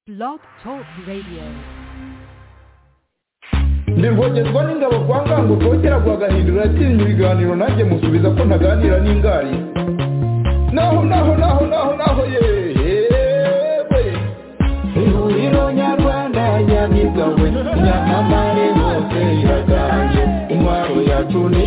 Blog Talk Radio. ndirwongerwa n'ingabo kwa ngango kongera guhagahindura yatsinze ibiganiro nanjye musubiza ko ntaganira n'ingari naho naho naho naho naho yewe ihuriro nyarwanda nyamigawe nyamamare hose iraganje intwaro yacu ni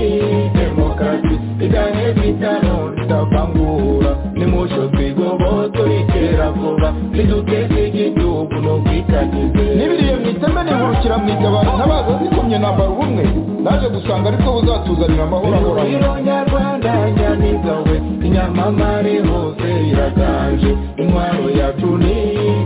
demokarasi igahe bitano tutavangura nimusho twigoboto ritera vuba niduteze igihugu n'ubwitangize n'ibiriye mu iteme nihurukira mu itabaro ntabaza zikomye nambara ubumwe naje gusanga aribwo buzatuzanira amahoro ahoraho ihuriro nyarwanda nyamigawe inyamamare hose iraganje intwaro yacu ni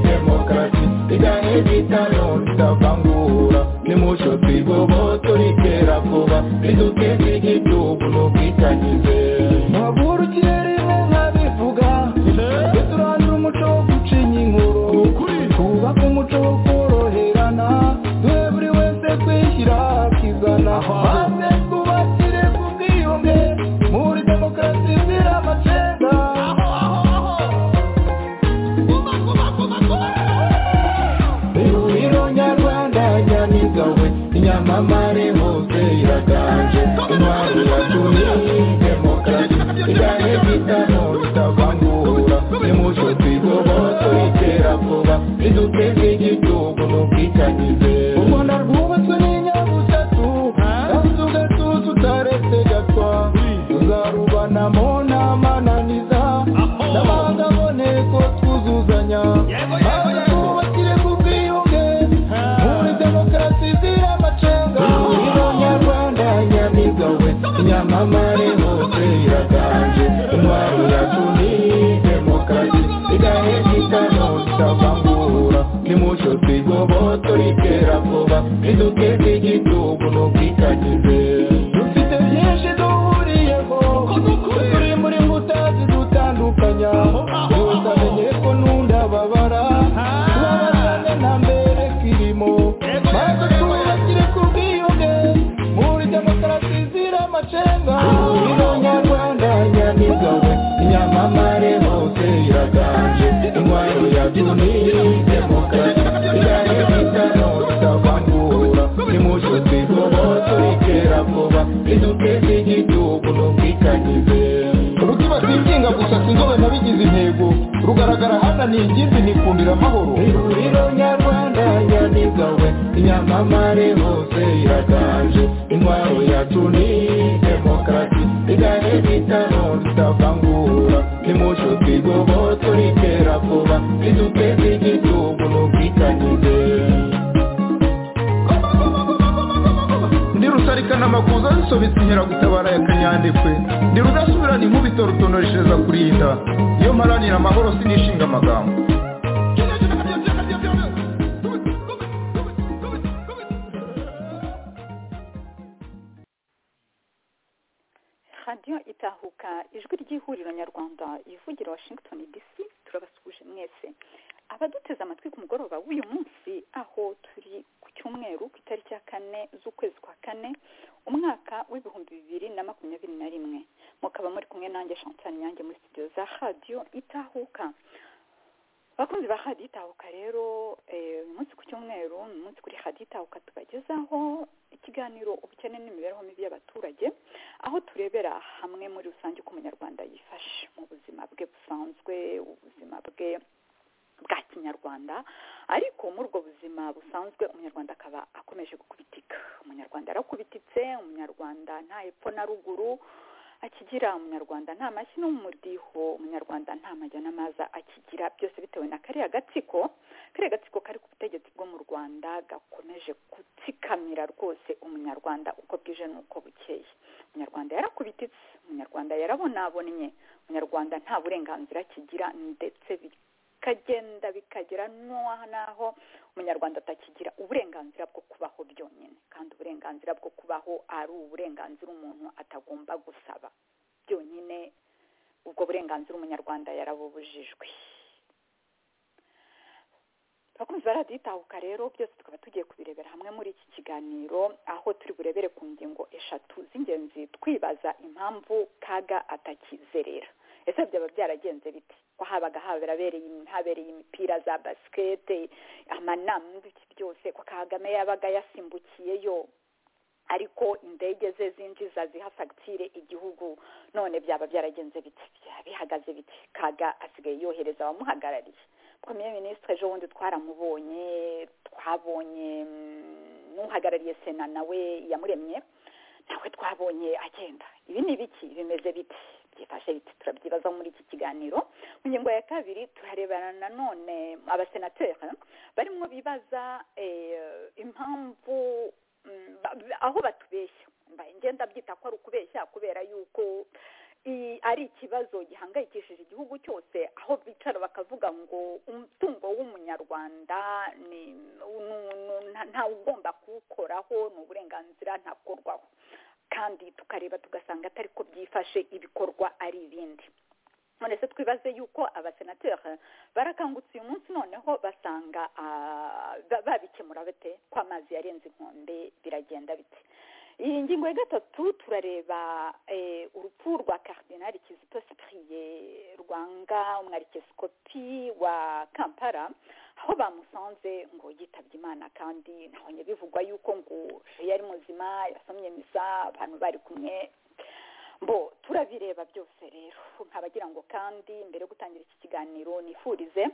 demokarasi igahe bitano tutavangura nimucyo twigoboto ritera vuba riduteza igihugu n'ubwitangize ntavurukire rimwe nkabivuga turandura umuco wo gucinya inkuru twubake umuco wo koroherana duhe buri wese kwishyira akizana maze twubakire ku bwiyunge muri demokarasi zira amacenga ihuriro nyarwanda nyamigawe inyamamare hose iraganje intwaro yacu ni demokarasi igahe bitano bitavangura nimucyo twigoboto itera vuba riduteze igihugu n'ubwitangize u rwanda rwubatswe n'inyabutatu yabuze ugatuza utaretse gatwa tuzarubanamo n'amananiza n'abandi aboneko twuzuzanya maze twubakire ku bwiyunge muri demokarasi zira amacenga ihuriro nyarwanda nyamigawe inyamamare hose iraganje intwaro yacu ni demokarasi igahe bitano tutavangura nimucyo twigoboto ritera vuba riduteze igihugu n'ubwitangize dufite byinshi duhuriyeho turi muri mbuta zidutandukanya yose amenye ko nunda babara tubabazane nta mbere kirimo maze twubakire ku bwiyunge muri demokarasi zira amacenga ihuriro nyarwanda nyamigawe inyamamare hose iraganje intwaro yacu ni demokarasi igahe bitano tutavangura nimucyo twigoboto ritera vuba riduteze igihugu n'ubwitangize rutibatikinga gusa sinzobe nabigize intego rugaragara hano ni ingimbi nikundira amahoro ihuriro nyarwanda nyamigawe inyamamare hose iraganje intwaro yacu ni demokarasi igahe bitano tutavangura nimucyo twigoboto ritera vuba riduteze igihugu n'ubwitangize ndi rusarikana amakuza zisobetse inkeragutabara ya kanyandekwe ndi rudasubirana inkubito rutonoreshereza kurinda iyo mparanira amahoro sinishinga amagambo radiyo itahuka ijwi ry'ihuriro nyarwanda ivugira washington dc turabasuhuje mwese abaduteze amatwi ku mugoroba w'uyu munsi aho turi ku cyumweru ku itariki ya kane z'ukwezi kwa kane umwaka w'ibihumbi bibiri na makumyabiri na rimwe mukaba muri kumwe nanjye chantal nyange muri studio za radiyo itahuka abakunzi ba radiyo itahuka rero eh, uyu munsi ku cyumweru uyu munsi kuri radiyo itahuka tubagezaho ikiganiro ubukene n'imibereho mibi y'abaturage aho turebera hamwe muri rusange uko umunyarwanda yifashe mu buzima bwe busanzwe ubuzima bwe bwa kinyarwanda ariko muri ubwo buzima busanzwe umunyarwanda akaba akomeje gukubitika umunyarwanda arakubititse umunyarwanda nta hepfo na ruguru akigira umunyarwanda nta mashyi no mu mudiho umunyarwanda nta majya n'amaza akigira byose bitewe na kariya gatsiko kariya gatsiko kari ku butegetsi bwo mu rwanda gakomeje gutsikamira rwose umunyarwanda uko bwije n'uko bukeye umunyarwanda yarakubititse umunyarwanda yarabonabonnye umunyarwanda nta burenganzira akigira ndetse bikagenda bikagera n'aho n'aho umunyarwanda atakigira uburenganzira bwo kubaho byonyine kandi uburenganzira bwo kubaho ari uburenganzira umuntu atagomba gusaba byonyine ubwo burenganzira umunyarwanda yarabubujijwe abakunzi ba radiyo itahuka rero byose tukaba tugiye kubirebera hamwe muri iki kiganiro aho turi burebere ku ngingo eshatu z'ingenzi twibaza impamvu kaga atakizerera ese byaba byaragenze biti ko habaga habereye habereye imipira za basikete amanama n'ibiki byose ko kagame yabaga yasimbukiyeyo ariko indege ze zinjiza ziha fagitire igihugu none byaba byaragenze biti bihagaze biti kaga asigaye yohereza abamuhagarariye premier minisitiri ejo bundi twaramubonye twabonye n'uhagarariye sena nawe yamuremye nawe twabonye agenda ibi ni ibiki bimeze biti byifashe biti turabyibazaho muri iki kiganiro mu ngingo ya kabiri turarebana nanone abasenateri barimo bibaza impamvu aho batubeshya ngenda byita ko ari ukubeshya kubera yuko ari ikibazo gihangayikishije igihugu cyose aho bicara bakavuga ngo umutungo w'umunyarwanda ugomba kuwukoraho ni uburenganzira ntakorwaho kandi tukareba tugasanga atari ko byifashe ibikorwa ari ibindi none se twibaze yuko abasenateri barakangutse uyu munsi noneho basanga babikemura bate ko amazi yarenze inkombe biragenda bite iyi ngingo ya gatatu turareba urupfu rwa karidinari kizito sipiriye rwanga umwarikeskopi wa kampara aho bamusanze ngo yitabye imana kandi ntabonye bivugwa yuko ngo yari muzima yasomye misa abantu bari kumwe bo turabireba byose rero nkabagira ngo kandi mbere yo gutangira iki kiganiro nifurize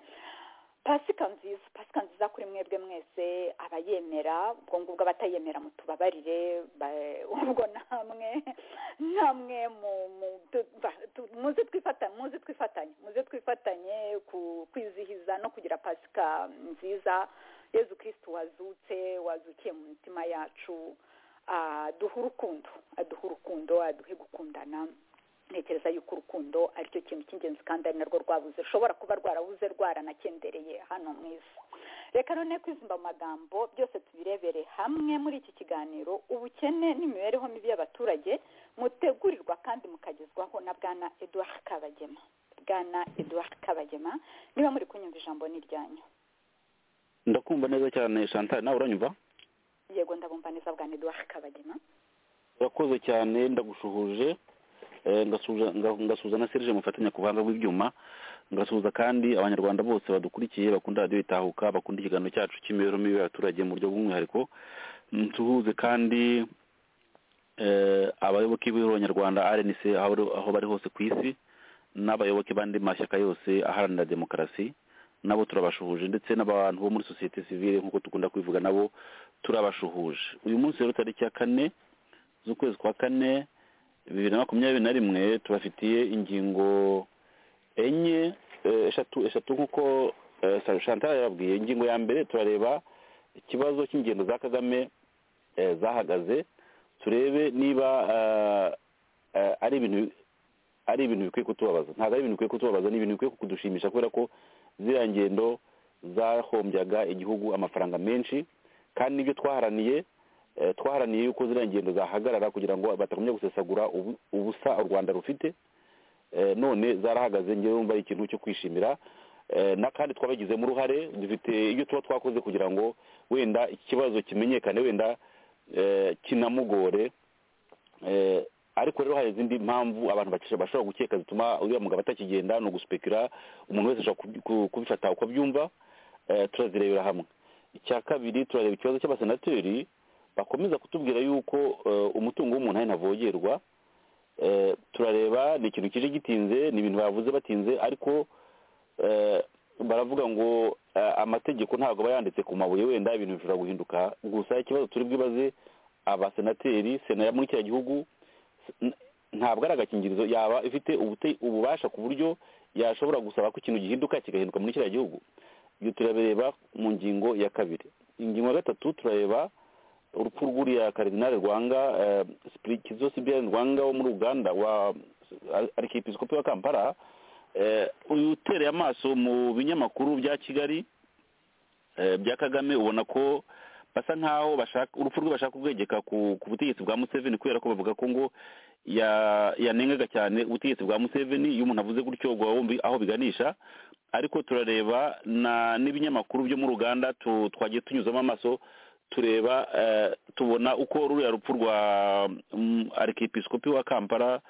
pasika nziza pasika nziza kuri mwebwe mwese abayemera ubwo ngubwo abatayemera mutubabarire ubwo namwe namwe muze twifatanye muze twifatanye muze twifatanye kwizihiza no kugira pasika nziza yezu kirisitu wazutse wazukiye mu mitima yacu aduha urukundo aduha urukundo aduhe gukundana ntekereza yuko urukundo aricyo kintu cy'ingenzi kandi ari narwo rwabuze rushobora kuba rwarabuze rwaranakendereye hano mu isi reka none kwizimba mu magambo byose tubirebere hamwe muri iki kiganiro ubukene n'imibereho mibi y'abaturage mutegurirwa kandi mukagezwaho na bwana eduard kabagema bwana eduard kabagema niba muri kunyumva ijambo ni iryanyu ndakumva neza cyane chantal nawe uranyumva yego ndabumva neza bwa ntiduhahe kabagema urakoze cyane ndagushuhuje ngasuhuza na serije mufatanya ku buhanga bw'ibyuma ngasuhuza kandi abanyarwanda bose badukurikiye bakunda radiyo itahuka bakunda ikiganiro cyacu cy'imibereho mibi y'abaturage mu buryo bw'umwihariko nsuhuze kandi abayoboke b'abanyarwanda rnc aho bari hose ku isi n'abayoboke b'andi mashyaka yose aharanira demokarasi nabo turabashuhuje ndetse n'abantu bo muri sosiyete sivile nk'uko dukunda kubivuga nabo turabashuhuje uyu munsi rero tariki ya kane z'ukwezi kwa kane bibiri na makumyabiri na rimwe tubafitiye ingingo enye eshatu eshatu nk'uko shantara yababwiye ingingo ya mbere turareba ikibazo cy'ingendo za kagame zahagaze turebe niba ari ibintu ari ibintu bikwiye kutubabaza ntabwo ari ibintu bikwiye kutubabaza ni ibintu bikwiye kudushimisha kubera ko ziriya ngendo zahombyaga igihugu amafaranga menshi kandi n'ibyo twaharaniye twaharaniye yuko ziriya ngendo zahagarara kugira ngo batagumya gusesagura ubusa u rwanda rufite none zarahagaze ngewe wumva ari ikintu cyo kwishimira kandi twabagizemo uruhare dufite ibyo tuba twakoze kugira ngo wenda iki kibazo kimenyekane wenda kinamugore ariko rero hari izindi mpamvu abantu bashobora gukeka zituma uriya mugabo atakigenda ni ugusipekira umuntu wese ashobora kubifata uko abyumva turazirebera hamwe icya kabiri turareba ikibazo cy'abasenateri bakomeza kutubwira yuko umutungo w'umuntu ari ntavogerwa turareba ni ikintu kije gitinze ni ibintu bavuze batinze ariko baravuga ngo amategeko ntabwo aba yanditse ku mabuye wenda ibintu bishobora guhinduka gusa ikibazo turi bwibaze abasenateri sena muri kiriya gihugu ntabwo ari agakingirizo yaba ifite ububasha ku buryo yashobora gusaba ko ikintu gihinduka kigahinduka muri kiriya gihugu ibyo turabireba mu ngingo ya kabiri ingingo ya gatatu turareba urupfu rw'uriya karidinari rwanga kizo sibiyani rwanga wo muri uganda wa arikipisicopi wa kampala uyu utereye amaso mu binyamakuru bya kigali bya kagame ubona ko basa nkaho urupfu rwe bashaka kubwegeka ku butegetsi bwa museveni kubera ko bavuga ko ngo yanengaga cyane ubutegetsi bwa museveni iyo umuntu avuze gutyo aho biganisha ariko turareba n'ibinyamakuru byo mu ruganda twagiye tunyuzamo amaso tureba tubona uko ruriya rupfu rwa arikepisikopi wa kampala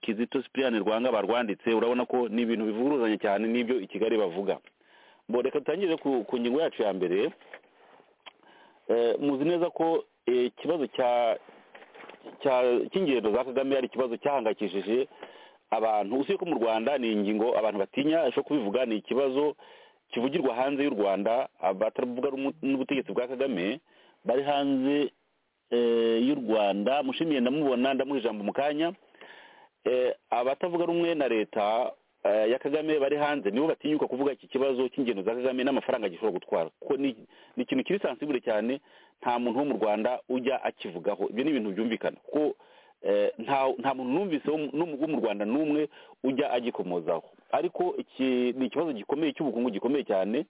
kizito sipiriyani rwanga barwanditse urabona ko ni ibintu bivuguruzanya cyane n'ibyo i kigali bavuga bo reka dutangire ku ku ngingo yacu ya mbere Eh, muzi neza ko eh, ikibazo cya cya- cy'ingendo za kagame ari ikibazo cyahangayikishije abantu usibye ko mu rwanda ni ingingo abantu batinya ishobora kubivuga ni ikibazo kivugirwa hanze y'u rwanda bataravuga n'umu- n'ubutegetsi bwa kagame bari hanze eh, y'u rwanda mushimiye ndamubona ndamuha ijambo mu kanya Eh, abatavuga rumwe na leta eh, ya kagame bari hanze nibo batinyuka kuvuga iki kibazo cy'ingendo za kagame n'amafaranga gishobora gutwara kuko ni ni ikintu kiri sansibure cyane nta muntu wo mu rwanda ujya akivugaho ibyo ni ibintu byumvikana kuko eh, nta nta muntu numvise wo mu- n'umu- wo mu rwanda n'umwe ujya agikomozaho ariko iki ni ikibazo gikomeye cy'ubukungu gikomeye cyane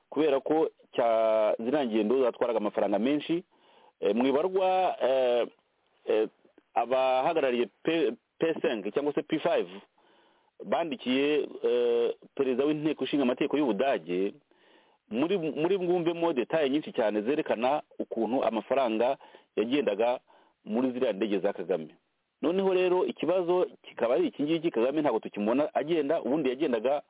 kubera ko cya ziriya ngendo zatwaraga amafaranga menshi Eh, mwibarwa eh, eh, abahagarariye P- p5 cyangwa se p5 bandikiye eh, perezida w'inteko ishinga amategeko y'ubudage muri muri bwumvemo detaye nyinshi cyane zerekana ukuntu amafaranga yagendaga muri ziriya ndege za kagame noneho rero ikibazo kikaba ari iki ngiki kagame ntabwo tukimubona agenda ubundi yagendaga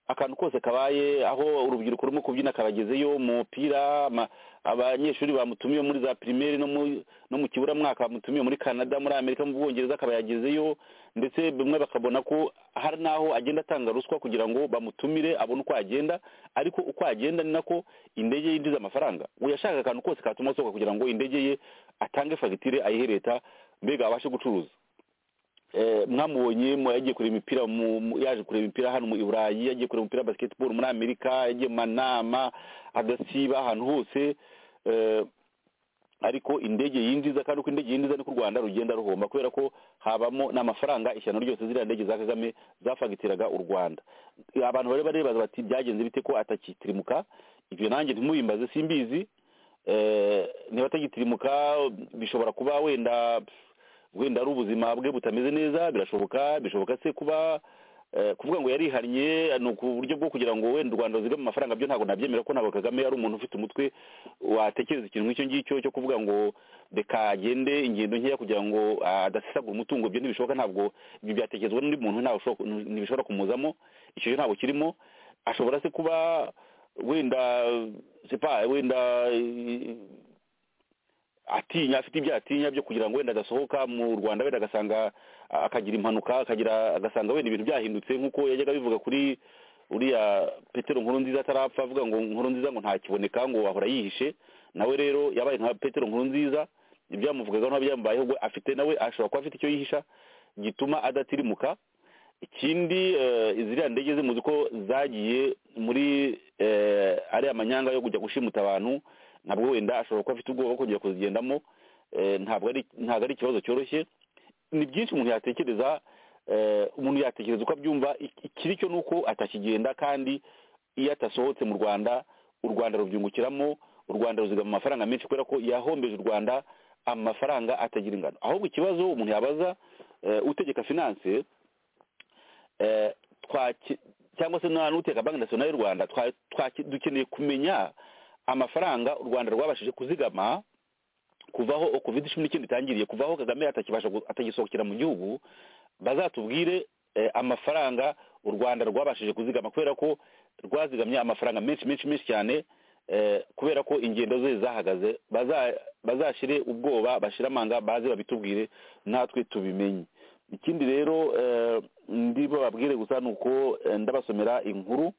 akantu kose kabaye aho urubyiruko rurimo kubyina akabagezeyo umupira ama- abanyeshuri bamutumiye muri za pirimeri no mu- no mu kiburamwaka bamutumiye muri canada muri amerika mu bwongereza akaba yagezeyo ndetse bimwe bakabona ko hari n'aho agenda atanga ruswa kugira ngo bamutumire abone uko agenda ariko uko agenda ni nako indege yinjiza amafaranga uwo yashakaga akantu kose katuma asohoka kugira ngo indege ye atange fagitire ayihe leta mbega abashe gucuruza Eh, mwamubonye mu- yagiye kureba imipira mu- mu- yaje kureba imipira hano mu i burayi yagiye kureba umupira wa basketball muri amerika yagiye mu manama agasiba ahantu hose eh, ariko indege yinjiza kandi uko indege yinjiza niko u rwanda rugenda ruhomba kubera ko habamo n'amafaranga ishyano ryose ziriya ndege za kagame zafagitiraga u rwanda abantu bari barebaza bati byagenze bite ko atakitirimuka ibyo nanjye ntimubimbaze simbizi Eh, niba atagitirimuka bishobora kuba wenda wenda ari ubuzima bwe butameze neza birashoboka bishoboka se kuba eh, kuvuga ngo yarihannye ni uburyo bwo kugira ngo wenda u rwanda ruzire mu mafaranga byo ntabwo nabyemera ko ntabwo kagame ari umuntu ufite umutwe watekereza ikintu nk'icyo ngicyo cyo kuvuga ngo reka agende ingendo nkeya kugira ngo ah, adasesagura umutungo ibyo ntibishoboka ntabwo ibyo byatekerezwa n'undi muntu ntawe ushobora- ntibishobora kumuzamo icyo cyo ntabwo kirimo ashobora se kuba wenda sepa wenda eh, atinya afite ibyo atinya byo kugira ngo wenda adasohoka mu rwanda wenda agasanga a- akagira impanuka akagira agasanga wenda ibintu byahindutse nk'uko yajyaga bivuga kuri uriya petero nkuru nziza atarapfa avuga ngo nkuru nziza ngo ntakiboneka ngo wahora yihishe nawe rero yabaye nka petero nkuru nziza ibyamuvugaga ntabyambayeho ngo afite nawe ashobora kuba afite icyo yihisha gituma adatirimuka ikindi eh, ziriya ndege ze muzi ko zagiye muri eh, ariya manyanga yo kujya gushimuta abantu ntabwo wenda ashobora kuba afite ubwoba bwo kongera kuzigendamo eh, ntabwo ari ntabwo ari ikibazo cyoroshye ni byinshi umuntu yatekereza eh, umuntu yatekereza uko abyumva Ik- ikiri cyo ni uko atakigenda kandi iyo atasohotse mu rwanda u rwanda rubyungukiramo u rwanda ruzigama amafaranga menshi kubera ko yahombeje u rwanda amafaranga atagira ingano ahubwo ikibazo umuntu yabaza eh, utegeka finance eh, twaki- cyangwa se n'uteka banki nasiyonali y'u rwanda twa- twaki- dukeneye kumenya amafaranga u rwanda rwabashije kuzigama kuvaho covid cumi n'icyenda itangiriye kuvaho kagame atakibasha gu- atagisohokera mu gihugu bazatubwire eh, amafaranga u rwanda rwabashije kuzigama kubera ko rwazigamye amafaranga menshi menshi menshi cyane eh, kubera ko ingendo ze zahagaze Baza- bazashire ubwoba bashire amanga baze babitubwire natwe tubimenye ikindi rero eh, ndibo babwire gusa ni uko eh, ndabasomera inkuru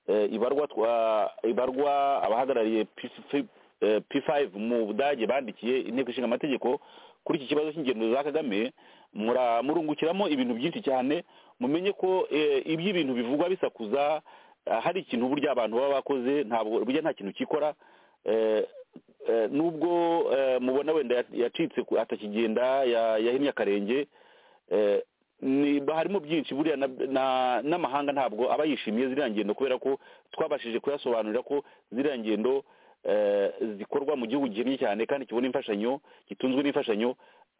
eh, ibarwa twa ibarwa abahagarariye P- eh, P5 mu Budage bandikiye inteko ishinga amategeko kuri iki kibazo cy'ingendo za Kagame mura- murungukiramo ibintu byinshi cyane mumenye ko eh, iby'ibintu bivugwa bisakuza eh, hari ikintu burya abantu baba bakoze ntabwo burya nta kintu kikora eh, eh, nubwo eh, mubona wenda ya- yacitse ku- atakigenda ya- yahinnye akarenge eh, ni harimo byinshi buriya na- na- n'amahanga ntabwo aba yishimiye ziriya ngendo kubera ko twabashije kuyasobanurira ko ziriya ngendo eh, zikorwa mu gihugu gihinnye cyane kandi kibona imfashanyo gitunzwe n'imfashanyo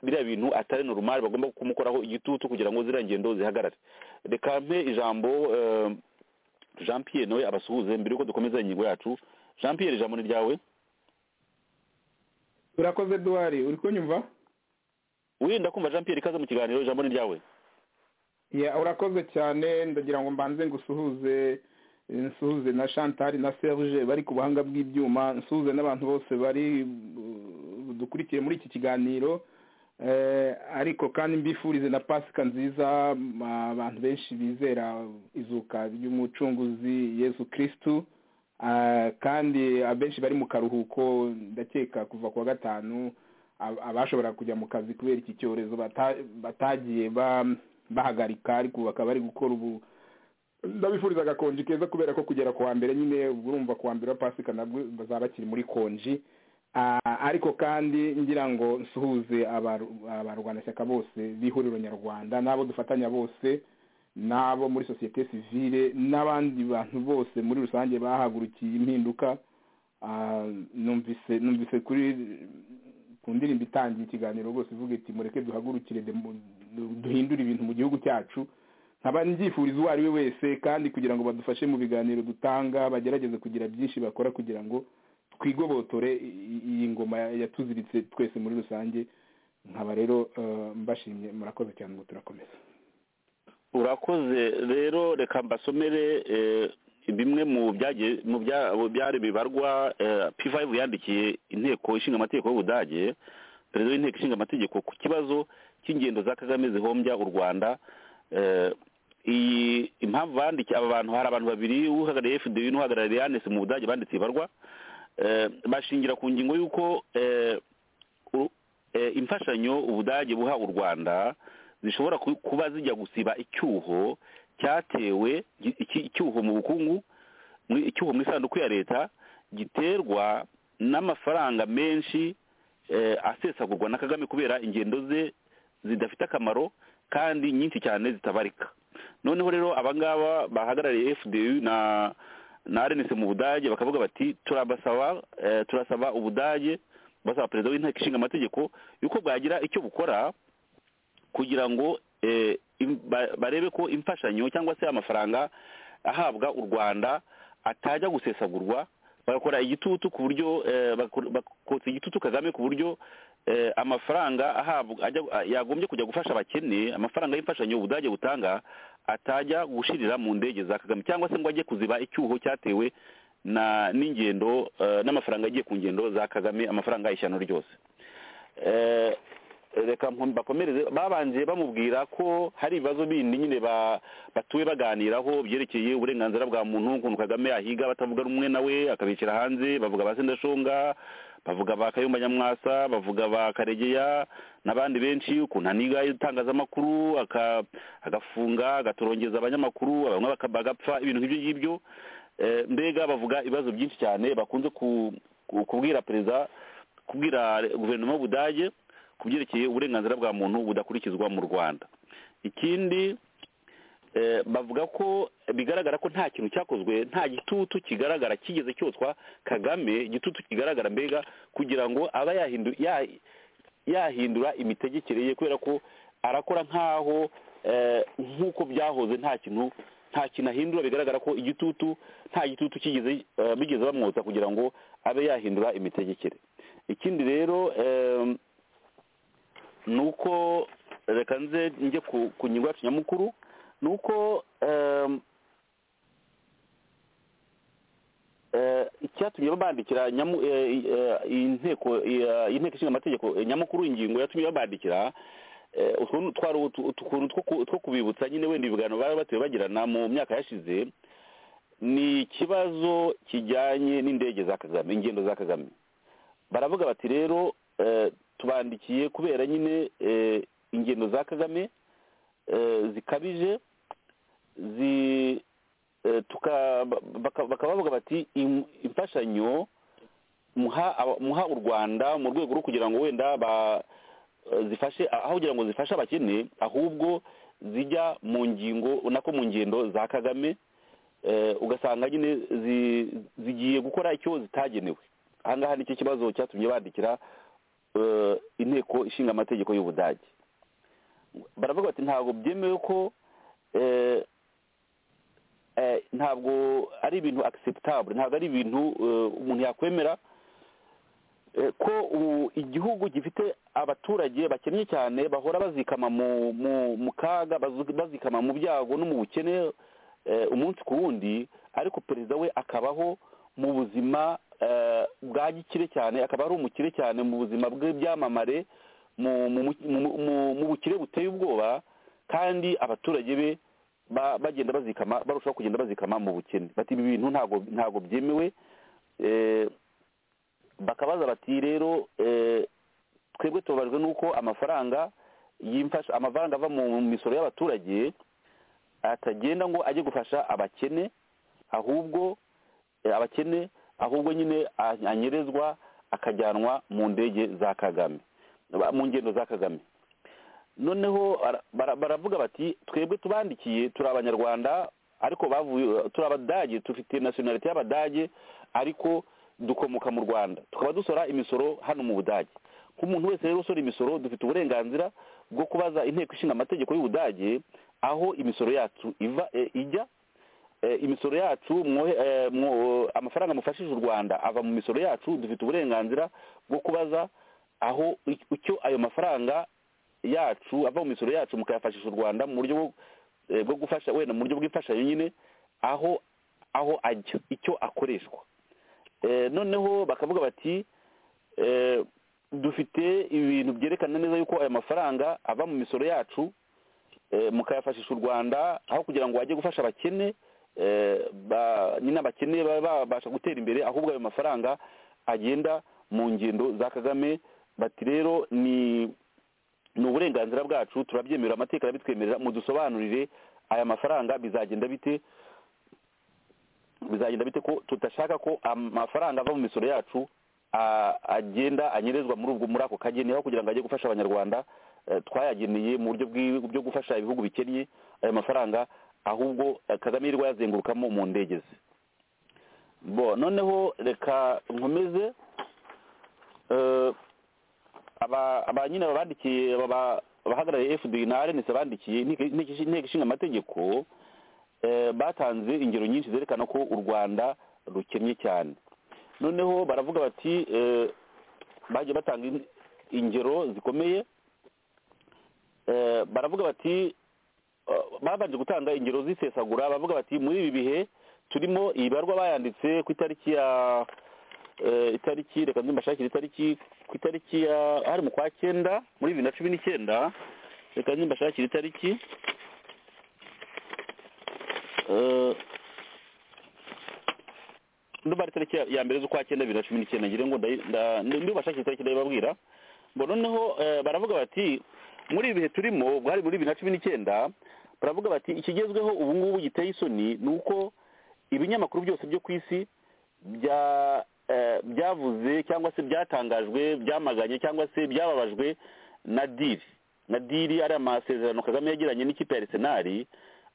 biriya bintu atari normal bagomba kumukoraho igitutu kugira ngo ziriya ngendo zihagarare reka mpe ijambo eh, jean pierre nawe abasuhuze mbere y'uko dukomeza ingingo yacu jean pierre ijambo ni ryawe urakoze duwari uri kunyumva wirinda kumva jean pierre ikaze mu kiganiro ijambo ni ryawe Yeah, urakoze cyane ndagira ngo mbanze ngusuhuze nsuhuze na chantal na serge bari ku buhanga bw'ibyuma nsuhuze n'abantu bose bari dukurikiye muri iki kiganiro ariko kandi mbifurize na pasika nziza abantu benshi bizera izuka ry'umucunguzi yesu kirisitu kandi abenshi bari mu karuhuko ndakeka kuva ku wa gatanu abashobora kujya mu kazi kubera iki cyorezo batagiye bahagarika ariko bakaba bari gukora ubu ndabifuriza agakonji keza kubera ko kugera ku wa mbere nyine urumva ku wa mbere wa pasika nabwo bazaba bakiri muri konji ariko kandi ngira ngo nsuhuze abarwanashyaka bose b'ihuriro nyarwanda n'abo dufatanya bose n'abo muri sosiyete sivire n'abandi bantu bose muri rusange bahagurukiye impinduka numvise numvise kuri ku ndirimbo itangiye ikiganiro rwose ivuga iti mureke duhagurukire duhindure ibintu mu gihugu cyacu nkaba nbyifuriza uwo ari we wese kandi kugira ngo badufashe mu biganiro dutanga bagerageze kugira byinshi bakora kugira ngo twigobotore iyi ngoma yatuziritse twese muri rusange nkaba rero mbashimye murakoze cyane ngo turakomeza urakoze rero reka mbasomere bimwe mu byari bibarwa p5 yandikiye inteko ishinga amategeko y'ubudage perezida w'inteko ishinga amategeko ku kibazo cy'ingendo za kagame zihombya u rwanda iyi impamvu bandikiye aba bantu hari abantu babiri uhagarariye fda n'uhagarariye yanesi mu budage banditse ibarwa bashingira ku ngingo y'uko imfashanyo ubudage buha u rwanda zishobora kuba zijya gusiba icyuho cyatewe icyuho mu bukungu icyuho mu isanduku ya leta giterwa n'amafaranga menshi asesagurwa na kagame kubera ingendo ze zidafite akamaro kandi nyinshi cyane zitabarika noneho rero abangaba bahagarariye fdu na na rnc mu budage bakavuga bati turabasaba turasaba ubudage basaba perezida w'inteko ishinga amategeko yuko bwagira icyo bukora kugira ngo barebe ko imfashanyo cyangwa se amafaranga ahabwa u rwanda atajya gusesagurwa bagakora igitutu ku buryo bakotsa igitutu kagame ku buryo amafaranga ahabwa yagombye kujya gufasha abakene amafaranga y'imfashanyo ubudage butanga atajya gushirira mu ndege za kagame cyangwa se ngo ajye kuziba icyuho cyatewe na n'ingendo n'amafaranga agiye ku ngendo za kagame amafaranga y'ishyano ryose reka bakomereze babanje bamubwira ko hari ibibazo bindi nyine batuwe baganiraho byerekeye uburenganzira bwa muntu ukuntu kagame yahiga batavuga rumwe nawe akabishyira hanze bavuga ba sendashonga bavuga ba kayumba nyamwasa bavuga ba karegeya n'abandi benshi ukuntu aniga itangazamakuru agafunga agatorongeza abanyamakuru bamwe bagapfa ibintu nk'ibyo ngibyo mbega bavuga ibibazo byinshi cyane bakunze kubwira perezida kubwira guverinoma y'ubudage ku byerekeye uburenganzira bwa muntu budakurikizwa mu rwanda ikindi bavuga ko bigaragara ko nta kintu cyakozwe nta gitutu kigaragara kigeze cyoswa kagame igitutu kigaragara mbega kugira ngo aba yahindura imitegekere ye kubera ko arakora nk'aho nk'uko byahoze nta kintu nta kintu ahindura bigaragara ko igitutu nta gitutu kigeze bigeze bamwotsa kugira ngo abe yahindura imitegekere ikindi rero ni uko reka nze njye ku ngingo yacu nyamukuru ni uko icyatumye babandikira inteko ishinga amategeko nyamukuru ingingo yatumye babandikira ukuntu two kubibutsa nyine wenda ibiganiro bari batuye bagirana mu myaka yashize ni ikibazo kijyanye n'indege za kagame ingendo za kagame baravuga bati rero tubandikiye kubera nyine ingendo za kagame zikabije bakaba bavuga bati imfashanyo muha u rwanda mu rwego rwo kugira ngo wenda zifashe aho kugira ngo zifashe abakene ahubwo zijya mu ngingo nako mu ngendo za kagame ugasanga nyine zigiye gukora icyo zitagenewe ahangaha nicyo kibazo cyatumye bandikira inteko ishinga amategeko y'ubudage baravuga bati ntabwo byemewe ko ntabwo ari ibintu acceptable ntabwo ari ibintu umuntu yakwemera eh, ko u- igihugu gifite abaturage bakennye cyane bahora bazikama mu mu mu kaga bazu- bazikama mu byago no mu bukene eh, umunsi ku wundi ariko perezida we akabaho mu buzima eh, bwa gikire cyane akaba ari umukire cyane mu buzima bw'ibyamamare mu mu mu- mu- mu- mu bukire buteye ubwoba kandi abaturage be ba- bagenda bazikama barushaho kugenda bazikama mu bukene bati ibi bintu ntabwo ntabwo byemewe eh, bakabaza bati rero eh, twebwe tubabajwe n'uko amafaranga y'imfasha amafaranga ava mu misoro y'abaturage atagenda ngo ajye gufasha abakene ahubwo eh, abakene ahubwo nyine a- anyerezwa akajyanwa mu ndege za kagame ba- mu ngendo za kagame noneho bara- bara- baravuga bati twebwe tubandikiye turi abanyarwanda ariko bavuye turi abadage dufite nasiyonalite y'abadage ariko dukomoka mu rwanda tukaba dusora imisoro hano mu budage nk'umuntu wese rero usora imisoro dufite uburenganzira bwo kubaza inteko ishinga amategeko y'ubudage aho imisoro yacu iva eh, ijya Eh, imisoro yacu mwohe- eh, mwo- amafaranga mufashije u rwanda ava mu misoro yacu dufite uburenganzira bwo kubaza aho ic- icyo ayo mafaranga yacu ava mu misoro yacu mukayafashisha u rwanda mu buryo bwo- eh, bwo gufasha wenda mu buryo bw'imfashanyo nyine aho aho ajya icyo akoreshwa Eh, noneho bakavuga bati eh, dufite ibintu byerekana neza yuko ayo mafaranga ava mu misoro yacu eh, mukayafashisha u rwanda aho kugira ngo bajye gufasha abakene eh, ba- nyine abakene babe babasha gutera imbere ahubwo ayo mafaranga agenda mu ngendo za kagame bati rero ni ni uburenganzira bwacu turabyemera amateka arabitwemerera mudusobanurire aya mafaranga bizagenda bite bizagenda bite ko tudashaka ko amafaranga ava mu misoro yacu a- agenda anyerezwa muri ubwo muri ako kageni aho kugira ngo ajye gufasha abanyarwanda eh, twayageneye mu buryo bw'i- bwo gufasha ibihugu bikennye ayo mafaranga ahubwo eh, kagame yirirwa yazengurukamo mu ndege ze bo noneho reka nkomeze eh, aba aba nyine babandikiye aba- abahagarariye fda na rns bandikiye inteko inteko ishinga amategeko eh, batanze ingero nyinshi zerekana ko u rwanda rukennye cyane noneho baravuga bati eh, bagiye batanga in- ingero zikomeye Eh, baravuga bati eh, babanje gutanga ingero zisesagura baravuga bati muri ibi bihe turimo ibarwa bayanditse ku itariki ya eh, itariki reka nimbashakire itariki ku itariki ya hari mu kwa cyenda muri bibiri na cumi n'icyenda reka nimbashakire itariki eh, ndumva ari tariki ya- ya mbere z'ukwa cyenda bibiri na cumi n'icyenda ngira ngo ndayi- nda- ndi bubashakire itariki ndabibabwira ngo noneho eh, baravuga bati muri ibi bihe turimo bwari muri bibiri na cumi n'icyenda baravuga bati ikigezweho ubu ngubu giteye isoni ni uko ibinyamakuru byose byo ku isi bya- eh, byavuze cyangwa se byatangajwe byamaganye cyangwa se byababajwe na diri na diri ari amasezerano kagame yagiranye n'ikipe ya arisenali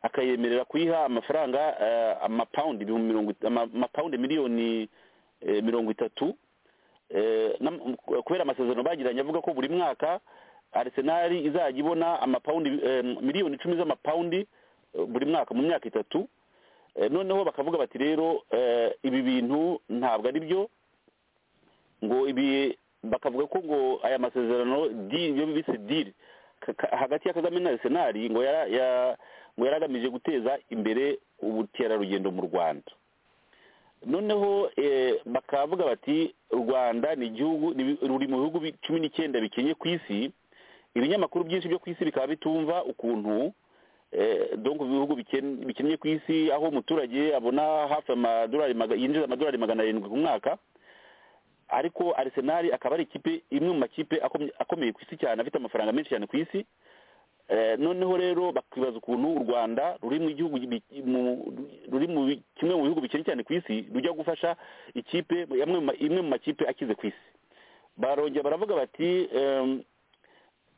akayemerera kuyiha amafaranga eh, amapawundi ibihumbi mirongo it- ama- amapawundi miliyoni eh, mirongo itatu Eh, nam- kubera amasezerano bagiranye avuga ko buri mwaka arisenali izajya ibona amapawundi eh, miliyoni icumi z'amapawundi eh, buri mwaka mu myaka itatu Eh, noneho bakavuga bati rero eh, ibi bintu ntabwo ari byo ngo ibi bakavuga ko ngo aya masezerano deal- iyo bise diri hagati ya kagame na arisenali ngo yara- ya- ngo yari agamije guteza imbere ubukerarugendo mu rwanda noneho eh, bakavuga bati u rwanda ni igihugu ni bi- ruri mu bihugu bi- cumi n'icyenda bikenye ku isi ibinyamakuru byinshi byo ku isi bikaba bitumva ukuntu eh, donc ibihugu biken- bikennye ku isi aho umuturage abona hafi amadolari maga- yinjiza amadolari magana arindwi ku mwaka ariko arisenali akaba ari ikipe imwe mu makipe akomye- akomeye ku isi cyane afite amafaranga menshi cyane ku isi Eh, noneho rero bakibaza ukuntu u rwanda ruri mu gihugu bi- mu- ruri mu bi- kimwe mu bihugu bikennye cyane ku isi rujya gufasha ikipe yamwe mu ma- imwe mu makipe akize ku isi barongera baravuga bati em,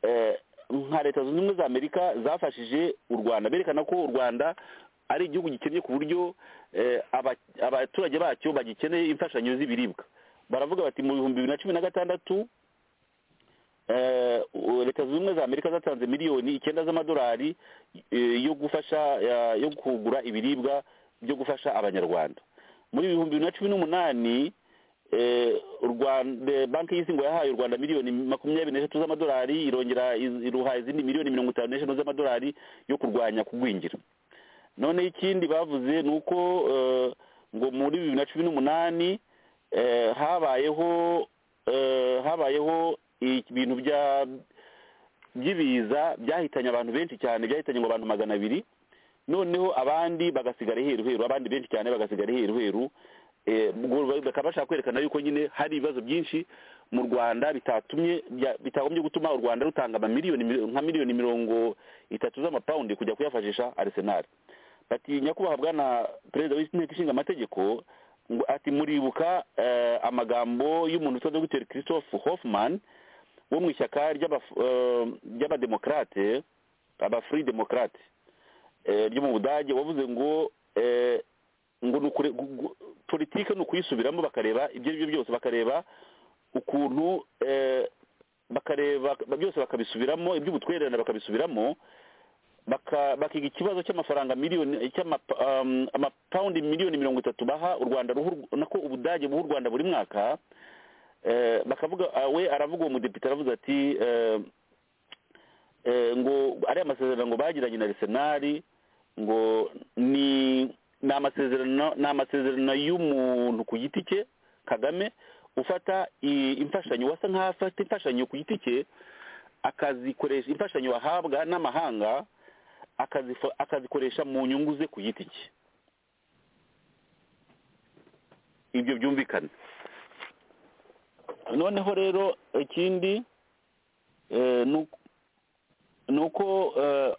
eh, nka leta zunze ubumwe za amerika zafashije u rwanda berekana ko u rwanda ari igihugu gikennye ku buryo eh, aba- abaturage bacyo bagikeneye imfashanyo z'ibiribwa baravuga bati mu bihumbi bibiri na cumi na gatandatu eh, u- leta zunze ubumwe za amerika zatanze miliyoni icyenda z'amadolari eh, yo gufasha eh, yo kugura ibiribwa byo gufasha abanyarwanda muri bibiri na cumi n'umunani eh, u rwanda banki y'isi ngo yahaye u rwanda miliyoni makumyabiri n'eshatu z'amadolari irongera iz- iruha izindi miliyoni mirongo itanu n'eshanu z'amadolari yo kurwanya kugwingira noneho ikindi bavuze ni uko eh, ngo muri bibiri na cumi n'umunani eh, habayeho eh, habayeho ibintu bya by'ibiza byahitanye abantu benshi cyane byahitanye ngo abantu magana abiri noneho abandi bagasigara heru heru abandi benshi cyane bagasigara heru heru Eh, ubwo ba- bakaba bashaka kwerekana yuko nyine hari ibibazo byinshi mu rwanda bitatumye bya- bitagombye gutuma u rwanda rutanga amamiliyoni mil- nka miliyoni mirongo itatu z'amapawundi kujya kuyafashisha arisenali bati nyakubahwa bwana perezida w'inteko ishinga amategeko ngo ati muribuka eh, amagambo y'umuntu witwa dogiteri christophe hoffman wo mu ishyaka ry'abaf- eh, ry'abademokarate abafuri demokarate eh, ryo mu budage wavuze ngo eh, ngo ni ukure- gu- gu- politike ni ukuyisubiramo bakareba ibyo ari byo byose bakareba ukuntu eh, bakareba byose bakabisubiramo iby'ubutwererane bakabisubiramo baka- bakiga ikibazo cy'amafaranga miliyoni cy'amapa- um, amapawundi miliyoni mirongo itatu baha u rwanda ruha u- nako ubudage buha u rwanda buri mwaka eh, bakavuga ah, we aravuga uwo mudepite aravuze ati eh, eh, ngo ariya masezerano ngo bagiranye na arisenali ngo ni ni amasezerano ni amasezerano y'umuntu ku giti cye kagame ufata i- imfashanyo wasa nkaho afata imfashanyo ku giti cye akazikoresha imfashanyo ahabwa n'amahanga akazifa- akazikoresha mu nyungu ze ku giti cye ibyo byumvikana noneho rero ikindi eh, ni uko- ni uko eh,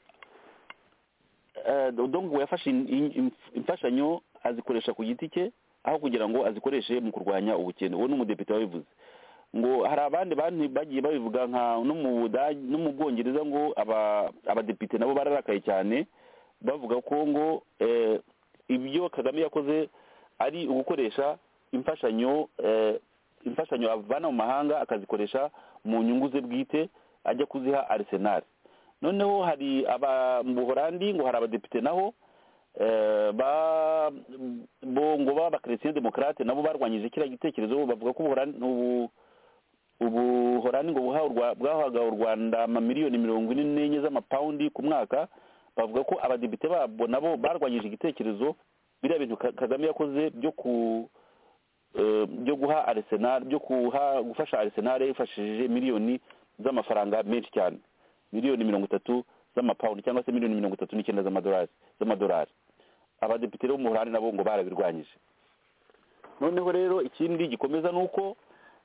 eh, dongo yafashe in- in- in- imfashanyo azikoresha ku giti cye aho kugira ngo azikoreshe mu kurwanya ubukene uwo ni umudepite wabivuze ngo hari abandi bantu bagiye babivuga nka no mu Budage no mu bwongereza ngo aba abadepite nabo bararakaye cyane bavuga ko ngo eh, ibyo kagame yakoze ari ugukoresha imfashanyo eh, imfashanyo avana mu mahanga akazikoresha mu nyungu ze bwite ajya kuziha arisenali noneho hari aba mu buhorandi ngo hari abadepite naho eh, ba bo ngo b'abakristien demokrate nabo barwanyije kiriya gitekerezo bavuga ko ubuhorandi ubu ubuhorani ngo buha u Rwa- bwahaga u rwanda amamiliyoni mirongo ine n'enye z'amapawundi ku mwaka bavuga ko abadepite babo nabo barwanyije igitekerezo biriya bintu Ka- kagame yakoze byo ku eh, byo guha arisenal byo kuha gufasha arisenal yifashishije miliyoni z'amafaranga menshi cyane miliyoni mirongo itatu z'amapawundi cyangwa se miliyoni mirongo itatu n'icyenda z'amadolari z'amadolari abadepite bo mu Buholandi nabo ngo barabirwanyije noneho rero ikindi gikomeza ni uko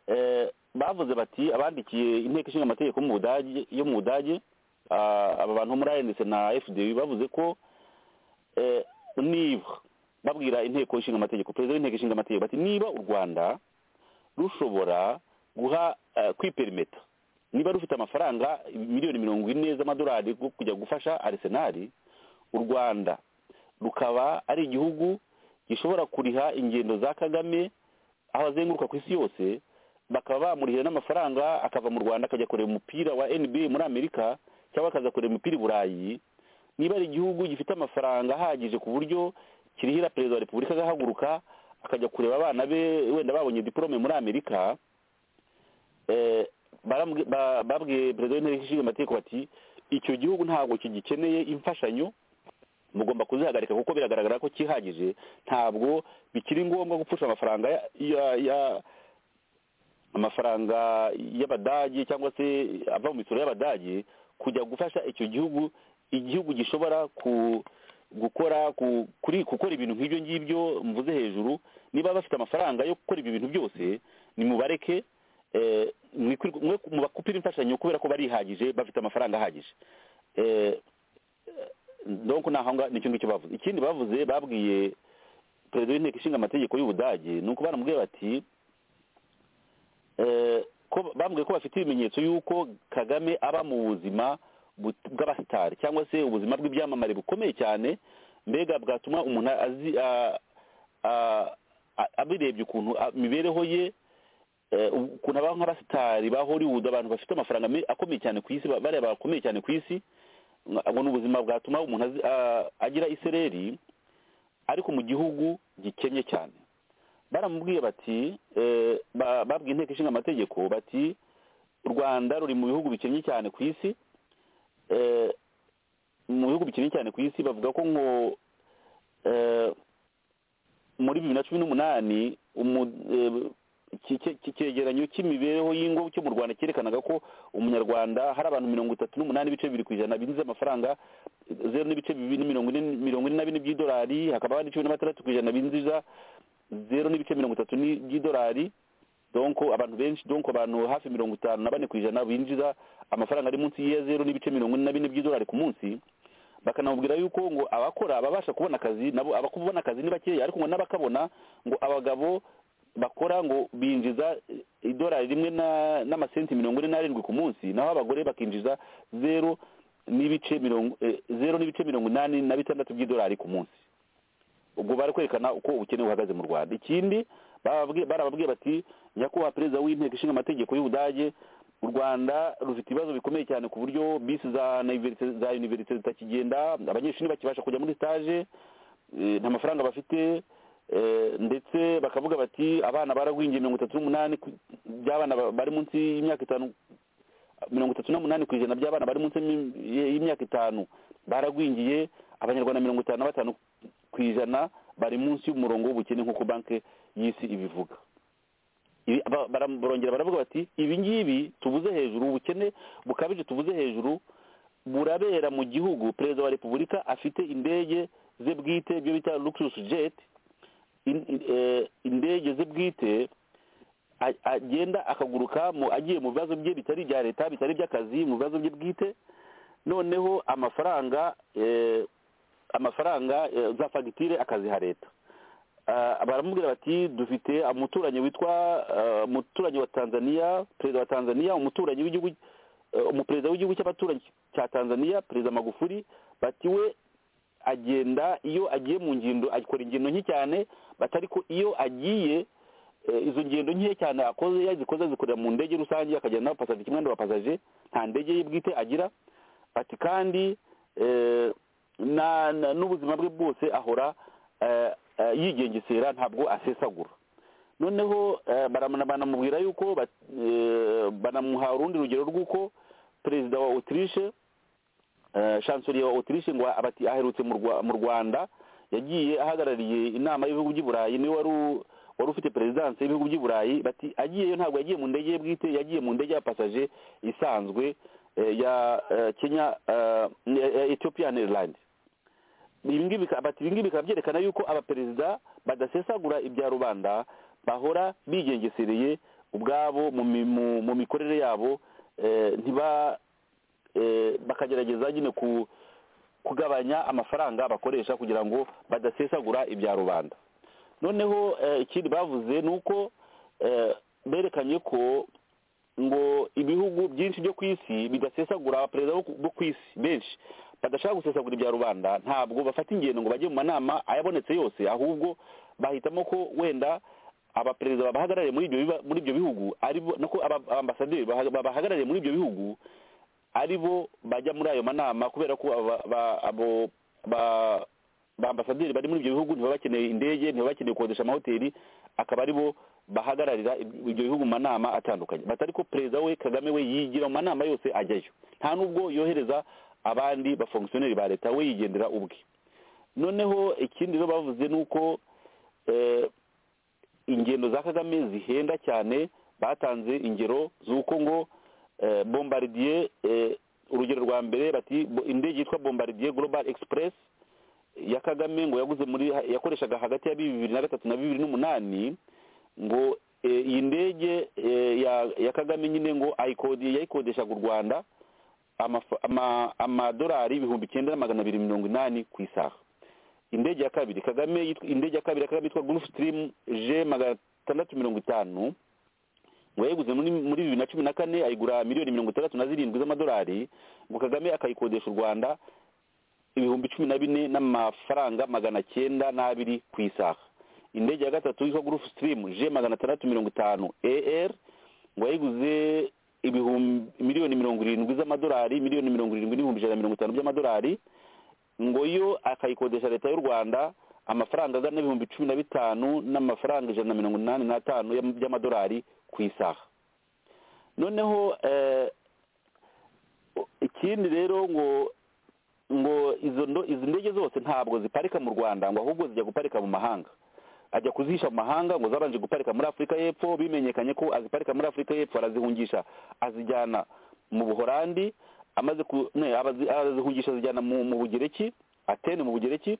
eh, bavuze bati abandikiye inteko ishinga amategeko mu budage yo mu budage ah, aba bantu bo muri anc na fdi bavuze ko eh, niba babwira inteko ishinga amategeko perezida w'inteko ishinga amategeko bati niba u rwanda rushobora guha eh, kwiperimeta niba rufite amafaranga miliyoni mirongo ine z'amadolari yo kujya gufasha arisenali u rwanda rukaba ari igihugu gishobora kuriha ingendo za kagame aho azenguruka ku isi yose bakaba bamurihira n'amafaranga akava mu rwanda akajya kureba umupira wa nba muri amerika cyangwa akaza kureba umupira i burayi niba ari igihugu gifite amafaranga ahagije ku buryo kirihira perezida wa repubulika agahaguruka akajya kureba abana be wenda babonye diporome muri amerika eh, barambwi- ba- babwiye perezida w'inteko ishinga amategeko bati icyo gihugu ntabwo kigikeneye imfashanyo mugomba kuzihagarika kuko biragaragara ko kihagije ntabwo bikiri ngombwa gupfusha amafaranga ya, ya, ya amafaranga y'abadage cyangwa se ava mu misoro y'abadage kujya gufasha icyo gihugu igihugu gishobora ku gukora ku, kuri gukora ibintu nk'ibyo ngibyo mvuze hejuru niba bafite amafaranga yo gukora ibi bintu byose nimubareke eh, mwikwirwe- mwe mubakupire imfashanyo kubera ko barihagije bafite amafaranga ahagije Eh, donc nahanga nicyo ngicyo bavuze ikindi bavuze babwiye perezida w'inteko ishinga amategeko y'ubudage ni uko baramubwiye bati eh, ko- bambwiye ko bafite ibimenyetso y'uko kagame aba mu buzima but- bw'abasitari cyangwa se ubuzima bw'ibyamamare bukomeye cyane mbega bwatuma umuntu azi a- a- a- abirebye ukuntu a- imibereho ye eh, ukuntu abaho nk'abasitari ba hollywood abantu bafite amafaranga me- akomeye cyane ku isi ba- bareba bakomeye cyane ku isi ngo ni ubuzima bwatuma umuntu azi- a- agira isereri ariko mu gihugu gikennye cyane baramubwiye bati eh, ba- babwiye inteko ishinga amategeko bati u rwanda ruri mu bihugu bikennye cyane ku isi eh, mu bihugu bikennye cyane ku isi bavuga ko ngo eh, muri bibiri na cumi n'umunani umu- eh, iki- iki- iki cyegeranyo cy'imibereho y'ingo cyo mu rwanda cyerekanaga ko umunyarwanda hari abantu mirongo itatu n'umunani ibice bibiri ku ijana binjiza amafaranga zeru n'ibice bibiri mirongo ine mirongo ine na bine by'idolari hakaba hari cumi na batandatu ku ijana binjiza zeru n'ibice mirongo itatu ni- by'idolari donko abantu benshi donko abantu hafi mirongo itanu na bane ku ijana binjiza amafaranga ari munsi ya zeru n'ibice mirongo ine na bine by'idolari ku munsi bakanamubwira yuko ngo abakora babasha kubona akazi nabo abakubona akazi ni bakeya ariko ngo n'abakabona ngo abagabo bakora ngo binjiza idolari rimwe na- n'amasenti mirongo ine n'arindwi ku munsi naho abagore bakinjiza zeru n'ibice mirongo eh, zeru n'ibice mirongo inani na bitandatu by'idolari ku munsi ubwo bari kwerekana uko ubukene buhagaze mu rwanda ikindi barababwiye barababwiye bati nyakubahwa perezida w'inteko ishinga amategeko y'ubudage u rwanda rufite ibibazo bikomeye cyane ku buryo bisi za universite za universite zitakigenda abanyeshuri ntibakibasha kujya muri stage eh, nta mafaranga bafite eh, ndetse bakavuga bati abana baragwingiye mirongo itatu n'umunani ku- by'abana ba- bari munsi y'imyaka itanu mirongo itatu n'umunani ku ijana by'abana bari munsi y'im- y'imyaka itanu baragwingiye abanyarwanda mirongo itanu na batanu ku ijana bari munsi y'umurongo w'ubukene nk'uko banki y'isi ibivuga Ibi- ba- bara- barongera baravuga bati ibi ngibi tuvuze hejuru ubukene bukabije tuvuze hejuru burabera mu gihugu perezida wa repubulika afite indege ze bwite ibyo bita luxus jet in- in- eh, indege ze bwite a- agenda akaguruka mu- agiye mu bibazo bye bitari ibya leta bitari iby'akazi mu bibazo bye bwite noneho amafaranga eh, amafaranga eh, za fagitire akaziha leta Ah, baramubwira bati dufite umuturanyi witwa ah, umuturanyi wa tanzania perezida wa tanzania umuturanyi w'igihugu eh, umuperezida w'igihugu cy'abaturanyi cya tanzania perezida magufuri bati we agenda iyo agiye mu ngendo akora ingendo nke cyane bati ariko iyo agiye eh, izo ngendo nke cyane akoze yazikoze azikorera mu ndege rusange akagenda n'abapasaje kimwe n'abapasaje nta ndege ye bwite agira ati kandi eh, na- na- n'ubuzima bwe bwose ahora eh, eh, yigengesera ntabwo asesagura noneho eh, baramana- banamubwira yuko bat- eh, banamuha urundi rugero rw'uko perezida wa autriche eh, chancelier wa autriche ngo abati aherutse mu Rwa- mu rwanda yagiye ahagarariye inama y'ibihugu by'i burayi niwe wari u- wari ufite perezidanse y'ibihugu by'i burayi bati agiyeyo ntabwo yagiye mu ndege ye bwite yagiye mu ndege y'abapasaje isanzwe eh, ya eh, kenya eh, ya- ya ethiopian airlines ibi ngibi bika- bati ibi ngibi bikaba byerekana yuko abaperezida badasesagura ibya rubanda bahora bigengesereye ubwabo mu mi- mu- mu mikorere yabo eh, ntiba eh, bakagerageza nyine ku kugabanya amafaranga bakoresha kugira ngo badasesagura ibya rubanda noneho eh, ikindi bavuze ni uko eh, berekanye ko ngo ibihugu byinshi byo ku isi bidasesagura abaperezida bo ku- bo ku isi benshi badashaka gusesagura ibya rubanda ntabwo bafata ingendo ngo bajye mu manama ayabonetse yose ahubwo bahitamo ko wenda abaperezida babahagarariye muri ibyo biba- muri ibyo bihugu ari bo nako aba- abaambasaderi baha- babahagarariye muri ibyo bihugu ari bo bajya muri ayo manama kubera ko aba- ba- abo ba- ba ambasaderi bari muri ibyo bihugu ntibaba bakeneye indege ntibaba bakeneye gukodesha amahoteli akaba ari bo bahagararira ib- ibyo bihugu mu manama atandukanye bati ariko perezida we kagame we yigira mu manama yose ajyayo nta n'ubwo yohereza abandi bafonkisiyoneri ba leta we yigendera ubwe noneho ikindi rero bavuze ni uko eh, ingendo za kagame zihenda cyane batanze ingero z'uko ngo eh, bombardier eh, urugero rwa mbere bati bo- indege yitwa bombardier global express ya kagame ngo yaguze muri yakoreshaga hagati ya bibiri na gatatu na bibiri n'umunani ngo eh, iyi ndege eh, ya- ya kagame nyine ngo ayikodi- yayikodeshaga u rwanda amafa- ama- amadolari ibihumbi icyenda na magana abiri mirongo inani ku isaha indege ya kabiri kagame yitwa- indege ya kabiri ya kagame yitwa gurufu sitirimu je magana atandatu mirongo itanu ngo yayiguze muri muri bibiri na cumi na kane ayigura miliyoni mirongo itandatu na zirindwi z'amadolari ngo kagame akayikodesha u rwanda ibihumbi cumi na bine n'amafaranga magana cyenda n'abiri ku isaha indege ya gatatu yitwa gurufu sitirimu je magana atandatu mirongo itanu er ngo yayiguze ibihumbi miliyoni mirongo irindwi z'amadolari miliyoni mirongo irindwi n'ibihumbi ijana na mirongo itanu by'amadolari ngo yo akayikodesha leta y'u rwanda amafaranga angana n'ibihumbi cumi na bitanu n'amafaranga ijana na mirongo inani n'atanu y'amadolari ku isaha noneho eh, ikindi rero ngo ngo izo ndo- izi ndege zose ntabwo ziparika mu rwanda ngo ahubwo zijya guparika mu mahanga ajya kuzihisha mu mahanga ngo zabanje guparika muri afurika y'epfo bimenyekanye ko aziparika muri afurika y'epfo arazihungisha azijyana mu buhorandi amaze ku ne, abazi- arazihungisha azijyana mu mu bugereki atene mu bugereki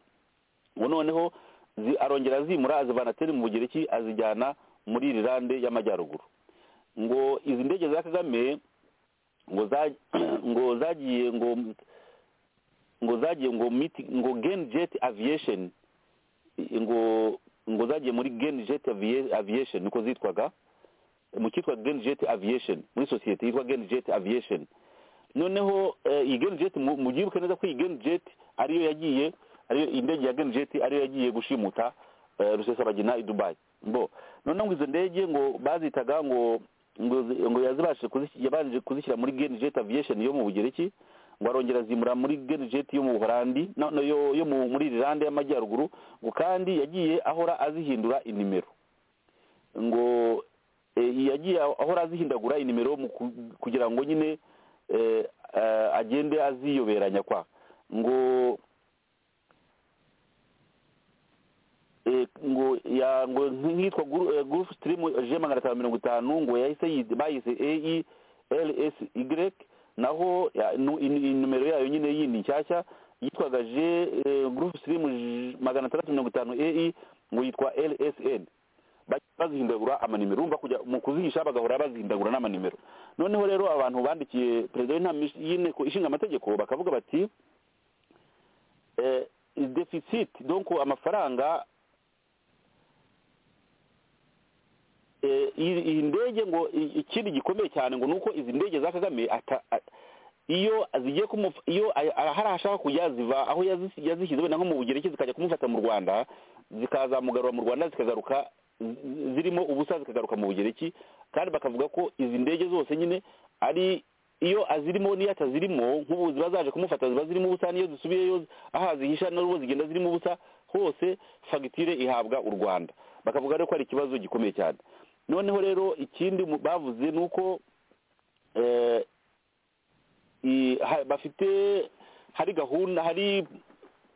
ngo noneho zi- arongera azimura azivana atene mu bugereki azijyana muri irilande y'amajyaruguru ngo izi ndege za kagame ngo za- ngo zagiye ngo ngo zagiye ngo miti ngo gen jet aviation ngo ngo zagiye muri gen jet Avia- aviation niko zitwaga mu cyitwa gen jet aviation muri sosiyete yitwa gen jet aviation noneho eh, iyi gen jet mu- mubyibuke neza ko iyi gen jet ariyo yagiye ariyo indege ya gen jet ariyo yagiye gushimuta eh, rusesabagina i dubai mbo noneho ngo izo ndege ngo bazitaga ngo ngo zi- ngo yazibashije kuzi- yabanje kuzishyira muri gen jet aviation yo mu bugereki ngo arongera azimura muri genjet yo mu buhorandi no- no, yo yo mu- muri irilande y'amajyaruguru ngo kandi yagiye ahora azihindura inimero ngo eh, yagiye ahora azihindagura inimero mu ku- kugira ngo nyine eh, eh, agende aziyoberanya kwa ngo eh, ngo ya ngo nkitwa group stream je magana atanu mirongo itanu ngo yahise yi- bayise ae lsy naho ya- nu- in- in- numero yayo nyine yindi nshyashya yitwaga je eh, group stream J- magana atandatu mirongo itanu ae ngo yitwa lsn bajya bazihindagura amanimero urumva kujya mu kuzihisha bagahora bazihindagura n'amanimero noneho rero abantu bandikiye perezida w'inama y'inteko ishinga amategeko bakavuga bati eh, deficit donc amafaranga eh, iyi iyi ndege ngo i- ikindi gikomeye cyane ngo nuko izi ndege za Kagame ata- a- iyo zigiye kumuf- iyo a- a- hari ashaka kujya ziva aho yazi- yazishyize wenda nko mu bugereki zikajya kumufata mu Rwanda zikazamugarura mu Rwanda zikagaruka zi- zirimo ubusa zikagaruka mu bugereki kandi bakavuga ko izi ndege zose nyine ari iyo azirimo n'iyo atazirimo nk'ubu ziba zaje kumufata ziba zirimo ubusa n'iyo zisubiyeyo aha zihisha n'ubu zigenda zirimo ubusa hose fagitire ihabwa u rwanda bakavuga rero ko ari ikibazo gikomeye cyane noneho rero ikindi mu- bavuze ni uko eh, i- ha- bafite hari gahunda hari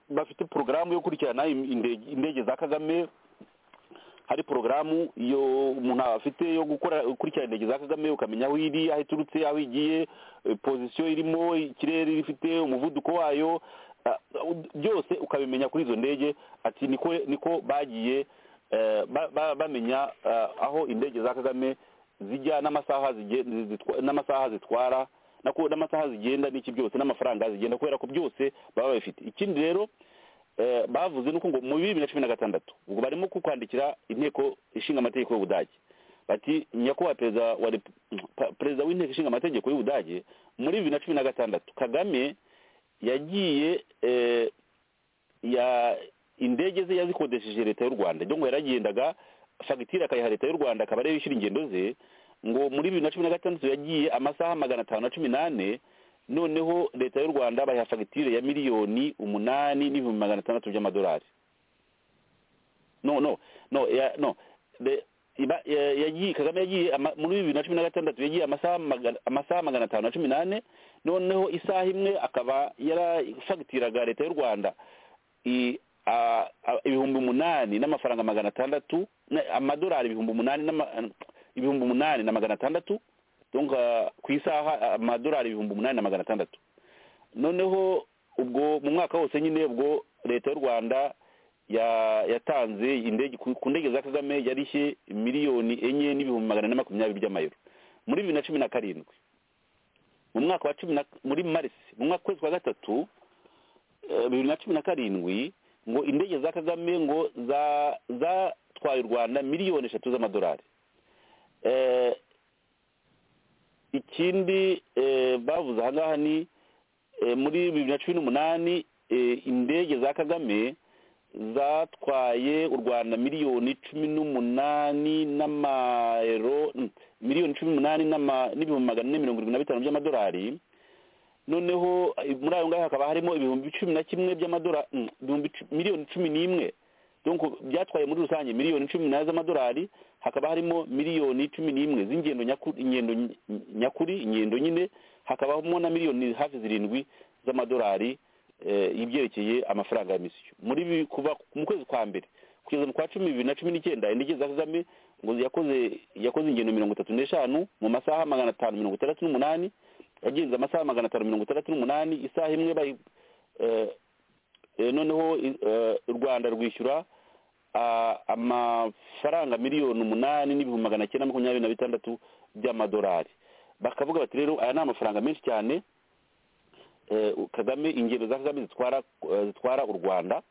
bafite porogaramu yo kurikirana im- indege indege za kagame hari porogaramu iyo umuntu afite yo gukora ukurikirana indege za kagame ukamenya aho iri aho iturutse aho igiye eh, pozisiyo irimo ikirere ifite umuvuduko wayo ah, ud- byose ukabimenya kuri izo ndege ati niko niko bagiye eh, ba- ba- bamenya ah, aho indege za kagame zijya n'amasaha zige- zitwa- n'amasaha zitwara nako- n'amasaha zigenda n'iki byose n'amafaranga zigenda kubera ko byose baba babifite ikindi rero eh, bavuze nuko ngo mu bibiri na cumi na gatandatu ubwo barimo ku kwandikira inteko ishinga amategeko y'ubudage bati nyakubahwa perezida wa repu- pa- perezida w'inteko ishinga amategeko y'ubudage muri bibiri na cumi na gatandatu kagame yagiye eh, ya indege ze yazikodesheje leta y'u rwanda ryo ngo yaragendaga fagitire akayiha leta y'u rwanda akaba ariyo yishyura ingendo ze ngo muri bibiri na cumi na gatandatu yagiye amasaha magana atanu na cumi n'ane noneho leta y'u rwanda bayiha fagitire ya miliyoni umunani n'ibihumbi magana atandatu by'amadolari no no no ya, no the iba ya- yagiye kagame yagiye ama- muri bibiri na cumi na gatandatu yagiye amasaha magana amasaha magana atanu na cumi n'ane noneho isaha imwe akaba yarafagitiraga leta y'u rwanda i- a- a- ibihumbi umunani n'amafaranga magana atandatu na- amadolari ibihumbi umunani n'ama- ibihumbi umunani na magana atandatu donc ah, ku isaha ah, amadolari ibihumbi umunani na magana atandatu noneho ubwo mu mwaka wose nyine ubwo leta y'u rwanda ya- yatanze indege ku ku ndege za kagame yarishye miliyoni enye n'ibihumbi magana ane na makumyabiri by'amayero muri bibiri na cumi na karindwi mu mwaka wa cumi na muri marisi mu mwaka kwezi kwa gatatu eh, bibiri na cumi na karindwi ngo indege za kagame ngo za- zatwaye u rwanda miliyoni eshatu z'amadolari Eh, ikindi eh, bavuze ahangaha ni eh, muri bibiri na cumi n'umunani eh, indege za kagame zatwaye u rwanda miliyoni cumi n'umunani n'amayero mm, miliyoni cumi n'umunani n'ama- n'ibihumbi magana ane mirongo irindwi na bitanu by'amadolari noneho eh, muri ayo ngayo hakaba harimo ibihumbi cumi na kimwe by'amadolari mm, ibihumbi cu- miliyoni cumi n'imwe donc byatwaye muri rusange miliyoni cumi nayo z'amadolari hakaba harimo miliyoni cumi n'imwe z'ingendo nyaku- ingendo ny- nyakuri ingendo nyine hakabamo na miliyoni hafi zirindwi z'amadolari eh, ibyerekeye amafaranga ya misiyo muri bi- kuva mu kwezi kwa mbere kugeza mu kwa cumi bibiri na cumi n'icyenda indege za kagame ngo yakoze yakoze ingendo mirongo itatu n'eshanu mu masaha magana atanu mirongo itandatu n'umunani yagenze amasaha magana atanu mirongo itandatu n'umunani isaha imwe bayi eh, eh, noneho eh, u rwanda rwishyura ah, amafaranga miliyoni umunani n'ibihumbi magana cyenda makumyabiri na bitandatu by'amadolari bakavuga bati rero aya ni amafaranga menshi cyane eh, kagame ingendo za kagame zitwara eh, zitwara u rwanda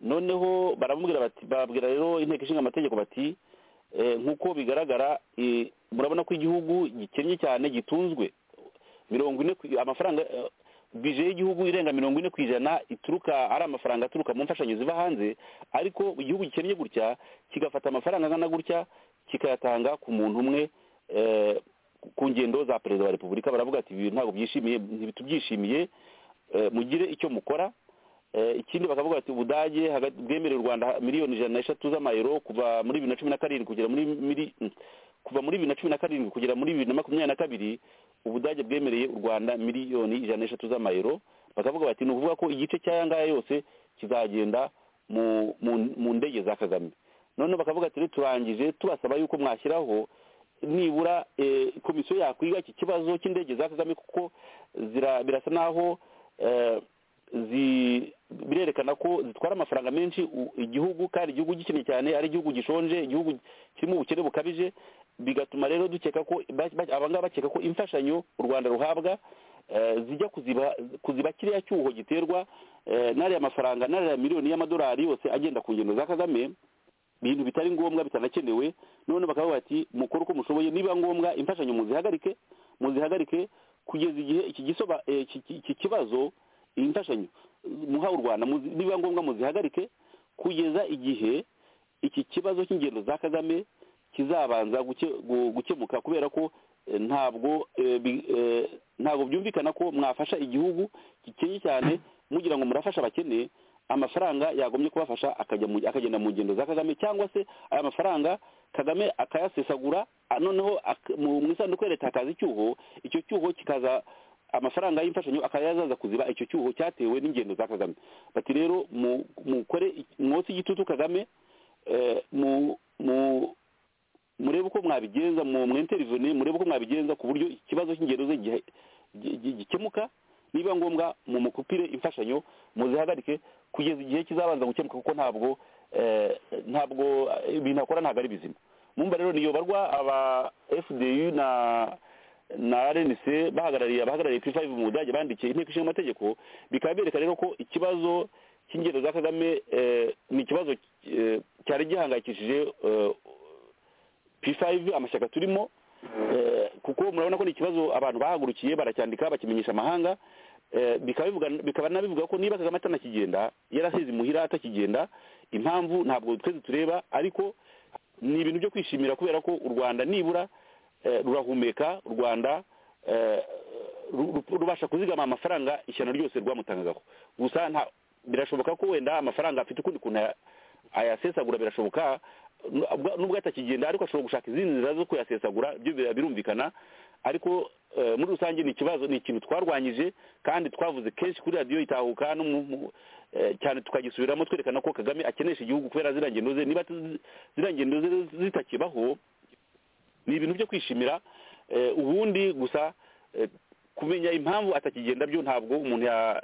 noneho baramubwira bati babwira rero inteko ishinga amategeko bati eh, nk'uko bigaragara eh, murabona ko igihugu gikennye cyane gitunzwe mirongo ine ku- amafaranga eh, bije y'igihugu irenga mirongo ine ku ijana ituruka ari amafaranga aturuka mu mfashanyo ziva hanze ariko igihugu gikennye gutya kigafata amafaranga angana gutya kikayatanga ku muntu umwe eh, ku ngendo za perezida wa repubulika baravuga ati ibi ntabwo byishimiye ntibitubyishimiye eh, mugire icyo mukora Eh, ikindi bakavuga bati ubudage hagati- bwemereye u rwanda miliyoni ijana n'eshatu z'amayero kuva muri bibiri na cumi na karindwi kugera muri mili- kuva muri bibiri na cumi na karindwi kugera muri bibiri na makumyabiri na kabiri ubudage bwemereye u rwanda miliyoni ijana n'eshatu z'amayero bakavuga bati ni ukuvuga ko igice cy'aya ngaya yose kizagenda mu mu- mu ndege za kagame noneho bakavuga ati rero turangije tubasaba yuko mwashyiraho nibura eh, komisiyo yakwiga iki kibazo cy'indege za kagame kuko zira- birasa n'aho eh, zi- birerekana ko zitwara amafaranga menshi u- igihugu kandi igihugu gikennye cyane ari igihugu gishonje igihugu kirimo ubukene bukabije bigatuma rero dukeka ko ba- ba- abangaba bakeka ko imfashanyo u rwanda ruhabwa eh, zijya kuziba kuziba kiriya cyuho giterwa eh, n'ariya mafaranga n'ariya miliyoni y'amadolari yose agenda ku ngendo za kagame ibintu bitari ngombwa bitanakenewe none bakavuga bati mukore uko mushoboye niba ngombwa imfashanyo muzihagarike muzihagarike kugeza igihe iki gisoba eh, iki- iki iki kibazo imfashanyo muha u rwanda muzi- niba ngombwa muzihagarike kugeza igihe iki kibazo cy'ingendo za kagame kizabanza guke- gu- gukemuka kubera ko eh, ntabwo eh, bi- eh, ntabwo byumvikana ko mwafasha igihugu gikennye cyane mugira ngo murafasha abakene amafaranga yagombye kubafasha akajya mu- akagenda mu ngendo za kagame cyangwa se aya mafaranga kagame akayasesagura a- noneho ak- mu mu isanduku ya leta hakaza icyuho icyo cyuho kikaza amafaranga y'imfashanyo akayazaza kuziba icyo cyuho cyatewe n'ingendo za kagame bati rero mu- mukore mwotse igitutu kagame eh, mu mu murebe uko mwabigenza mu mwinterivene murebe uko mwabigenza ku buryo ikibazo cy'ingendo ze gihe- gi- gi- gikemuka niba ngombwa mu mukupire imfashanyo muzihagarike kugeza igihe kizabanza gukemuka kuko ntabwo eh, ntabwo eh, ibintu akora ntabwo ari bizima mumba rero niyobarwa aba fdu na na rnc bahagarariye abahagarariye kuri five mu budage bandikiye inteko ishinga amategeko bikaba bereka rero ko ikibazo cy'ingendo za kagame eh, ni ikibazo eh, cyari gihangayikishije eh, p5 amashyaka turimo eh, kuko murabona ko ni ikibazo abantu bahagurukiye baracyandika bakimenyesha amahanga eh, bikaba bivuga- bikaba nabivuga ko niba kagame atanakigenda yarasize imuhira atakigenda impamvu ntabwo twese tureba ariko ni ibintu byo kwishimira kubera ko u rwanda nibura eh, rurahumeka u rwanda eh, ru- ru- rubasha kuzigama amafaranga ishyano ryose rwamutangagaho gusa nta- birashoboka ko wenda amafaranga afite ukundi kuntu aya- ayasesagura birashoboka nubwo- nubwo atakigenda ariko ashobora gushaka izindi nzira zo kuyasesagura ibyo bira- birumvikana ariko eh, muri rusange ni ikibazo ni ikintu twarwanyije kandi twavuze kenshi kuri radiyo itahuka no mu- mu- eh, cyane tukagisubiramo twerekana ko kagame akenesha igihugu kubera ziriya ngendo ze niba zi- ziriya ngendo ze zitakibaho ni ibintu byo kwishimira eh, ubundi gusa eh, kumenya impamvu atakigenda byo ntabwo umuntu ya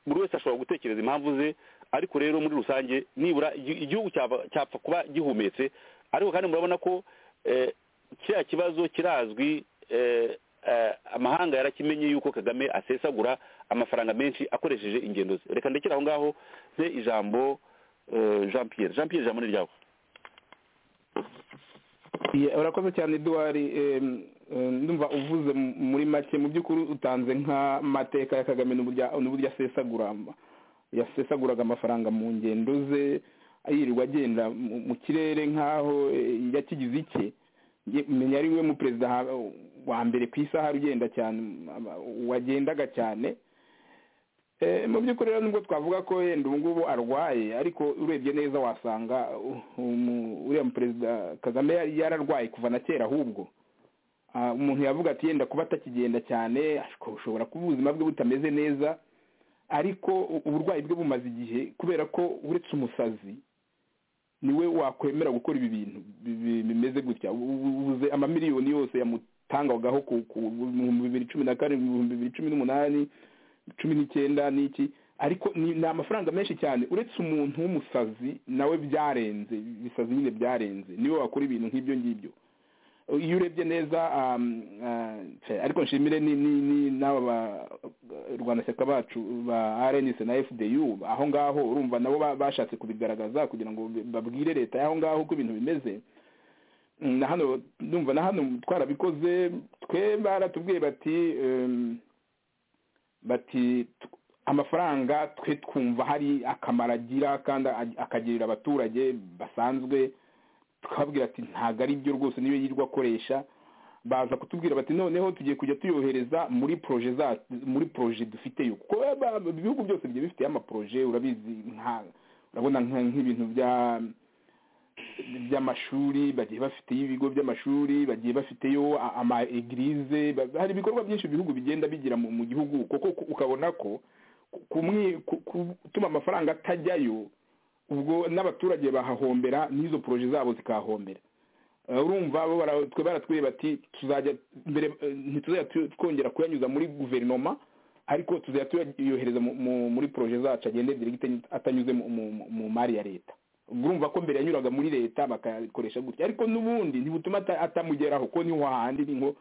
buri wese ashobora gutekereza impamvu ze ariko rero muri rusange nibura igi- igihugu cyaba- cyapfa kuba gihumetse ariko kandi murabona ko eh, kiriya kibazo kirazwi eh, eh, amahanga yarakimenye yuko kagame asesagura amafaranga menshi akoresheje ingendo ze reka ndekere aho ngaho mpe ijambo eh, jean pierre jean pierre ijambo ni ryawe Ye, urakoze cyane eduwari em, em, ndumva uvuze mu- muri make mu by'ukuri utanze nk'amateka ya kagame n'uburyo n'uburyo asesagura ama- yasesaguraga amafaranga mu ngendo ze yirirwa agenda mu- mu kirere nk'aho eh, yakigize icye Ye- menya ari we mu perezida ha- wa mbere ku isaha ugenda cyane m- ama- wagendaga cyane mu by'ukuri rero nubwo twavuga ko yenda ubu ngubu arwaye ariko urebye neza wasanga uriya perezida kagame yararwaye kuva na kera ahubwo umuntu yavuga ati yenda kuba atakigenda cyane ushobora kuba ubuzima bwe butameze neza ariko uburwayi bwe bumaze igihe kubera ko uretse umusazi niwe wakwemera gukora ibi bintu bimeze gutya ubuze amamiliyoni yose yamutangagaho mu bihumbi bibiri cumi na karindwi mu bihumbi bibiri cumi n'umunani cumi n'icyenda n'iki ariko ni amafaranga menshi cyane uretse umuntu w'umusazi nawe byarenze ibisazi nyine byarenze niwe wakora ibintu nk'ibyo ngibyo iyo urebye neza ariko nshimire n'aba barwanashyaka bacu ba rnc na fdu aho ngaho urumva nabo bashatse kubigaragaza kugira ngo babwire leta y'aho ngaho uko ibintu bimeze na hano numva na hano twarabikoze twe baratubwiye bati bati amafaranga twe twumva hari akamaro agira kandi akagirira abaturage basanzwe tukababwira ati ntabwo ari byo rwose niyo yirwa akoresha baza kutubwira bati noneho tugiye kujya tuyohereza muri poroje za muri poroje dufiteyo kuko ibihugu byose bigiye bifite amaporoje urabizi nka urabona nk'ibintu bya by'amashuri bagiye bafiteyo ibigo by'amashuri bagiye bafiteyo ama egirize hari ibikorwa byinshi ibihugu bigenda bigira mu gihugu kuko ukabona ko gutuma amafaranga atajyayo ubwo n'abaturage bahahombera n'izo poroje zabo zikahahombera urumva bo twe baratwiye bati tuzajya mbere ntituzajya twongera kuyanyuza muri guverinoma ariko tuzajya tuyohereza muri poroje zacu agende diregite atanyuze mu mari ya leta urumva ko mbere yanyuraga muri leta bakayikoresha gutya ariko n'ubundi ntibutuma atamugeraho ko niho hahandi ni nko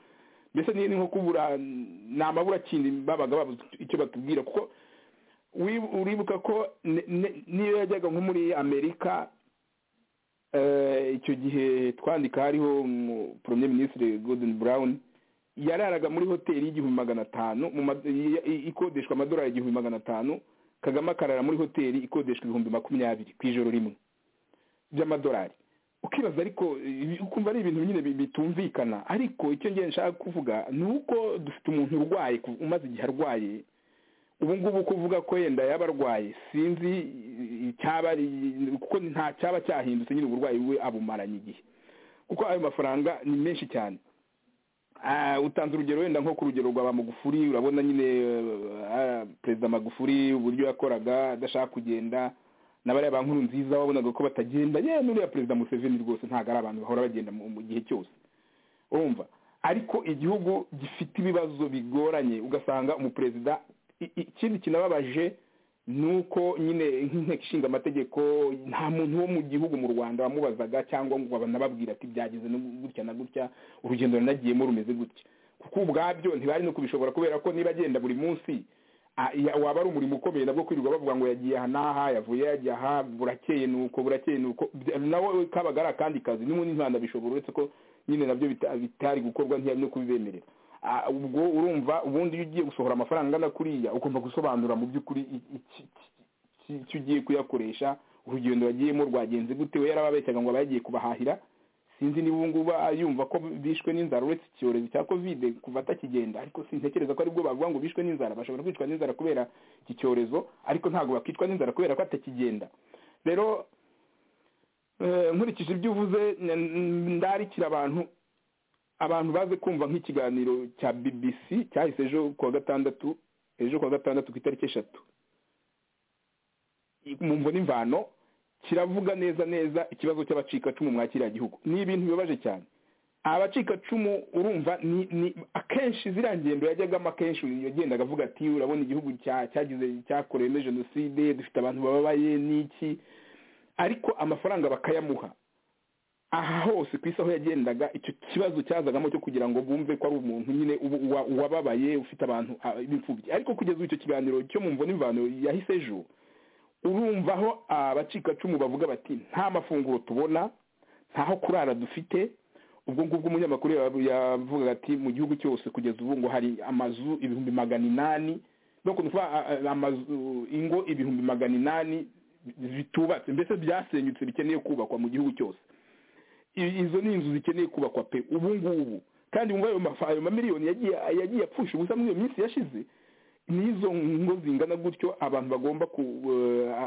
mbese ni nko kubura ni amaburakindi babaga babuze icyo batubwira kuko uribuka ko niyo yajyaga nko muri amerika icyo gihe twandika hariho premier minisitiri gordon brown yararaga muri hoteli y'igihumbi magana atanu ikodeshwa amadolari igihumbi magana atanu kagame akarara muri hoteli ikodeshwa ibihumbi makumyabiri ku ijoro rimwe by'amadolari ukibaza ariko ukumva ari ibintu nyine bitumvikana ariko icyo ngiye nshaka kuvuga ni uko dufite umuntu urwaye umaze igihe arwaye ubu ngubu kuvuga ko yenda yaba arwaye sinzi icyaba kuko nta cyaba cyahindutse nyine uburwayi we abumaranye igihe kuko ayo mafaranga ni menshi cyane utanze urugero wenda nko ku rugero rwa ba magufuri urabona nyine perezida magufuri uburyo yakoraga adashaka kugenda na bariya ba nkuru nziza wabonaga ko batagenda yewe n'uriya perezida museveni rwose ntabwo ari abantu bahora bagenda mu gihe cyose urumva ariko igihugu gifite ibibazo bigoranye ugasanga umuperezida ikindi kinababaje ni uko nyine nk'inteko ishinga amategeko nta muntu wo mu gihugu mu rwanda wamubazaga cyangwa ngo banababwira ati byageze gutya na gutya urugendo runagiyemo rumeze gutya kuko ubwabyo ntibari no kubishobora kubera ko niba agenda buri munsi waba ari umurimo ukomeye nabwo kwirirwa bavuga ngo yagiye aha n'aha yavuye yajya aha burakeye ni uko burakeye ni uko nawe kabaga ari akandi kazi n'ubundi ntibanabishobora uretse ko nyine nabyo bitari gukorwa ntiyari no kubibemerera ubwo urumva ubundi iyo ugiye gusohora amafaranga angana kuriya ugomba gusobanura mu by'ukuri icyo ugiye kuyakoresha urugendo wagiyemo rwagenze gute we yarababeshyaga ngo bagiye kubahahira sinzi niba ngubu yumva ko bishwe n'inzara uretse icyorezo cya kovide kuva atakigenda ariko sintekereza ko aribwo bavuga ngo bishwe n'inzara bashobora kwicwa n'inzara kubera iki cyorezo ariko ntabwo bakicwa n'inzara kubera ko atakigenda rero nkurikije ibyo uvuze ndarikira abantu abantu baze kumva nk'ikiganiro cya bbc cyahise ejo kuwa gatandatu ejo kuwa gatandatu ku itariki eshatu mu mvo n'imvano kiravuga neza neza ikibazo cy'abacikacumu mwa kiriya gihugu ni ibintu bibabaje cyane abacikacumu urumva ni akenshi ziriya ngendo yajyagamo akenshi yagendaga avuga ati urabona igihugu cyagize cyakoreyemo jenoside dufite abantu bababaye n'iki ariko amafaranga bakayamuha aha hose ku isi aho yagendaga icyo kibazo cyazagamo cyo kugira ngo bumve ko ari umuntu nyine wababaye ufite abantu b'imfubyi ariko kugeza icyo kiganiro cyo mu mvune imvano yahise ejo urumva aho abacikacumu bavuga bati nta mafunguro tubona ntaho kurara dufite ubwo ngubwo umunyamakuru yavugaga ati mu gihugu cyose kugeza ubu ngo hari amazu ibihumbi magana inani no kuva amazu ingo ibihumbi magana inani bitubatse mbese byasenyutse bikeneye kubakwa mu gihugu cyose izo ni inzu zikeneye kubakwa pe ubu ngubu kandi wumva ayo mamiliyoni yagiye apfusha ubusa muri iyo minsi yashize n'izo ngo zingana gutyo abantu bagomba ku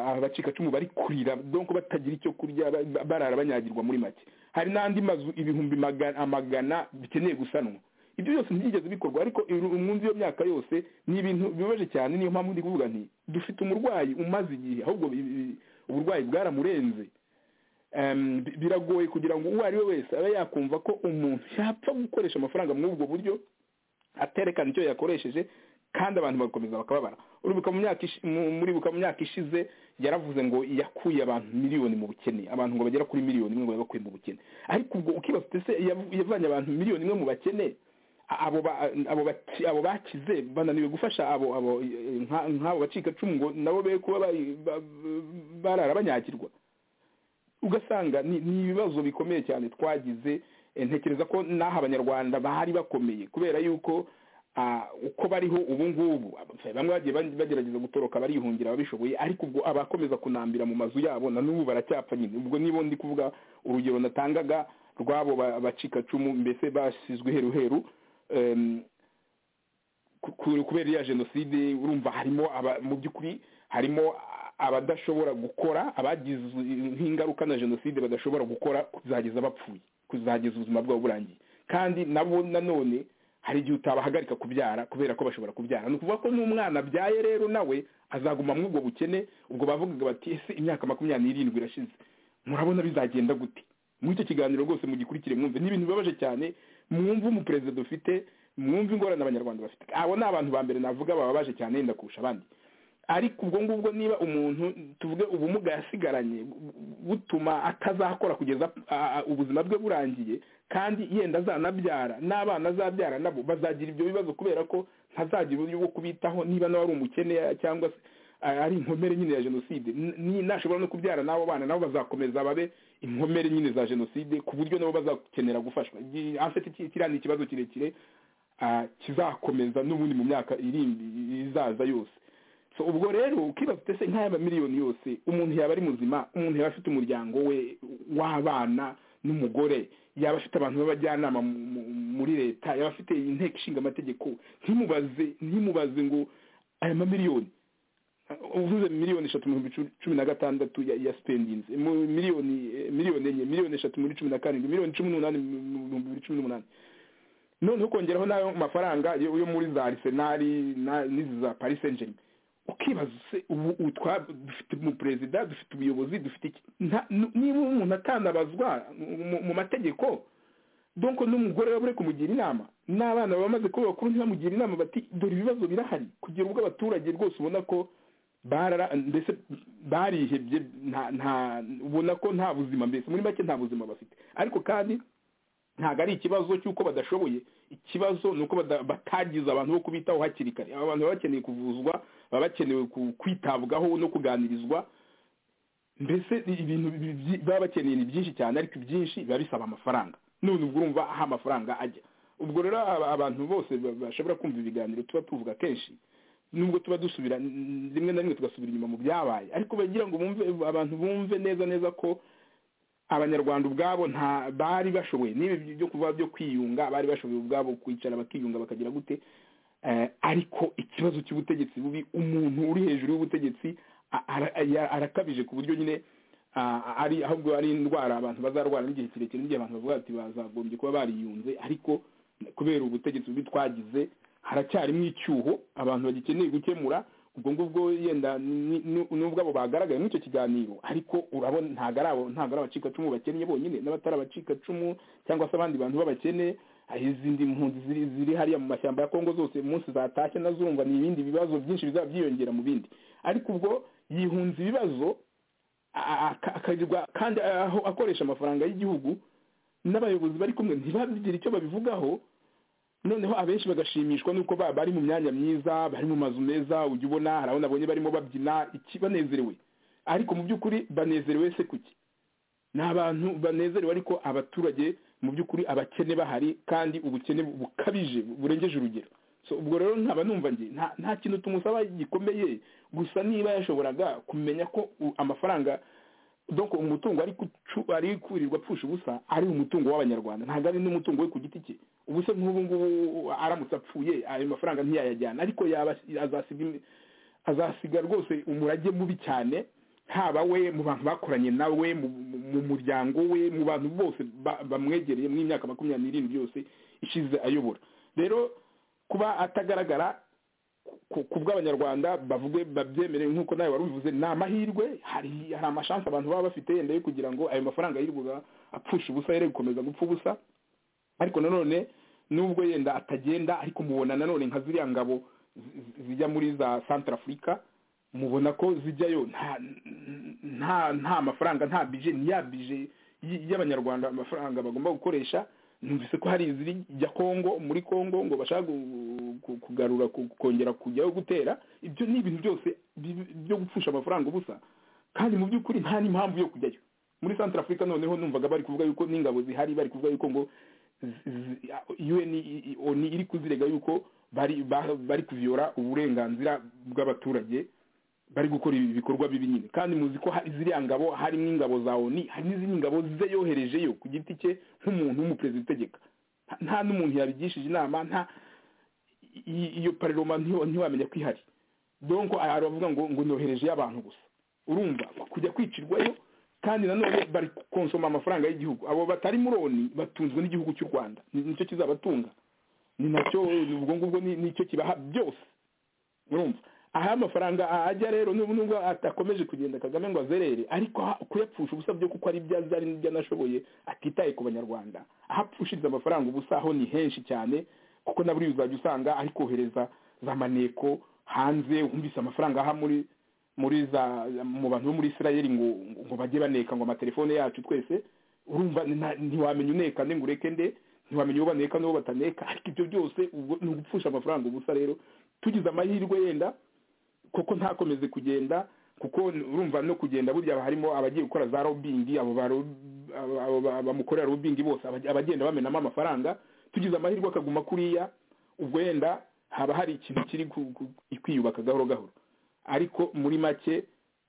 abacikacumu bari kurira donko batagira icyo kurya barara banyagirwa muri make hari n'andi mazu ibihumbi amagana bikeneye gusanwa ibyo byose ntibyigeze bikorwa ariko umwumvi iyo myaka yose ni ibintu bibabaje cyane niyo mpamvu ndi kuvuga nti dufite umurwayi umaze igihe ahubwo uburwayi bwaramurenze biragoye kugira ngo uwo ari we wese abe yakumva ko umuntu yapfa gukoresha amafaranga muri ubwo buryo aterekana icyo yakoresheje kandi abantu bagakomeza bakababara muri buka mu myaka ishize yaravuze ngo yakuye abantu miliyoni mu bukene abantu ngo bagera kuri miliyoni imwe ngo bakuye mu bukene ariko ubwo ukibaza uti ese yavanye abantu miliyoni imwe mu bakene abo bakize bananiwe gufasha nk'abo bacikacumu ngo nabo be kuba barara banyagirwa ugasanga ni ibibazo bikomeye cyane twagize ntekereza ko n'aha abanyarwanda bari bakomeye kubera yuko uko bariho ubu ngubu bamwe bagiye bagerageza gutoroka barihungira babishoboye ariko ubwo abakomeza kunambira mu mazu yabo na n'ubu baracyapfa nyine ubwo niba ndi kuvuga urugero natangaga rw'abo bacikacumu mbese basizwe heru heru kubera iriya jenoside urumva harimo mu by'ukuri harimo abadashobora gukora abagize nk'ingaruka na jenoside badashobora gukora kuzageza bapfuye kuzageza ubuzima bwabo burangiye kandi nabo nanone hari igihe utabahagarika kubyara kubera ko bashobora kubyara ni ukuvuga ko n'umwana abyaye rero nawe azaguma muri ubwo bukene ubwo bavugaga bati ese imyaka makumyabiri n'irindwi irashize murabona bizagenda gute muri icyo kiganiro rwose mugikurikire mwumve ni ibintu bibabaje cyane mwumve umuperezida dufite mwumve ingorane abanyarwanda bafite abo ni abantu ba mbere navuga bababaje cyane yenda kurusha abandi ariko ubwo ngubwo niba umuntu tuvuge ubumuga yasigaranye butuma atazakora kugeza ubuzima bwe burangiye kandi yenda azanabyara n'abana azabyara nabo bazagira ibyo bibazo kubera ko ntazagira uburyo bwo kubitaho niba nawe ari umukene cyangwa se ari inkomere nyine ya jenoside nashobora no kubyara n'abo bana nabo bazakomeza babe inkomere nyine za jenoside ku buryo nabo bazakenera gufashwa kiriya ni ikibazo kirekire kizakomeza n'ubundi mu myaka izaza yose so ubwo rero ukibaza uti ese nk'aya mamiliyoni yose umuntu yaba ari muzima umuntu yaba afite umuryango we w'abana n'umugore yaba afite abantu b'abajyanama muri leta yaba afite inteko ishinga amategeko ntimubaze ntimubaze ngo aya mamiliyoni uvuze miliyoni eshatu mu bihumbi cumi na gatandatu ya spendings miliyoni miliyoni enye miliyoni eshatu muri cumi na karindwi miliyoni cumi n'umunani mu bihumbi cumi n'umunani noneho ukongeraho n'ayo mafaranga yo muri za arisenali n'izi za paris saint germain ukibaza ubu dufite umuperezida dufite ubuyobozi dufite niba umuntu atanabazwa mu mategeko donko n'umugore wabure kumugira inama n'abana bamaze kuba bakuru ntibamugira inama bati dore ibibazo birahari kugira ubwo abaturage rwose ubona ko mbese barihebye ubona ko nta buzima mbese muri make nta buzima bafite ariko kandi ntabwo ari ikibazo cy'uko badashoboye ikibazo ni uko batagize abantu bo kubitaho hakiri kare aba bantu baba bakeneye kuvuzwa baba bakenewe kwitabwaho no kuganirizwa mbese ibintu baba bakeneye ni byinshi cyane ariko ibyinshi biba bisaba amafaranga none ubwo urumva aho amafaranga ajya ubwo rero abantu bose bashobora kumva ibiganiro tuba tuvuga kenshi nubwo tuba dusubira rimwe na rimwe tugasubira inyuma mu byabaye ariko bagira ngo bumve abantu bumve neza neza ko abanyarwanda ubwabo nta bari bashoboye n'ibi byo kuva byo kwiyunga bari bashoboye ubwabo kwicara bakiyunga bakagira gute ariko ikibazo cy'ubutegetsi bubi umuntu uri hejuru y'ubutegetsi arakabije ku buryo nyine ari ahubwo ari indwara abantu bazarwara n'igihe kirekire n'igihe abantu bavuga bati bazagombye kuba bariyunze ariko kubera ubutegetsi bubi twagize haracyarimo icyuho abantu bagikeneye gukemura ubwo ngubwo yenda nubwo abo bagaragaye muri icyo kiganiro ariko urabona ntabwo ari abo ntabwo ari abacikacumu bakennye bonyine n'abatari abacikacumu cyangwa se abandi bantu b'abakene izindi mpunzi ziri hariya mu mashyamba ya kongo zose umunsi zatashye nazumva ni ibindi bibazo byinshi bizaba byiyongera mu bindi ariko ubwo yihunza ibibazo akagirwa kandi aho akoresha amafaranga y'igihugu n'abayobozi bari kumwe ntibagire icyo babivugaho noneho abenshi bagashimishwa nuko bari mu myanya myiza bari mu mazu meza ujya ubona hari abo nabonye barimo babyina iki banezerewe ariko mu by'ukuri banezerewe se kuki ni abantu banezerewe ariko abaturage mu by'ukuri abakene bahari kandi ubukene bukabije burengeje urugero ubwo rero nkaba numva nge nta kintu tumusaba gikomeye gusa niba yashoboraga kumenya ko amafaranga doko umutungo ari kurirwa apfusha ubusa ari umutungo w'abanyarwanda ntabwo ari n'umutungo we ku giti cye ubuse nk'ubu ngubu aramutse apfuye ayo mafaranga ntiyayajyana ariko yaba azasiga imi- azasiga rwose umurage mubi cyane haba we mu bantu bakoranye nawe mu- mu- mu muryango we mu bantu bose ba- bamwegereye mu myaka makumyabiri n'irindwi yose ishize ayobora rero kuba atagaragara ku- ku bw'abanyarwanda bavuge babyemere nk'uko nawe wari ubivuze ni amahirwe hari hari amashansi abantu baba bafite yenda yo kugira ngo ayo mafaranga yirirwaga apfusha ubusa yere gukomeza gupfa ubusa ariko nanone nubwo yenda atagenda ariko mubona nanone nka ziriya ngabo zi- zi- zijya muri za centre africa mubona ko zijyayo nta nta nta mafaranga nta bije ni ya bije y- y'abanyarwanda amafaranga bagomba gukoresha numvise ko hari izijya kongo muri kongo ngo bashaka gu- ku- kugarura ku- kongera kujyayo gutera ibyo ni ibintu byose bi- byo gupfusha amafaranga ubusa kandi mu by'ukuri nta n'impamvu yo kujyayo muri centre africa noneho numvaga bari kuvuga yuko n'ingabo zihari bari kuvuga yuko ngo z- z- un i- i- oni iri kuzirega yuko bari ba- bari kuviyora uburenganzira bw'abaturage bari gukora ibi bikorwa bibi nyine kandi muzi ko hari ziriya ngabo harimo ingabo za oni hari n'izindi ngabo ze yoherejeyo ku giti cye nk'umuntu w'umuperezida utegeka Nta- nta n'umuntu yabigishije inama nta i- iyo pareroma ntiwa- ntiwamenya ko ihari donko hari abavuga ngo ngo noherejeyo abantu gusa urumva kujya kwicirwayo kandi nanone bari konsoma amafaranga y'igihugu abo batari muri oni batunzwe n'igihugu cy'u rwanda Ni- nicyo kizabatunga ni nacyo ni ubwo ngubwo ni- nicyo kibaha byose urumva aha amafaranga ajya rero n'ubu nubwo atakomeje kugenda kagame ngo azerere ariko ha- kuyapfusha ubusa byo kuko ari ibyo azi ari n'ibyo anashoboye atitaye ku banyarwanda aho apfushiriza amafaranga ubusa ho ni henshi cyane kuko na buriya uzajya usanga ari kohereza za maneko hanze wumvise amafaranga aha muri muri za mu bantu bo muri israel ngo ngo bajye baneka ngo amatelefone yacu twese urumva nta- ntiwamenya uneka nde ngo ureke nde ntiwamenya uwo baneka n'uwo bataneka ariko ibyo byose ubwo ni ugupfusha amafaranga ubusa rero tugize amahirwe yenda kuko ntakomeze kugenda kuko urumva no kugenda burya harimo abagiye gukora za robingi abo ba rob- abo- abo ba- bamukorera robingi bose abaj- abagenda bamenamo amafaranga tugize amahirwe akaguma kuriya ubwo yenda haba hari ikintu kiri ku- ku- kwiyubaka gahoro gahoro ariko muri make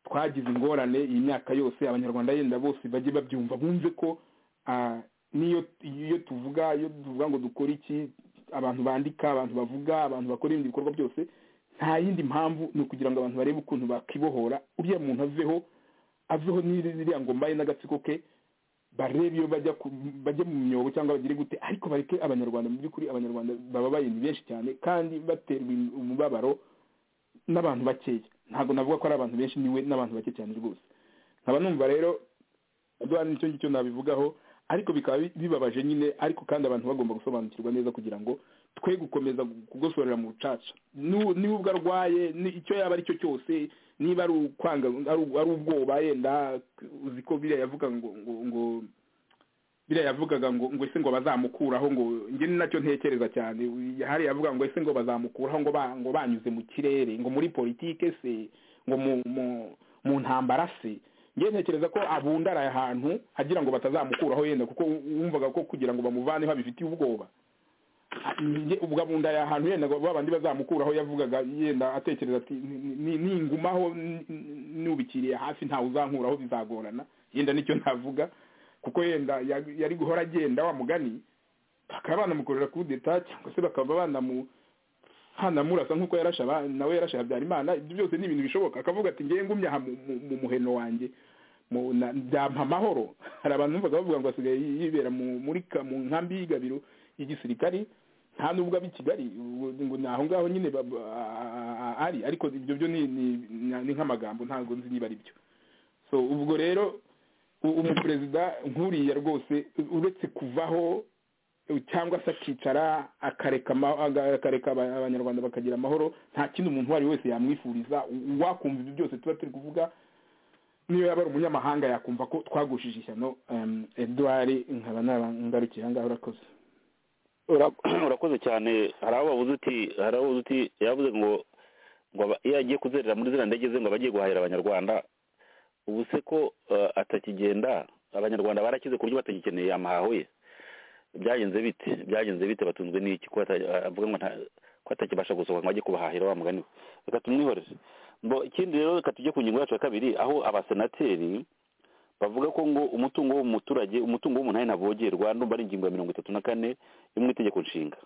twagize ingorane iyi myaka yose abanyarwanda yenda bose bajye babyumva bumve ko ah, niyo iyo tuvuga iyo tuvuga ngo dukore iki abantu bandika abantu bavuga abantu bakora ibindi bikorwa byose nta yindi mpamvu ni ukugira ngo abantu barebe ukuntu bakibohora uriya muntu aveho aveho n'iriya ngoma ye n'agatsiko ke barebe iyo bajya ku- bajya mu myobo cyangwa bagire gute ariko bareke abanyarwanda mu by'ukuri abanyarwanda bababaye ni benshi cyane kandi baterwa umubabaro n'abantu bakeya ntabwo navuga ko ari abantu benshi niwe n'abantu bake cyane rwose nkaba numva rero duhana nicyo ngicyo nabivugaho ariko bikaba bi- bibabaje nyine ariko kandi abantu bagomba gusobanukirwa neza kugira ngo twe gukomeza kugosorera mu rucaca Nu- niba ubwo arwaye ni- icyo yaba ari cyo cyose niba ari ukwanga ari ari ubwoba yenda uzi ko biriya yavuga ngo ngo ngo biriya yavugaga ngo ngo ese ngo bazamukuraho ngo njye ni nacyo ntekereza cyane hari yavuga ngo ese ngo bazamukuraho ngo ba- ngo banyuze mu kirere ngo muri politike se ngo mu mu mu ntambara se njye ntekereza ko abundara ahantu agira ngo batazamukuraho yenda kuko wumvaga ko kugira ngo bamuvaneho abifitiye ubwoba njye ubwo abundara ahantu yenda ngo babandi bazamukuraho yavugaga yenda atekereza ati "Ni- ni- ningumaho ni- ni- nubikiriye hafi ntawe uzankuraho bizagorana yenda nicyo navuga kuko yenda ya- yari guhora agenda wa mugani bakaba banamukorera ku deta cyangwa se bakaba banamu hanamurasa nk'uko yarashe aba- nawe yarashe habyarimana ibyo byose ni ibintu bishoboka akavuga ati ngewe ngumye aha mu- mu- mu muheno wanjye mu- na- byampa amahoro hari abantu numvaga bavuga ngo asigaye yi- yibera mu- muri ka- mu nkambi y'igabiro y'igisirikari nta nubwo abi kigali ubu- ngo ni aho ngaho nyine ba- ba- a- a- ari ariko ibyo byo ni- ni ni- ni nk'amagambo ntabwo nzi niba ari byo so ubwo rero u- umuperezida nk'uriya rwose u- uretse kuvaho u- cyangwa se akicara akareka ama- aga- akareka aba- abanyarwanda bakagira amahoro nta kindi umuntu uwo ari we wese yamwifuriza U- wakumva ibyo byose tuba turi kuvuga niyo yaba ari umunyamahanga yakumva ko twagushije ishyano em, edouard nkaba narangarukiye ahangaha urakoze Ura- urakoze cyane hari aho bavuze uti hari aho bavuze uti yavuze ngo ngo aba- iyo agiye kuzerera muri ziriya ndege ze ngo aba agiye guhahira abanyarwanda ubu se ko eh, atakigenda abanyarwanda barakize ku buryo batagikeneye amahaho ye byagenze bite byagenze bite batunzwe n'iki ko ata- avuga ngo nta- ko atakibasha gusohoka ngo ajye kubahahira wa mugani we reka tumwihoreze mbo ikindi rero reka tujye ku ngingo yacu ya kabiri aho abasenateri bavuga ko ngo umutungo w'umuturage umutungo w'umunani navogerwa ndumva ari ingingo ya mirongo itatu na kane yo mu itegeko nshinga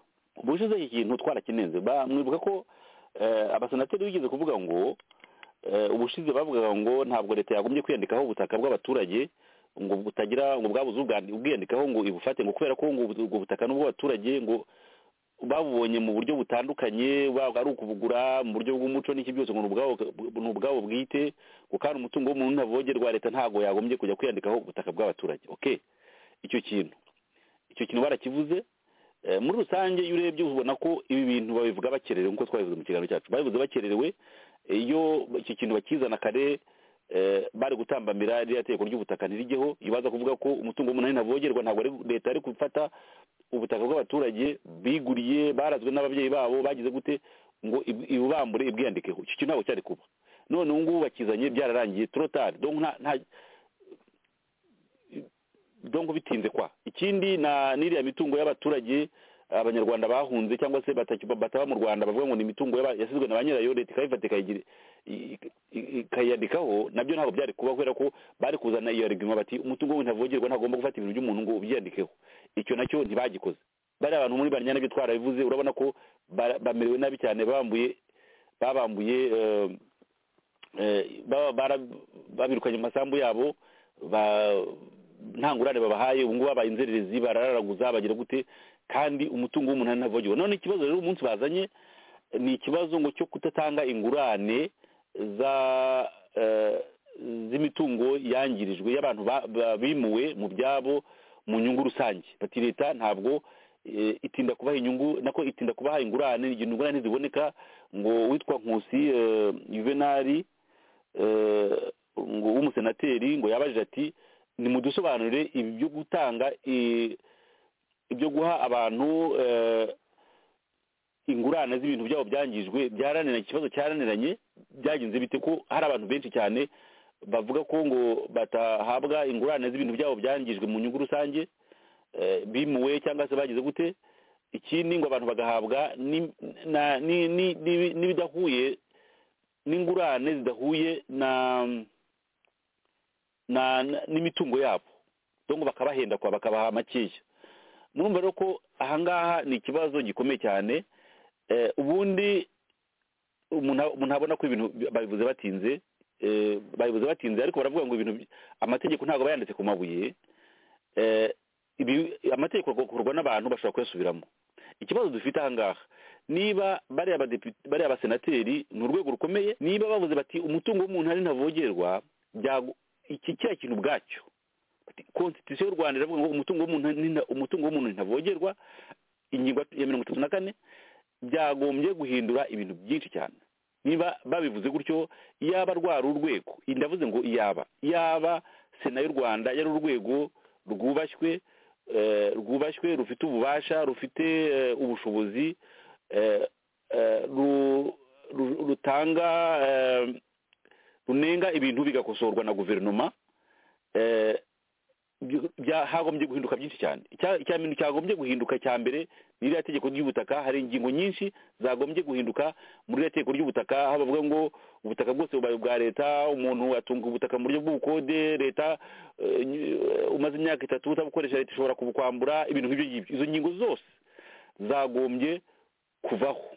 ubushize iki kintu twarakinenze ba- mwibuka ko eh, abasenateri bigeze kuvuga ngo eh, ubushize bavugaga ngo ntabwo leta yagombye kwiyandikaho ubutaka bw'abaturage ngo butagira ngo bwabuze ubwandi- ubwiyandikaho ngo ibufate ngo kubera ko ngo ubu- ubwo butaka n'ubw'abaturage ngo babubonye mu buryo butandukanye waba ari ukubugura mu buryo bw'umuco n'iki byose ngo ni ubwabo ni ubwabo bwite ngo kandi umutungo w'umuntu ntavogerwa leta ntabwo yagombye kujya kwiyandikaho ubutaka bw'abaturage oke icyo kintu icyo kintu barakivuze Eh, muri rusange iyo urebye ubona ko ibi bintu babivuga bakererewe nk'uko twabivuze mu kiganiro cyacu babivuze bakererewe iyo iki kintu bakizana kare eh, bari gutambamira ririya tegeko ry'ubutaka ntirijyeho iyo baza kuvuga ko umutungo w'umunani ntavogerwa ntabwo ari- leta yari gufata ubutaka bw'abaturage biguriye barazwe n'ababyeyi babo bagize gute ngo ib- ibubambure ibwiyandikeho icyo kintu ntabwo cyari kuba none ubu ngubu bakizanye byararangiye torotari donc nta nta donc bitinze kwa ikindi na n'iriya mitungo y'abaturage abanyarwanda bahunze cyangwa se bataki- bataba mu rwanda bavuga ngo ni imitungo y'aba- yasizwe na ba nyirayo leta ikayifata ikayigira- i- i- ikayandikaho nabyo ntabwo byari kuba kubera ko bari kuzana iyo argument bati umutungo we ntavogerwa ntagomba gufata ibintu by'umuntu ngo ubyiyandikeho icyo nacyo ntibagikoze bariya abantu muri barya nabyo twarabivuze urabona ko bara- bamerewe nabi cyane bambuye babambuye eh, eh, baba- bara- babirukanye mu masambu yabo ba- nta ngurane babahaye ubu ngubu babaye inzererezi barararaguza bagira gute kandi umutungo w'umunani ntavogewe none ikibazo rero umunsi bazanye eh, ni ikibazo ngo cyo kudatanga ingurane za eh, z'imitungo yangirijwe y'abantu ba- ba- bimuwe mu byabo mu nyungu rusange bati leta ntabwo eh, itinda kubaha inyungu nako itinda kubaha ingurane igihe ingurane ziboneka ngo witwa nkusi eh, juvenali eh, ngo w'umusenateri ngo yabajije ati nimudusobanurire ibi byo gutanga eh, ibyo guha abantu eh, ingurane z'ibintu byabo byangijwe byaraniranye ikibazo cyaraniranye byagenze bite ko hari abantu benshi cyane bavuga ko ngo batahabwa ingurane z'ibintu byabo byangijwe mu nyungu rusange eh, bimuwe cyangwa se bagize gute ikindi ngo abantu bagahabwa ni- na- ni- ni- ni- n'ibidahuye n'ingurane zidahuye na na na- n'imitungo yabo donc bakabahenda kwa bakabaha makeya murumva rero ko ahangaha ni ikibazo gikomeye cyane eh, ubundi umuntu umuntu abona ko ibintu bi- babivuze batinze eh, babivuze batinze ariko baravuga ngo ibintu bi- amategeko ntabwo aba yanditse ku mabuye eh, ibi- amategeko agakorwa n'abantu bashobora kuyasubiramo ikibazo dufite ahangaha niba bariya badepite bariya abasenateri ni urwego rukomeye niba bavuze bati umutungo w'umuntu ari ntavogerwa byago- iki cya kintu ubwacyo Bati, konstitusiyo y'u rwanda iravuga ngo umutungo w'umuntu ni nta- umutungo w'umuntu ntavogerwa ingingo ya mirongo itatu na kane byagombye guhindura ibintu byinshi cyane niba babivuze gutyo yaba rwari urwego ndavuze ngo yaba yaba sena y'u rwanda yari urwego rwubashywe eh, rwubashywe rufite ububasha rufite eh, ubushobozi eh, eh, ru- ru- rutanga eh, runenga ibintu bigakosorwa na guverinoma eh, byo- bya- hagombye guhinduka byinshi cyane Icya- icya bintu cyagombye guhinduka cya mbere ni iriya tegeko ry'ubutaka hari ingingo nyinshi zagombye guhinduka muri iriya tegeko ry'ubutaka aho bavuga ngo ubutaka bwose bubaye ubwa leta umuntu atunga ubutaka mu buryo bw'ubukode leta eh, ny- umaze imyaka itatu utabukoresha leta ishobora kubukwambura ibintu nk'ibyo ngibyo izo ngingo zose zagombye kuvaho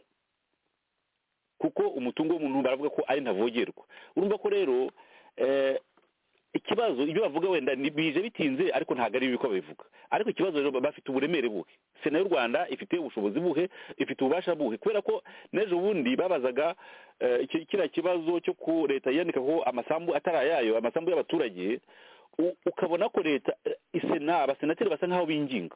kuko umutungo w'umuntu baravuga ko ari ntavogerwa urumva ko rero eh, ikibazo ibyo bavuga wenda ni- bije bitinze ariko ntabwo ari bibi ko babivuga ariko ikibazo rero bafite uburemere buhe sena y'u rwanda ifite ubushobozi buhe ifite ububasha buhe kubera ko n'ejo bundi babazaga eh, iki- kiriya kibazo cyo ku leta yandikaho amasambu atari ayayo amasambu y'abaturage u- ukabona ko leta eh, isena abasenateri basa nk'aho binginga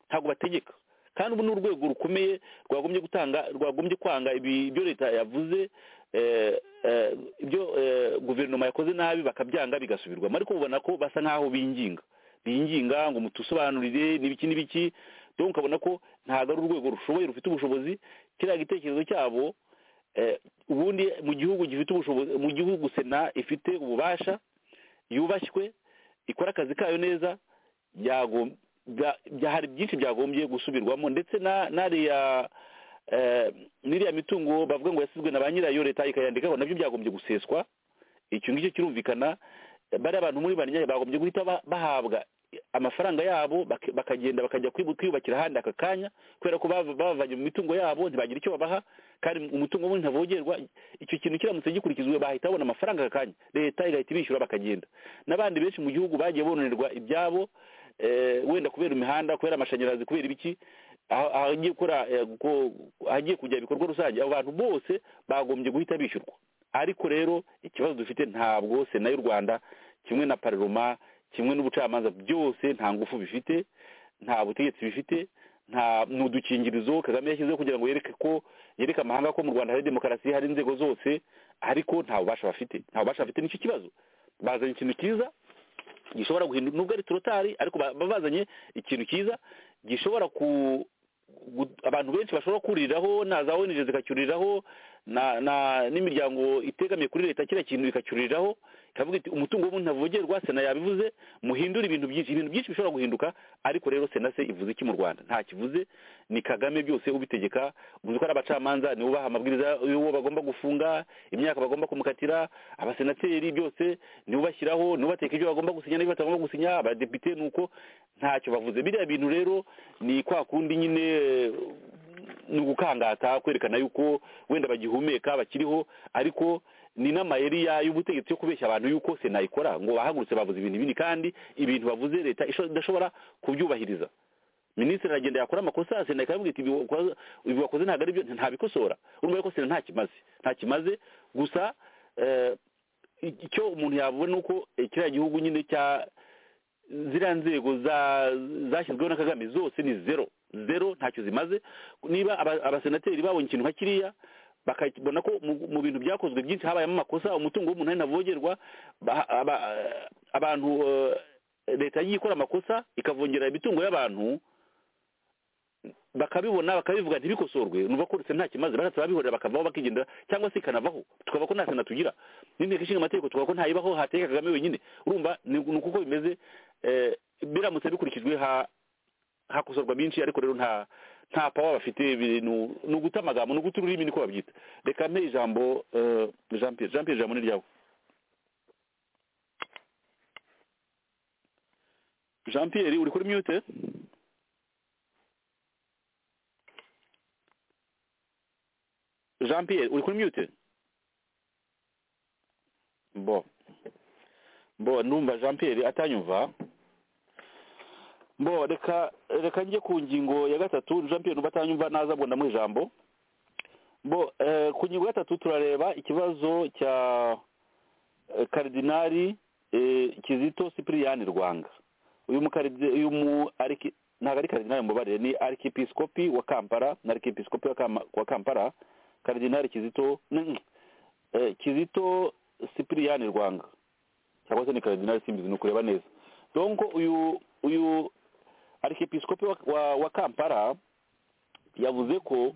ntabwo bategeka kandi ubu ni urwego rukomeye rwagombye gutanga rwagombye kwanga ibi- ibyo leta yavuze eh, eh, ibyo eh, guverinoma yakoze nabi bakabyanga bigasubirwamo ariko ubona ko basa nk'aho binginga binginga ngo mutusobanurire n'ibiki n'ibiki donc ukabona ko ntabwo ari urwego rushoboye rufite ubushobozi kiriya gitekerezo cyabo eh, ubundi mu gihugu gifite ubushobozi mu gihugu sena ifite ububasha yubashywe ikora akazi kayo neza yagom- bya- bya- hari byinshi byagombye gusubirwamo ndetse na nariya eh, n'iriya mitungo bavuga ngo yasizwe na ba nyirayo leta ikayandikaho nabyo byagombye guseswa icyo ngicyo kirumvikana bariya abantu muri banyari bagombye guhita ba- bahabwa amafaranga yabo bak- bakagenda bakajya kwibu- kwiyubakira ahandi aka kanya kubera ko bav- bavanye mu mitungo yabo ntibagira icyo babaha kandi umutungo w'undi ntavogerwa icyo kintu kiramutse gikurikizwe bahita babona amafaranga aka kanya leta igahita ibishyura bakagenda n'abandi benshi mu gihugu bagiye bonerwa ibyabo eh, wenda kubera imihanda kubera amashanyarazi kubera ibiki aho- ahagiye gukora eh, gu- ahagiye kujya ibikorwa rusange abo bantu bose bagombye guhita bishyurwa ariko rero ikibazo dufite ntabwo sena y'u rwanda kimwe na parloma kimwe n'ubucamanza byose nta ngufu bifite nta butegetsi bifite nta ni udukingirizo kagame yashyizeho kugira ngo yereke ko yereke amahanga ko mu rwanda hari demokarasi hari inzego zose ariko nta bubasha bafite nta bubasha bafite nicyo kibazo bazanye ikintu cyiza gishobora guhindura nubwo ari turotari ariko ba- baba bazanye ikintu cyiza gishobora ku gu- abantu benshi bashobora kuriraho na za onije zikacyuriraho na na n'imiryango itegamiye kuri leta kiriya kintu bikacyuriraho ikavuga iti umutungo w'umuntu ntavogerwa sena yabivuze muhindure ibintu byinshi ibintu byinshi bishobora guhinduka ariko rero sena se ivuze iki mu rwanda nta kivuze ni kagame byose ubitegeka uvuze ko ari abacamanza nibo baha amabwiriza y'uwo bagomba gufunga imyaka bagomba kumukatira abasenateri byose nibo bashyiraho nibo bateka ibyo bagomba gusinya n'ibyo batagomba gusinya abadepite ni uko ntacyo bavuze biriya bintu rero ni kwa kundi nyine ni ugukangata kwerekana yuko wenda bagihumeka bakiriho ariko ni n'amayeri ya- y'ubutegetsi yo kubeshya abantu yuko sena ikora ngo bahagurutse bavuze ibintu bini kandi ibintu bavuze leta isho- idashobora kubyubahiriza minisitiri aragenda yakora amakosa sena ikavuga iti "Ibi wakoze- ibi wakoze ntabwo ari byo ntabikosora urumva ko sena nta kimaze nta kimaze gusa eh, icyo umuntu yabona ni uko eh, kiriya gihugu nyine cya ziriya nzego za- zashyizweho na kagame zose ni zero zero ntacyo zimaze niba aba- abasenateri babonye ikintu nka kiriya bakabona ko mu- mu bintu byakozwe byinshi habayemo amakosa umutungo w'umuntu ari ntavogerwa ba- aba- abantu eh, leta yagiye ikora amakosa ikavongera imitungo y'abantu bakabibona bakabivuga ntibikosorwe nuva ko nta kimaze baratse babihorera bakavaho bakigendera cyangwa se ikanavaho tukaba ko nta sena tugira n'inteko ishinga amategeko tukaba ko ntayibaho hateka kagame wenyine urumva ni ni uko uko bimeze eh, biramutse bikurikijwe ha- hakosorwa byinshi ariko rero nta nta pawa bafite ibintu ni uguta amagambo ni uguta ururimi niko babyita reka mpe ijambo eh, jean pierre jean pierre ijambo ni ryawe jean pierre uri kuri mute jean pierre uri kuri mute bo bo numva jean pierre atanyumva bo reka reka njye ku ngingo ya gatatu jean pierre numva atanyumva naza ngo ndamuha ijambo bo eh, ku ngingo ya gatatu turareba ikibazo cya eh, karidinari eh, kizito sipiriyani rwanga uyu mukaridi uyu mu ariki ntabwo ari karidinari mubabarire ni arkipiskopi wa kampala na arkipiskopi wa Kama- wa kampala karidinari kizito ni- eh, kizito sipiriyani rwanga cyangwa se ni karidinari simbizi ni ukureba neza donko uyu uyu arkipiskopi wa, wa, wa kampala yavuze ko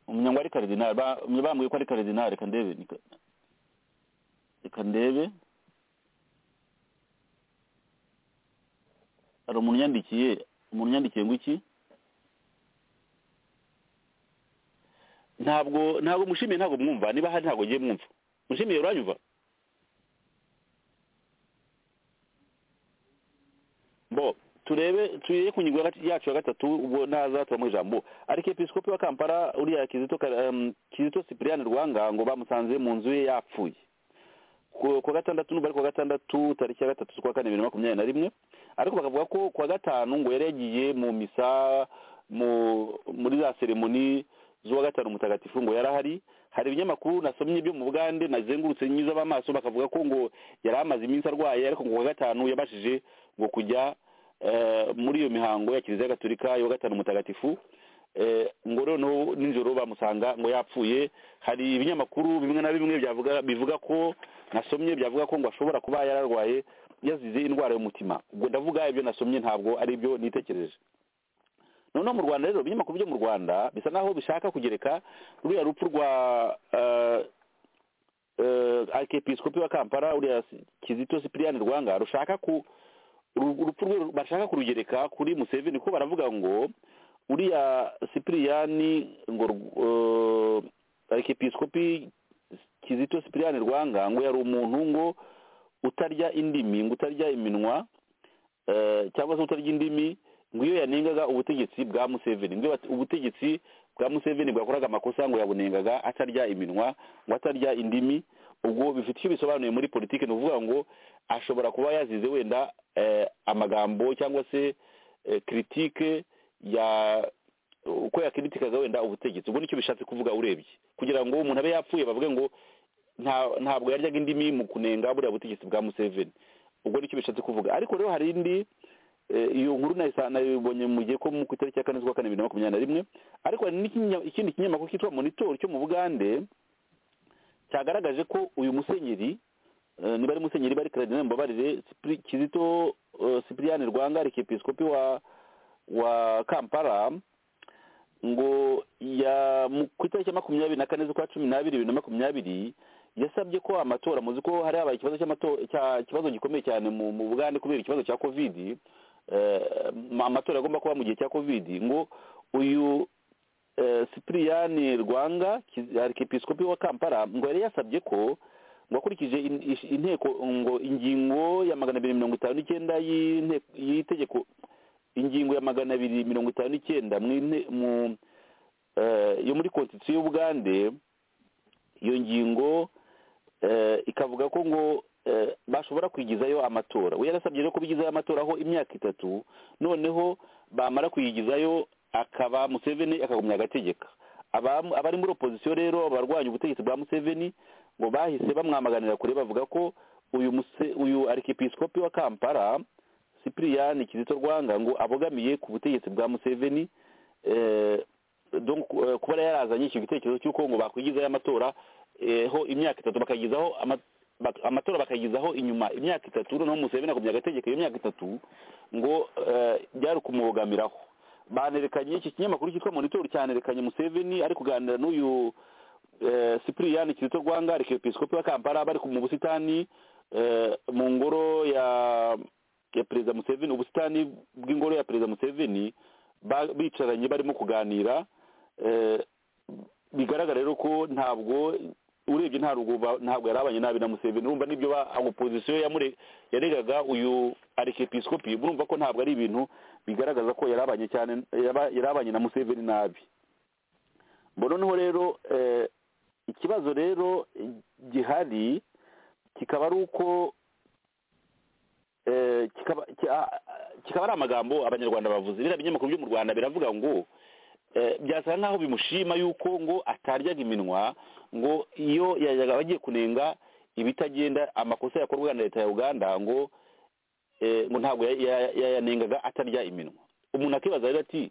umunyangwa ari karidinari ba- bambwiye ko ari karidinari reka ndebe ni ka- reka ndebe hari umuntu yandikiye umuntu yandikiye ngo iki ntabwo ntabwo mushimiye ntabwo mwumva niba hari ntabwo ngiye mwumva mushimiye uranyumva bo turebe turebe ku ngingo ya gati- yacu ya gatatu ubwo naza turamuha ijambo arikepiskopi wa kampala uriya kizito Ka- em, kizito sipiriyani rwanga ngo bamusanze mu nzu ye yapfuye ku kuwa gatandatu nubwo ari kuwa gatandatu tariki ya gatatu z'ukwa kane bibiri na makumyabiri na rimwe ariko bakavuga ko kuwa gatanu ngo yari yagiye mu misa mu muri za seremoni z'uwa gatanu mutagatifu ngo yari ahari hari ibinyamakuru nasomye byo mu bugande nazengurutse nyuzamo amaso bakavuga ko ngo yari amaze iminsi arwaye ariko ngo kuwa gatanu yabashije ngo kujya eh, muri iyo mihango ya kiliziya gatolika y'uwa gatanu mutagatifu Eh, ngo noneho nijoro bamusanga ngo yapfuye hari ibinyamakuru bimwe na bimwe byavuga bivuga ko nasomye byavuga ko ngo ashobora kuba yararwaye yazize indwara y'umutima ubwo ndavuga ibyo nasomye ntabwo ari byo nitekereje noneho mu rwanda rero ibinyamakuru byo mu rwanda bisa naho bishaka kugereka ruriya rupfu rwa eh, eh, arikepiskopi wa kampala uriya si- kizito sipiriyani rwanga rushaka ku uru- urupfu rwe bashaka kurugereka kuri museveni kuko baravuga ngo uriya sipiriyani ngo rw- eh, arikepisikopi kizito sipiriyani rwanga ngo yari umuntu ngo utarya indimi ngo utarya iminwa eh, cyangwa se utarya indimi ngo iyo yanengaga ubutegetsi bwa museveni ngo iyo bati- ubutegetsi bwa museveni bwakoraga amakosa ngo yabunengaga atarya iminwa ngo atarya indimi ubwo bifite icyo bisobanuye muri politiki ni ukuvuga ngo ashobora kuba yazize wenda eh, amagambo cyangwa se eh, kritike ya uko yakiritikaga wenda ubutegetsi ubwo nicyo bishatse kuvuga urebye kugira ngo umuntu abe yapfuye bavuge ngo nta- ntabwo yaryaga indimi mu kunenga buriya butegetsi bwa museveni ubwo nicyo bishatse kuvuga ariko rero hari indi eh, iyo nkuru nayisa- nayibonye mu gihe ko mu ku itariki ya kane z'ukwa kane bibiri na makumyabiri na rimwe ariko hari n'ikinya- ikindi kinyamakuru cyitwa monitor cyo mu bugande cyagaragaje ko uyu musenyeri eh, niba ari musenyeri bari karadinari mbabarire Sipri- kizito eh, sipiriyani rwanga arikepiskopi wa wa kampala ngo ya mu- ku itariki ya makumyabiri na kane z'ukwa cumi n'abiri bibiri na makumyabiri yasabye ko amatora muzi ko hari habaye ikibazo cy'amato- cya- ikibazo gikomeye cyane mu mu bugande kubera ikibazo cya kovidi eh, amatora agomba kuba mu gihe cya kovidi ngo uyu eh, sipiriyani rwanga Kiz- arikepiskopi wa kampala ngo yari yasabye ko ngo akurikije in- ish- inteko ngo ingingo ya magana abiri mirongo itanu n'icyenda y'inte- y'itegeko ingingo ya magana abiri mirongo itanu n'icyenda mu ine- mu, eh, yo muri konstitusiyo y'ubugande iyo ngingo eh, ikavuga ko ngo eh, bashobora kwigizayo amatora we yarasabye rero ko bigizayo amatora aho imyaka itatu noneho bamara kuyigizayo akaba museveni akagumya agategeka Abam- abari muri opozisiyo rero abarwanya ubutegetsi bwa museveni ngo bahise bamwamaganira kure bavuga ko uyu muse- uyu arikepiskopi wa kampala sipiriyani kizito rwanga ngo abogamiye ku butegetsi bwa museveni eh, donc, eh, kuba yari yarazanye icyo gitekerezo cy'uko ngo bakwigizayo amatora eh, ho imyaka itatu bakayigizaho ama- bak- amatora bakayigizaho inyuma imyaka itatu noneho museveni akomeza agategeko iyo myaka itatu ngo eh, byari ukumubogamiraho banerekanye iki kinyamakuru cyitwa monitor cyanerekanye museveni ari kuganira n'uyu eh, sipiriyani kizito rwanga arikepiskopi wa kampala bari ku- mu busitani eh, mu ngoro ya ya perezida museveni ubusitani bw'ingoro ya perezida museveni ba- bicaranye barimo kuganira eh, bigaragara rero ko ntabwo urebye nta rugo ba- ntabwo yari abanye nabi na museveni urumva n'ibyo ba- opozisiyo yamure- yaregaga uyu arikepiskopi urumva ko ntabwo ari ibintu bigaragaza ko yari abanye cyane yaba- yari abanye na museveni nabi Bo noneho rero eh, ikibazo rero eh, gihari kikaba ari uko eh, kikaba ki- kikaba ari amagambo abanyarwanda bavuze biriya binyamakuru byo mu rwanda biravuga ngo eh, byasa nk'aho bimushima yuko ngo ataryaga iminwa ngo iyo yajyaga agiye kunenga ibitagenda amakosa yakorwaga na leta ya uganda ngo eh, ngo ntabwo ya- ya- yayanengaga atarya iminwa umuntu akibaza rero ati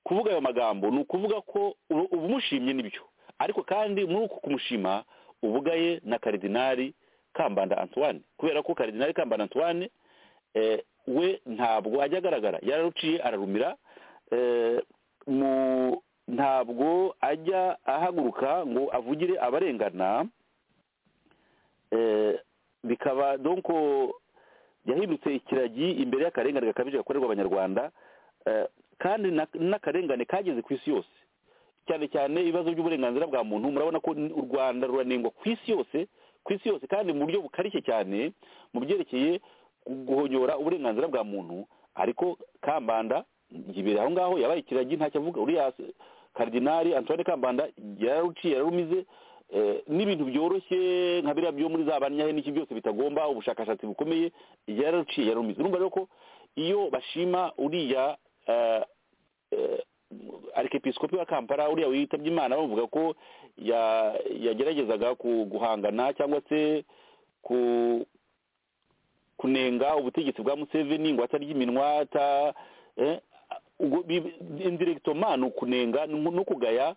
kuvuga ayo magambo ni ukuvuga ko ubu- ubumushimye nibyo ariko kandi muri uku kumushima ubugaye na karidinari kambanda antoine kubera ko karidinari kambanda antoine eh, we ntabwo ajya agaragara yararuciye ararumira eh, mu- ntabwo ajya ahaguruka ngo avugire abarengana eh, bikaba donc yahindutse ikiragi imbere y'akarengane gakabije gakorerwa abanyarwanda eh, kandi na- n'akarengane kageze ku isi yose cyane cyane ibibazo by'uburenganzira bwa muntu murabona ko n- u rwanda ruranengwa ku isi yose ku isi yose kandi mu buryo bukarishye cyane mu byerekeye gu- guhonyora uburenganzira bwa muntu ariko kambanda yibera aho ngaho yabaye ikiragi ntacyo avuga uriya se- karidinari antoine kambanda yararuciye yararumize eh, n'ibintu byoroshye nka biriya byo muri za banyahe n'iki byose bitagomba ubushakashatsi bukomeye yararuciye yararumize urumva rero ko iyo bashima uriya eh, eh, arikepiskopi wa kampala uriya witabye imana bavuga ko ya- yageragezaga ku- guhangana cyangwa se ku kunenga ubutegetsi bwa museveni ngo atarya iminwa ata eh, ubwo bi- indirectement ni ukunenga ni no kugaya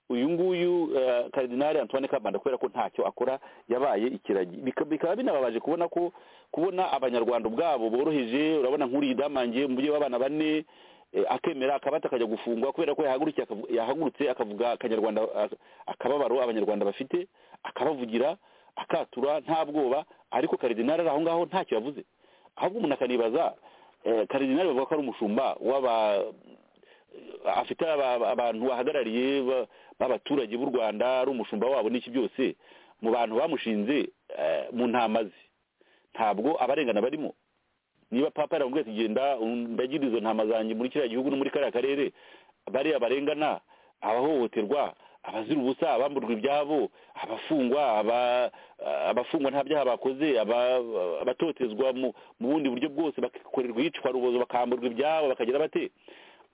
uyu nguyu eh, karidinari antoine kabanda kubera ko ntacyo akora yabaye ikiragi Bika- bikaba binababaje kubona ko kubona abanyarwanda ubwabo boroheje urabona nk'uriya damangiye umubyeyi w'abana bane eh, akemera akabata akajya gufungwa kubera ko yahagurukiye akavu- yahagurutse akavuga akanyarwanda a- akababaro abanyarwanda bafite akabavugira akatura nta bwoba ariko karidinari ari aho ngaho ntacyo yavuze ahubwo umuntu akanibaza eh, karidinari bavuga ko ari umushumba w'aba afite aba- abantu bahagarariye ba- b'abaturage b'u rwanda ari umushumba wabo n'iki byose mu bantu bamushinze eh, mu ntama ze ntabwo abarengana barimo niba papa yaramubwiye ati genda um, ndagira izo ntama zanjye muri kiriya gihugu no muri kariya karere bariya barengana abahohoterwa abazira ubusa abamburwa ibyabo abafungwa aba- abafungwa nta byaha bakoze aba- abatotezwa mu mu bundi buryo bwose bakorerwa iyicwa rubozo bakamburwa ibyabo bakagira bate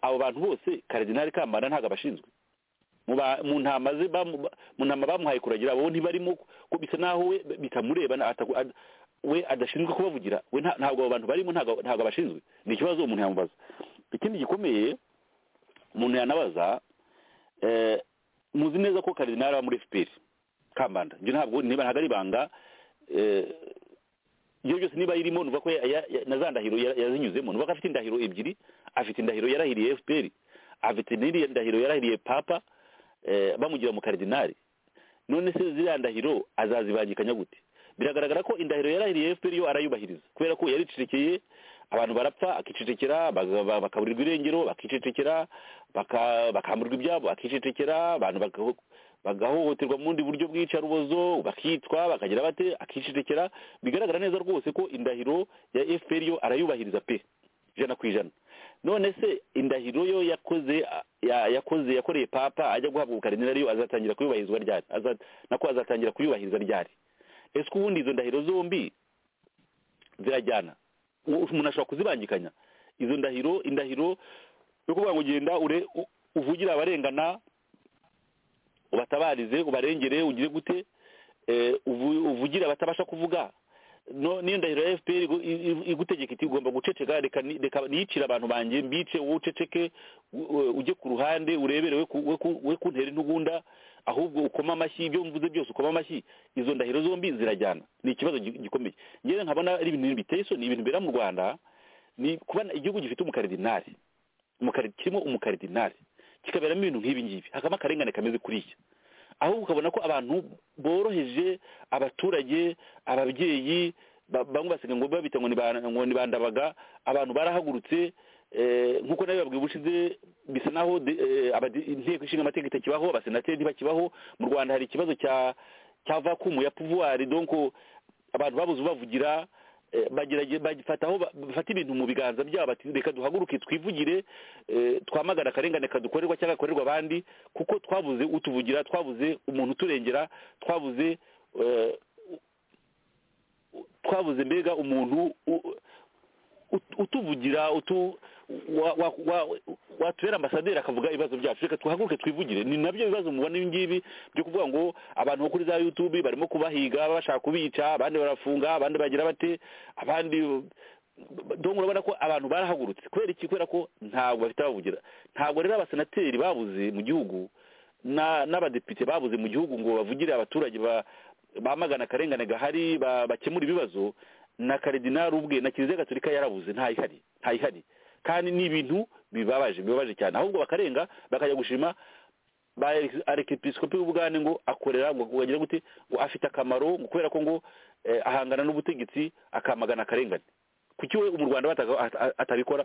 abo bantu bose karidinali kambanda ntabwo abashinzwe mu ba- mu ntama ze bamu- ba- mu ntama bamuhaye kuragira abo ntibarimo ko bisa naho we bitamureba na- ataku- ad- we adashinzwe kubavugira we nta- ntabwo abo bantu barimo ntabwo ntabwo abashinzwe ni ikibazo umuntu yamubaza ikindi gikomeye umuntu yanabaza eh, muzi neza ko karidinali aba muri fpr kambanda ibyo ntabwo niba ntabwo ari ibanga eh, ibyo byose niba irimo nuvuga ko ya- ya- ya- na za ndahiro ya- yazinyuzemo nuvuga ko afite indahiro ebyiri afite indahiro yarahiriye fpr afite n'iriya ndahiro yarahiriye papa eh, bamugira mu karidinali none se ziriya ndahiro azazibangikanya gute biragaragara ko indahiro yarahiriye fpr yo arayubahiriza kubera ko yaricecekeye abantu barapfa akicecekera baga- ba- bakaburirwa irengero bakicecekera baka- bakamburwa ibyabo akicecekera abantu bagaho- bagahohoterwa mu bundi buryo bw'iyicarubozo bakitwa bakagira bate akicecekera bigaragara neza rwose ko indahiro ya fpr yo arayubahiriza pe ijana ku ijana none se indahiro yo yakoze ya- yakoze yakoreye papa ajya guhabwa ubukarinira ariyo azatangira kuyubahirizwa ryari Aza- nako azatangira kuyubahiriza ryari ese ko ubundi izo ndahiro zombi zirajyana U- umuntu ashobora kuzibangikanya izo ndahiro indahiro yo kuvuga ngo genda ure u- uvugire abarengana ubatabarize ubarengere ugire gute eh, uvu- uvugire abatabasha kuvuga no niyo ndahiro ya fpr igu- i- i- igutegeka iti ugomba guceceka reka ni- reka nicire abantu banjye mbice wowe uceceke u- u- ujye ku ruhande urebere we ku- we ku- we kuntera intugunda ahubwo ukoma amashyi ibyo mvuze byose ukoma amashyi izo ndahiro zombi zirajyana ni ikibazo gi- gikomeye ngewe nkabona ari ibintu biteye isoni ibintu bibera mu rwanda ni kuba igihugu gifite umukaridinari umukari- kirimo umukaridinari kikaberamo ibintu nk'ibi ngibi hakabamo akarengane kameze kuriya ahubwo ukabona ko abantu boroheje abaturage ababyeyi ba- bamwe basiga ngo babita ngo ni ba- ngo ni bandabaga abantu barahagurutse eh, nk'uko nawe babwiye ubushize bisa naho de- eh, abadi- inteko ishinga amategeko itakibaho abasenateri ntibakibaho mu rwanda hari ikibazo cya cya vakumu ya pouvoir donc abantu babuze ubavugira eh, bagerage- bagifata aho ba- bafata ibintu mu biganza byabo bati reka duhaguruke twivugire eh, twamagane akarengane kadukorerwa cyangwa gakorerwa abandi kuko twabuze utuvugira twabuze umuntu uturengera twabuze eh, u- u- twabuze mbega umuntu u- ut- utuvugira utu wa- wa- wa- watubera ambasaderi akavuga ibibazo byacu reka tuhaguruke twivugire ni nabyo bibazo mubona ibi ngibi byo kuvuga ngo abantu bo kuri za yutubi barimo kubahiga bashaka kubica abandi barafunga abandi bagira bate abandi dongo urabona ko abantu barahagurutse kubera iki kubera ko ntabwo bafite abavugira ntabwo rero abasenateri babuze mu gihugu na- n'abadepite babuze mu gihugu ngo bavugire abaturage ba- bamagana akarengane gahari ba- bakemure ibibazo na karidinari ubwe na kiliziya gatolika yarabuze ntayihari ntayihari kandi ni ibintu bibabaje bibabaje cyane ahubwo bakarenga bakajya gushima ba arekipisikopi w'ubugande ngo akorera ngo wagira gute ngo afite akamaro ngo kubera ko ngo eh, ahangana n'ubutegetsi akamagana akarengane kuki we mu rwanda bataga- ata- ata- atabikora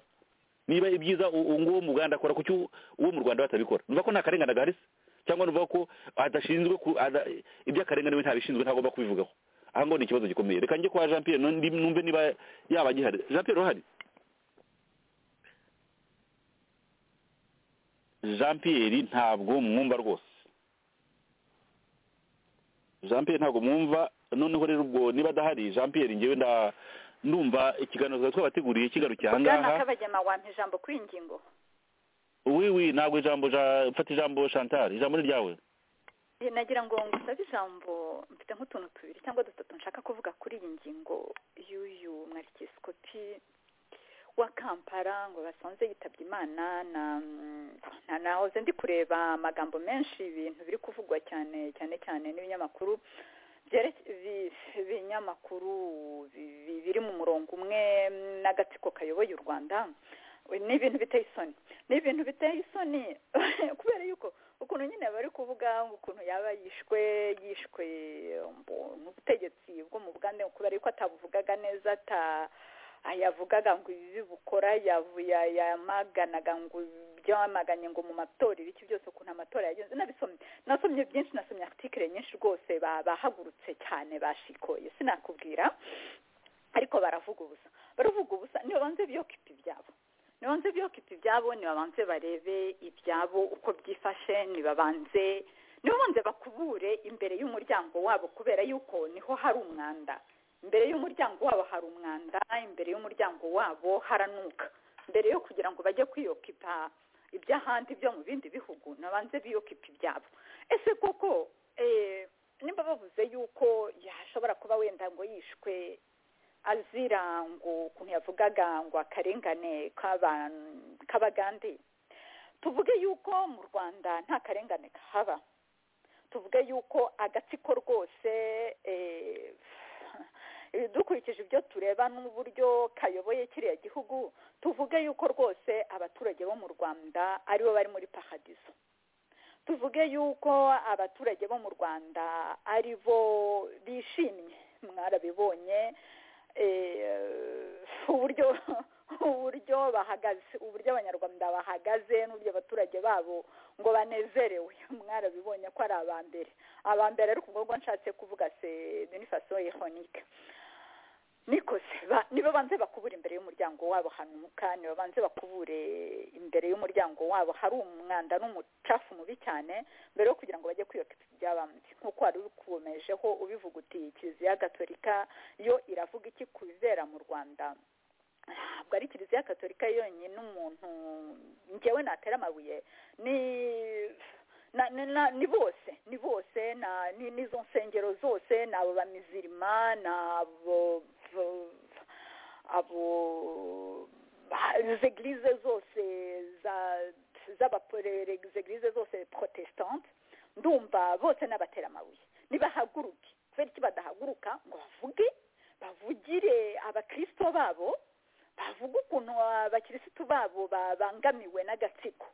niba ibyiza u- uwo nguwo mu rwanda akora kuki u- uwo mu rwanda batabikora nuvuga ko nta karengane agahari se cyangwa nuvuga ko adashinzwe ku- ada- iby'akarengane we ntabishinzwe ntagomba kubivugaho aha ngaho ni ikibazo gikomeye reka njye kwa jean pierre nundi- numve niba yaba agihari jean pierre urahari jean pierre ntabwo mwumva rwose jean pierre ntabwo mwumva noneho rero ubwo niba adahari jean pierre ngewe nda ndumva ikiganiro twari twabateguriye kigarukiye aha bwana ngaha kabagema wampa ijambo kuri iyi ngingo oui oui ntabwo ijambo ja- mfata ijambo chantal ijambo ni ryawe Eh, nagira ngo ngusabe ijambo mfite nk'utuntu tubiri cyangwa dutatu nshaka kuvuga kuri iyi ngingo y'uyu mwerekeskopi wa kampala ngo basanze yitabye imana na na nahoze ndi kureba amagambo menshi ibintu biri kuvugwa cyane cyane cyane n'ibinyamakuru byere- bi- ibinyamakuru bi- bi- biri mu murongo umwe n'agatsiko kayoboye u rwanda ni ibintu biteye isoni ni ibintu biteye isoni kubera yuko ukuntu nyine bari kuvuga ngo ukuntu yaba yishwe yishwe mbo, n'ubutegetsi bwo mu bugande kubera yuko atabuvugaga neza ata yavugaga ngo ibi bukora yamaganaga ngo byamaganye ngo mu matora ibiki byose ukuntu amatora yagenze nabisomye nasomye byinshi nasomye article nyinshi rwose ba- bahagurutse cyane bashikoye sinakubwira ariko baravuga ubusa baravuga ubusa ntibanze biyokipa ibyabo ntibanze biyokipa ibyabo ntibabanze barebe ibyabo uko byifashe ntibabanze ntibabanze bakubure imbere y'umuryango wabo kubera yuko niho hari umwanda imbere y'umuryango wabo hari umwanda imbere y'umuryango wabo haranuka mbere yo kugira ngo bajye kwiyokipa iby'ahandi byo mu bindi bihugu nabanze biyokipa ibyabo ese koko eh, nimba bavuze yuko yashobora kuba wenda ngo yishwe azira ngo ukuntu yavugaga ngo akarengane k'aban- k'abagande tuvuge yuko mu rwanda nta karengane kahaba tuvuge yuko agatsiko rwose eh, dukurikije ibyo tureba n'uburyo kayoboye kiriya gihugu tuvuge yuko rwose abaturage bo mu rwanda aribo bari muri paradiso tuvuge yuko abaturage bo mu rwanda ari bo bishimye mwarabibonye eh, uburyo uburyo bahagaze uburyo abanyarwanda bahagaze n'uburyo abaturage babo ngo banezerewe mwarabibonye ko ari aba mbere aba mbere ariko ubwo ngubwo nshatse kuvuga se denifaso ironike niko se ba- niba banze bakubura imbere y'umuryango wabo hanuka niba banze bakubure imbere y'umuryango wabo hari umwanda n'umucafu mubi cyane mbere yo kugira ngo bajye kwiyokipa ibyabambye nk'uko wari ubikomejeho ubivuga uti kiliziya gatolika yo iravuga iki ku bibera mu rwanda ntabwo ari kiliziya gatolika yonyine umuntu njyewe natera amabuye ni na, na, na, ni bose ni bose na ni n'izo nsengero zose ni abo bamizirima ni abo abo izo eglize zose za z'abapolere izo eglize zose protestante ndumva bose n'abatera amabuye nibahaguruke kubera iki badahaguruka ngo bavuge bavugire abakristo babo bavuga ukuntu abakirisitu babo babangamiwe n'agatsiko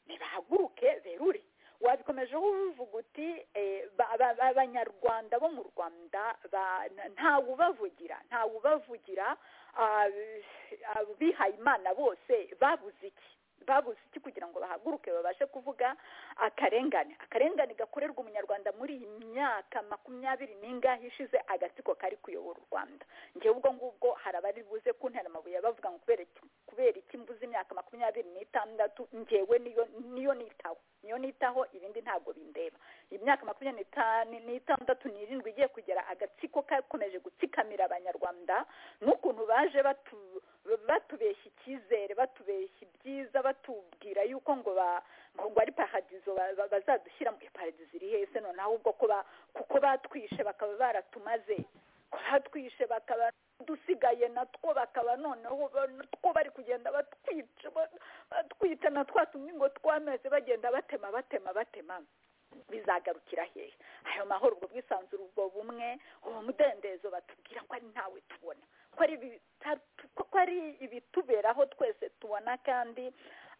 nibahaguruke berure wabikomejeho uvuga uti eh, ba- ba- ba- abanyarwanda bo mu rwanda ba- na- ntawubavugira ntawubavugira ah, abo bihaye imana bose babuze iki babuze iki kugira ngo bahaguruke babashe kuvuga akarengane akarengane gakorerwa umunyarwanda muri iyi myaka makumyabiri n'ingahe ishize agatsiko kari kuyobora u rwanda njyewe ubwo ngubwo hari abari buze kuntera amabuye bavuga ngo kubera iki kubera iki mbuze imyaka makumyabiri n'itandatu njyewe niyo niyo nitaho niyo nitaho ibindi ntabwo bindeba imyaka makumyabiri n'itanu n'itandatu n'irindwi igiye kugera agatsiko kakomeje gutsikamira abanyarwanda n'ukuntu baje batu batubeshya icyizere batubeshya ibyiza batubwira yuko ngo ba ngo ngo ari paradizo ba- ba- bazadushyira mu paradizo iri hese noneho ubwo ko ba- kuko batwishe bakaba baratumaze ko batwishe bakaba dusigaye natwo bakaba noneho ba- natwo bari kugenda batwica ba- batwica na twa tumwe ngo twameze bagenda batema batema batema bizagarukira hehe ayo mahoro ubwo bwisanzure ubwo bumwe uwo mudendezo batubwira ko ari ntawe tubona ko ari ibita- ko ari ibituberaho twese tubona kandi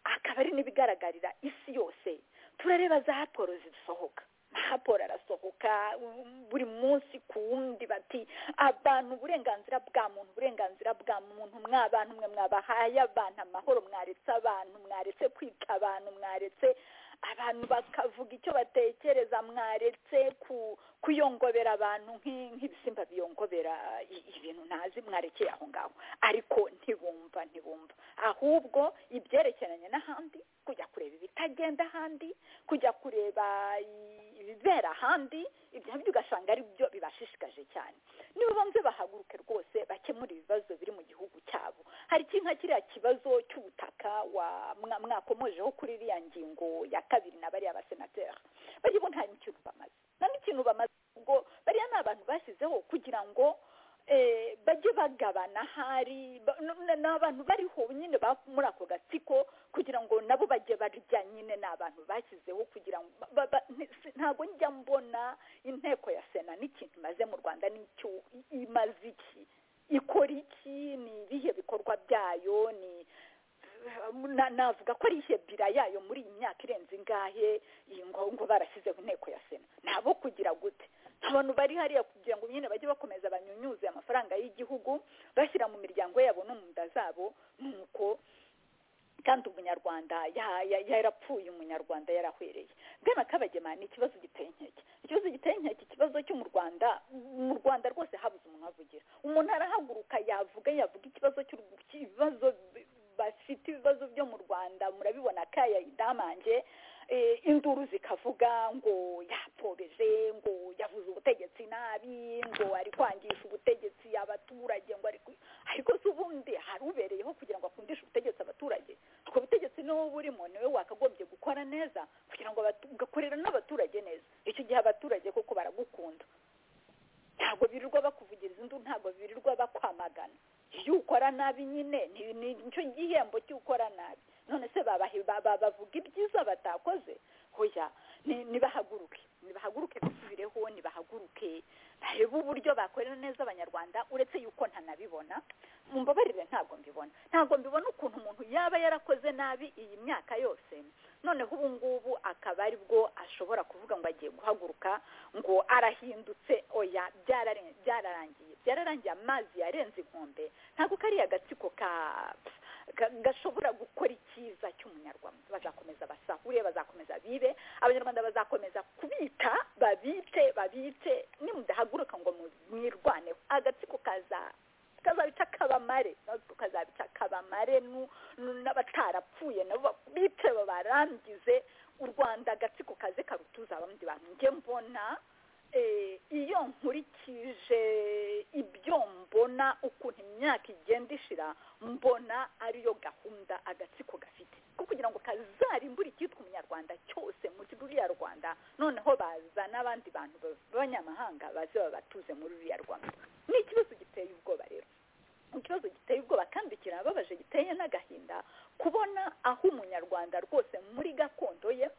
akaba ari n'ibigaragarira isi yose turareba za raporo zisohoka amahaporo arasohoka um, buri munsi ku wundi bati abantu uburenganzira bwa muntu uburenganzira bwa muntu mw'abantu mwe mwabahaye abantu amahoro mwaretse abantu mwaretse kwica abantu mwaretse abantu bakavuga icyo batekereza mwaretse ku kuyongobera abantu nk'i- nk'ibisimba biyongobera i- ibintu ntazi mwarekeye aho ngaho ariko ntibumva ntibumva ahubwo ibyerekeranye n'ahandi kujya kureba ibitagenda ahandi kujya kureba i- ibibera ahandi ibyo nabyo ugasanga ari byo bibashishikaje cyane niba banze bahaguruke rwose bakemura ibibazo biri mu gihugu cyabo hari iki nka kiriya kibazo cy'ubutaka wa- mwa- mwakomojeho kuri iriya ngingo ya kabiri na bariya basenateri bariya bo nta n'ikintu bamaze nta n'ikintu bamaze ubwo bariya ni abantu bashyizeho kugira ngo eh, bajye bagabana hari ba- n- n- ni abantu bariho nyine ba- muri ako gatsiko kugira ngo nabo bajye barya nyine ni abantu bashyizeho kugira ngo ba- ba- ba- nti- si- ntabwo njya mbona inteko ya sena n'ikintu imaze mu rwanda n'icyo i- imaze iki ikora iki ni ibihe bikorwa byayo ni na- navuga ko ari ihe bira yayo muri iyi myaka irenze ingahe iyi ngo ngo barashyizeho inteko ya sena ni abo kugira gute abantu bari hariya kugira ngo nyine bajye bakomeza banyunyuze amafaranga y'igihugu bashyira mu miryango yabo no mu nda zabo ni uko kandi umunyarwanda ya- ya- yarapfuye umunyarwanda yarahwereye bwana kabagema ni ikibazo giteye inkeke ikibazo giteye inkeke ikibazo cyo mu rwanda mu rwanda rwose habuze umuhavugira umuntu arahaguruka yavuga yavuga ikibazo cy'u- cy'ibibazo bi- bafite ibibazo byo mu rwanda murabibona kaya idamange eh, induru zikavuga ngo yapfobeje ngo yavuze ubutegetsi nabi ngo ari kwangisha ubutegetsi abaturage ngo ari ku- ariko se ubundi hari ubereyeho kugira ngo akundishe ubutegetsi abaturage ubwo butegetsi niwo burimo niwe wakagombye gukora neza kugira ngo abatu- ugakorera n'abaturage neza icyo gihe abaturage koko baragukunda ntabwo birirwa bakuvugiriza induru ntabwo birirwa bakwamagana iyo ukora nabi nyine ni- ni nicyo gihembo cy'ukora nabi none se babahe- ba- ba- bavuga ibyiza batakoze hoya ni- nibahaguruke nibahaguruke basubireho nibahaguruke barebe uburyo bakorera neza abanyarwanda uretse yuko ntanabibona mumbabarire ntabwo mbibona ntabwo mbibona ukuntu umuntu yaba yarakoze nabi iyi myaka yose noneho ubu ngubu akaba ari bwo ashobora kuvuga ngo agiye guhaguruka ngo arahindutse oya byarare- byararangiye byararangiye amazi yarenze inkombe ntabwo kariya gatsiko ka ga- gashobora gukora icyiza cy'umunyarwanda bazakomeza basahure bazakomeza bibe abanyarwanda bazakomeza kubita babice babice nimudahaguruka ngo mu- mwirwaneho agatsiko kaza kazabica kabamare natwe kazabica kabamare nu- nu- n'abatarapfuye nabo babice babarangize u rwanda agatsiko kaze karutuza abandi bantu njye mbona eh, iyo nkurikije ibyo mbona ukuntu imyaka igenda ishira mbona ariyo gahunda agatsiko gafite ko kugira ngo kazarimbure icyitwa umunyarwanda cyose muri ruriya rwanda noneho baza n'abandi bantu b'abanyamahanga baze babatuze muri ruriya rwanda ni ikibazo giteye ubwoba rero ikibazo giteye ubwoba kandi kirababaje giteye n'agahinda kubona aho umunyarwanda rwose muri gakondo ye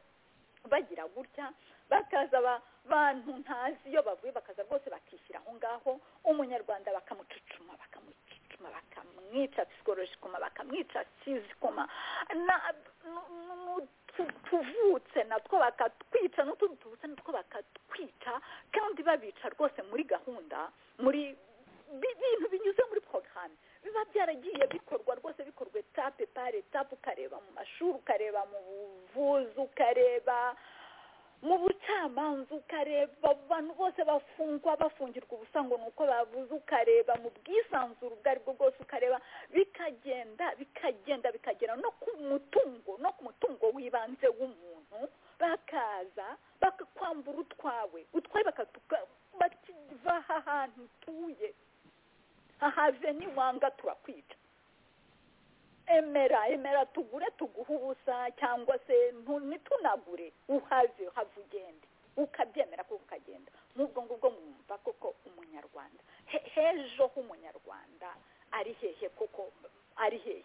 bagira gutya bakaza abantu ntazi iyo bavuye bakaza rwose bakishyira aho ngaho umunyarwanda bakamucucuma bakamucucuma bakamwica psikologikoma bakamwica fizikoma na- nu- nu- nu- tu- tuvutse natwo bakatwica n'utundi tuvutse natwo bakatwica kandi babica rwose muri gahunda muri bi- bintu binyuze muri porogaramu biba byaragiye bikorwa rwose bikorwa etape par etape ukareba mu mashuri ukareba mu buvuzi ukareba mu bucamanza ukareba abantu bose bafungwa bafungirwa ubusa ngo ni uko bavuze ukareba mu bwisanzure ubwo ari bwo bwose ukareba bikagenda bikagenda bikagera no ku mutungo no ku mutungo w'ibanze w'umuntu bakaza bakakwambura utwawe utwawe bakatuka bakiva aha hantu utuye ahave n'iwanga turakwica emera emera tugure tuguhe ubusa cyangwa se ntu- ntitunagure uhave uhave ugende ukabyemera kuko ukagenda n'ubwo ngubwo mwumva koko umunyarwanda He- hejo h'umunyarwanda ari hehe koko ari hehe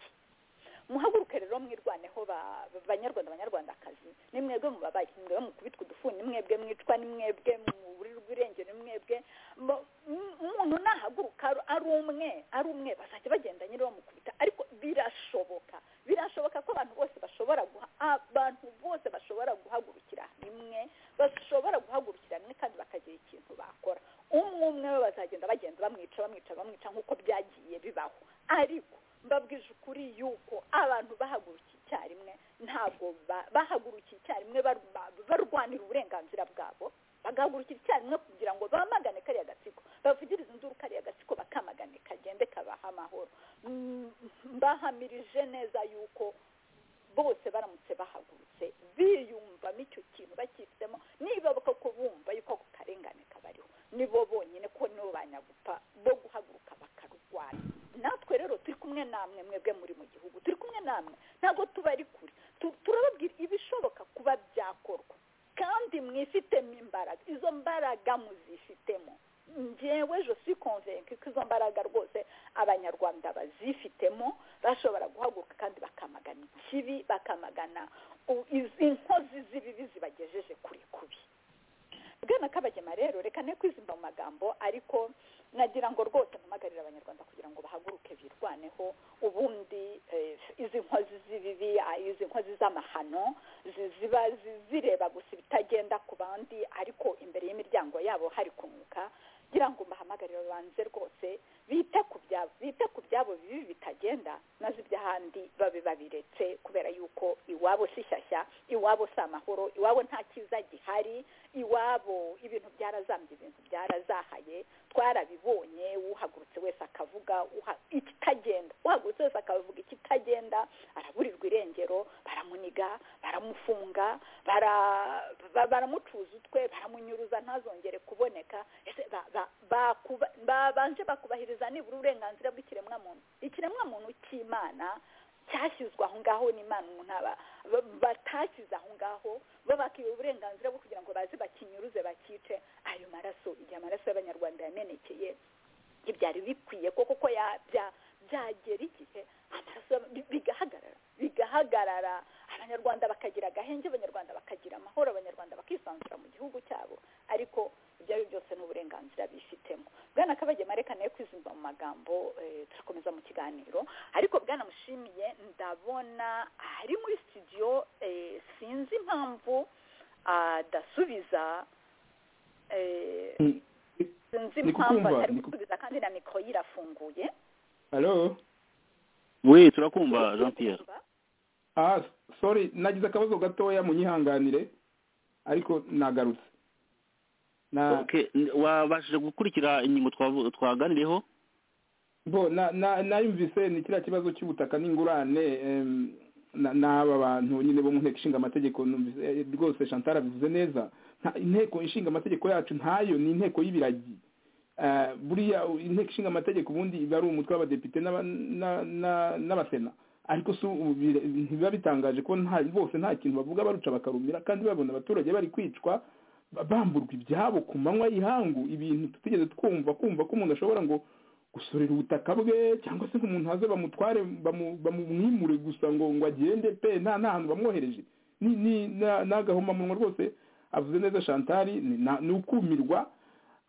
muhaguruke rero mwirwaneho ba- banyarwanda banyarwandakazi ni mwebwe mubabaye ni mwebwe mukubitwa udufuni ni mwebwe mwicwa ni mwebwe muburirwa irengero ni mwebwe Mo- m- umuntu nahaguruka ar- ari umwe ari umwe bazajya bagenda nyine bamukubita ariko birashoboka birashoboka ko abantu bose bashobora guha abantu bose bashobora guhagurukira rimwe bashobora guhagurukira rimwe kandi bakagira ikintu bakora umwe umwe we bazagenda bagenda bamwica bamwica bamwica nk'uko byagiye bibaho ariko mbabwije ukuri yuko abantu bahagurukiye icyarimwe ntabwo ba- bahagurukiye icyarimwe bar- ba- barwanira uburenganzira bwabo bagahagurukira icyarimwe kugira ngo bamagane kariya gatsiko bavugirize induru kariya gatsiko bakamagane kagende kabaha amahoro Mm, mbahamirije neza yuko bose baramutse bahagurutse biyumvamo icyo kintu bakifitemo niba koko bumva yuko ako karengane kabariho nibo bonyine ko nibo banyagupfa bo guhaguruka bakarwanya natwe rero turi kumwe namwe mwebwe muri mu gihugu turi kumwe namwe ntabwo tuba ari kure Tu- turababwira ibishoboka kuba byakorwa kandi mwifitemo imbaraga izo mbaraga muzifitemo njyewe je suis convaincue ko izo mbaraga rwose abanyarwanda bazifitemo bashobora guhaguruka kandi bakamagana ikibi bakamagana u- iz- inkozi z'ibibi zibagejeje kure kubi bwana kabagema rero reka ne kwizimba mu magambo ariko nagira ngo rwose mpamagarire abanyarwanda kugira ngo bahaguruke birwaneho ubundi eh, izi nkozi z'ibibi ah, izi nkozi z'amahano zi- ziba zi- zireba gusa ibitagenda ku bandi ariko imbere y'imiryango yabo hari kunuka ngira ngo mbahamagarire babanze rwose bite ku byabo bite ku byabo bibi bitagenda bigenda nazo iby'ahandi babe babiretse kubera yuko iwabo si shyashya iwabo si amahoro iwabo nta cyiza gihari iwabo ibintu byarazambye ibintu byarazahaye twarabibonye uhagurutse wese akavuga uha- ikitagenda uhagurutse wese akavuga ikitagenda araburirwa irengero baramuniga baramufunga bara- ba- baramucuza utwe baramunyuruza ntazongere kuboneka ese ba- ba- bakuba- babanje bakubahiriza nibura uburenganzira bw'ikiremwamuntu ikiremwamuntu cy'imana cyashyizwe aho ngaho n'imana umuntu aba- ba- batashyize aho ngaho bo bakiba uburenganzira bwo kugira ngo baze bakinyuruze bakice ayo maraso igihe amaraso y'abanyarwanda yamenekeye ntibyari bikwiye ko kuko ya- bya- byagera igihe amaraso y'aba- bi- bigahagarara bigahagarara abanyarwanda bakagira agahenge abanyarwanda bakagira amahoro abanyarwanda bakisanzura mu gihugu cyabo ariko ibyo ari byo byose ni uburenganzira bifitemo bwana kabagema reka nawe kwizimba mu magambo eh, turakomeza mu kiganiro ariko bwana mushimiye ndabona ari muri studio eh, sinzi impamvu adasubiza eh, Mm. sinzi Ni impamvu kukumva, atari ni ku- gusubiza kandi na mikoro yirafunguye alo we turakumva jean pierre ah sorry nagize akabazo gatoya munyihanganire ariko nagarutse na okay n- wabashije gukurikira ingingo twavu- twaganiriyeho bo na na nayumvise ni kiriya kibazo cy'ubutaka n'ingurane em, na- n'aba bantu nyine bo mu nteko ishinga amategeko numvise, eh, rwose chantal abivuze neza Nta- inteko ishinga amategeko yacu ntayo ni inteko y'ibiragi Eh, buriya u- inteko ishinga amategeko ubundi iba ari umutwe w'abadepite n'aba- na- na- n'abasena ariko si ubu bire- ntibiba bitangaje ko nta bose nta kintu bavuga baruca bakarumira kandi babona abaturage bari kwicwa ba- bamburwa ibyabo ku manywa y'ihangu ibintu tutigeze twumva kumva ko umuntu ashobora ngo gusorera ubutaka bwe cyangwa se ngo umuntu haze bamutware bamu- bamumwimure gusa ngo ngo agende pe nta nta hantu bamwohereje ni ni na- ni agahomamunwa rwose avuze neza shantari ni na- ni ukumirwa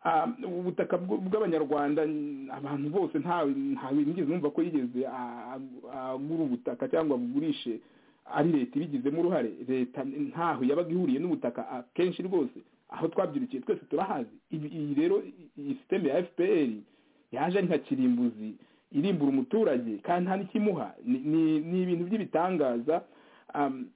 Ah, ubutaka bw- bw'abanyarwanda n- abantu bose ntawe ntawe nigeze numva ko yigeze a- a- agura ubutaka cyangwa abugurishe ari leta ibigizemo uruhare leta ntaho yabaga ihuriye n'ubutaka akenshi rwose aho twabyirukiye twese turahazi Ibi- iyi rero i- iyi sisiteme ya fpr yaje ari nka kirimbuzi irimbura umuturage kandi nta n'ikimuha Ni- ni- ni ibintu by'ibitangaza Am,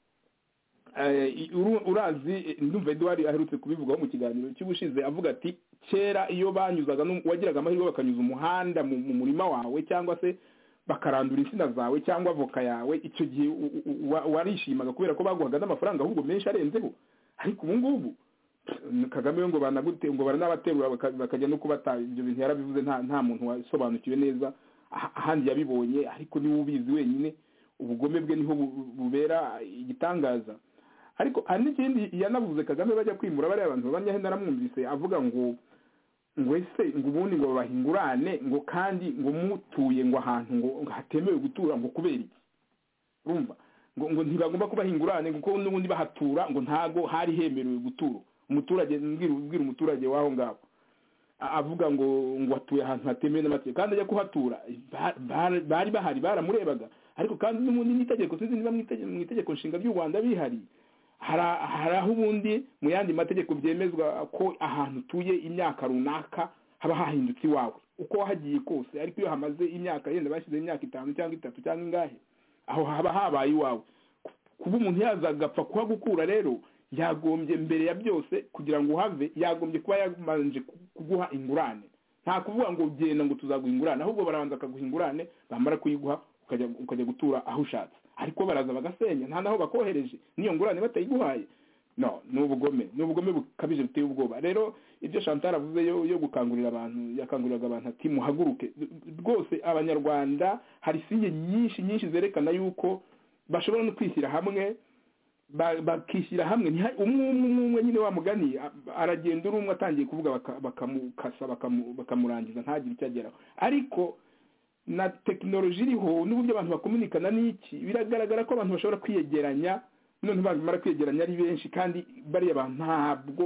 eh, uru- urazi eh, ndumva eduwari aherutse kubivugaho mu kiganiro cy'ubushize avuga ati kera iyo banyuzaga n'um- wagiraga amahirwe bakanyuza umuhanda mu mu murima wawe cyangwa se bakarandura insina zawe cyangwa avoka yawe icyo gihe u- u- u- wa- warishimaga kubera ko baguhaga n'amafaranga ahubwo menshi arenzeho ariko ubu ngubu pff, kagame we ngo banagute ngo baranabaterura baka- bakajya no kubata ibyo bintu yarabivuze nta nta muntu wasobanukiwe neza ah- ahandi yabibonye ariko niwe ubizi wenyine ubugome bwe niho bu- bubera igitangaza ariko hari n'ikindi yanavuze kagame bajya kwimura bariya bantu babanyahe naramwumvise avuga ngo ngo ese ngo ubundi ngo bahingurane ngo kandi ngo mutuye ngo ahantu ngo ngo hatemewe gutura ngo kubera iki urumva ngo ngo ntibagomba kuba hingurane kuko n'ubundi bahatura ngo ntago hari hemerewe gutura umuturage mbwira ubwira umuturage w'aho ngaho A- avuga ngo ngo atuye ahantu hatemewe n'amategeko kandi ajya kuhatura ba- ba- bari bahari baramurebaga ariko kandi n'ubundi n'itegeko sinzi niba mu itegeko- mu itegeko nshinga ry'u rwanda bihari hari hari aho ubundi mu yandi mategeko byemezwa ko ahantu utuye imyaka runaka haba hahindutse iwawe uko wahagiye kose ariko iyo hamaze imyaka yenda bashyize imyaka itanu cyangwa itatu cyangwa ingahe aho haba habaye iwawe Ku- kuba umuntu yaza agapfa kuhagukura rero yagombye mbere ya byose kugira ngo uhave yagombye kuba yabanje ku- kuguha ingurane nta kuvuga ngo genda ngo tuzaguha ingurane ahubwo barabanza bakaguha ingurane bamara kuyiguha ukajya ukajya gutura aho ushatse ariko baraza bagasenya nta naho bakohereje n'iyo ngurane batayiguhaye no ni ubugome ni ubugome bukabije buteye ubwoba rero ibyo chantal avuze yo, yo gukangurira abantu yakanguriraga abantu ati muhaguruke rwose abanyarwanda hari sinye nyinshi nyinshi zerekana yuko bashobora no kwishyira hamwe ba- bakishyira hamwe ntiha- umwe umwe umwe umwe nyine wa mugani a- aragenda uri umwe atangiye kuvuga baka- bakamukasa bakamu- bakamurangiza ntagire icyo ageraho ariko na tekinoloji iriho n'uburyo abantu bakominikana n'iki biragaragara ko abantu bashobora kwiyegeranya none bamara kwiyegeranya ari benshi kandi bariya bantu ntabwo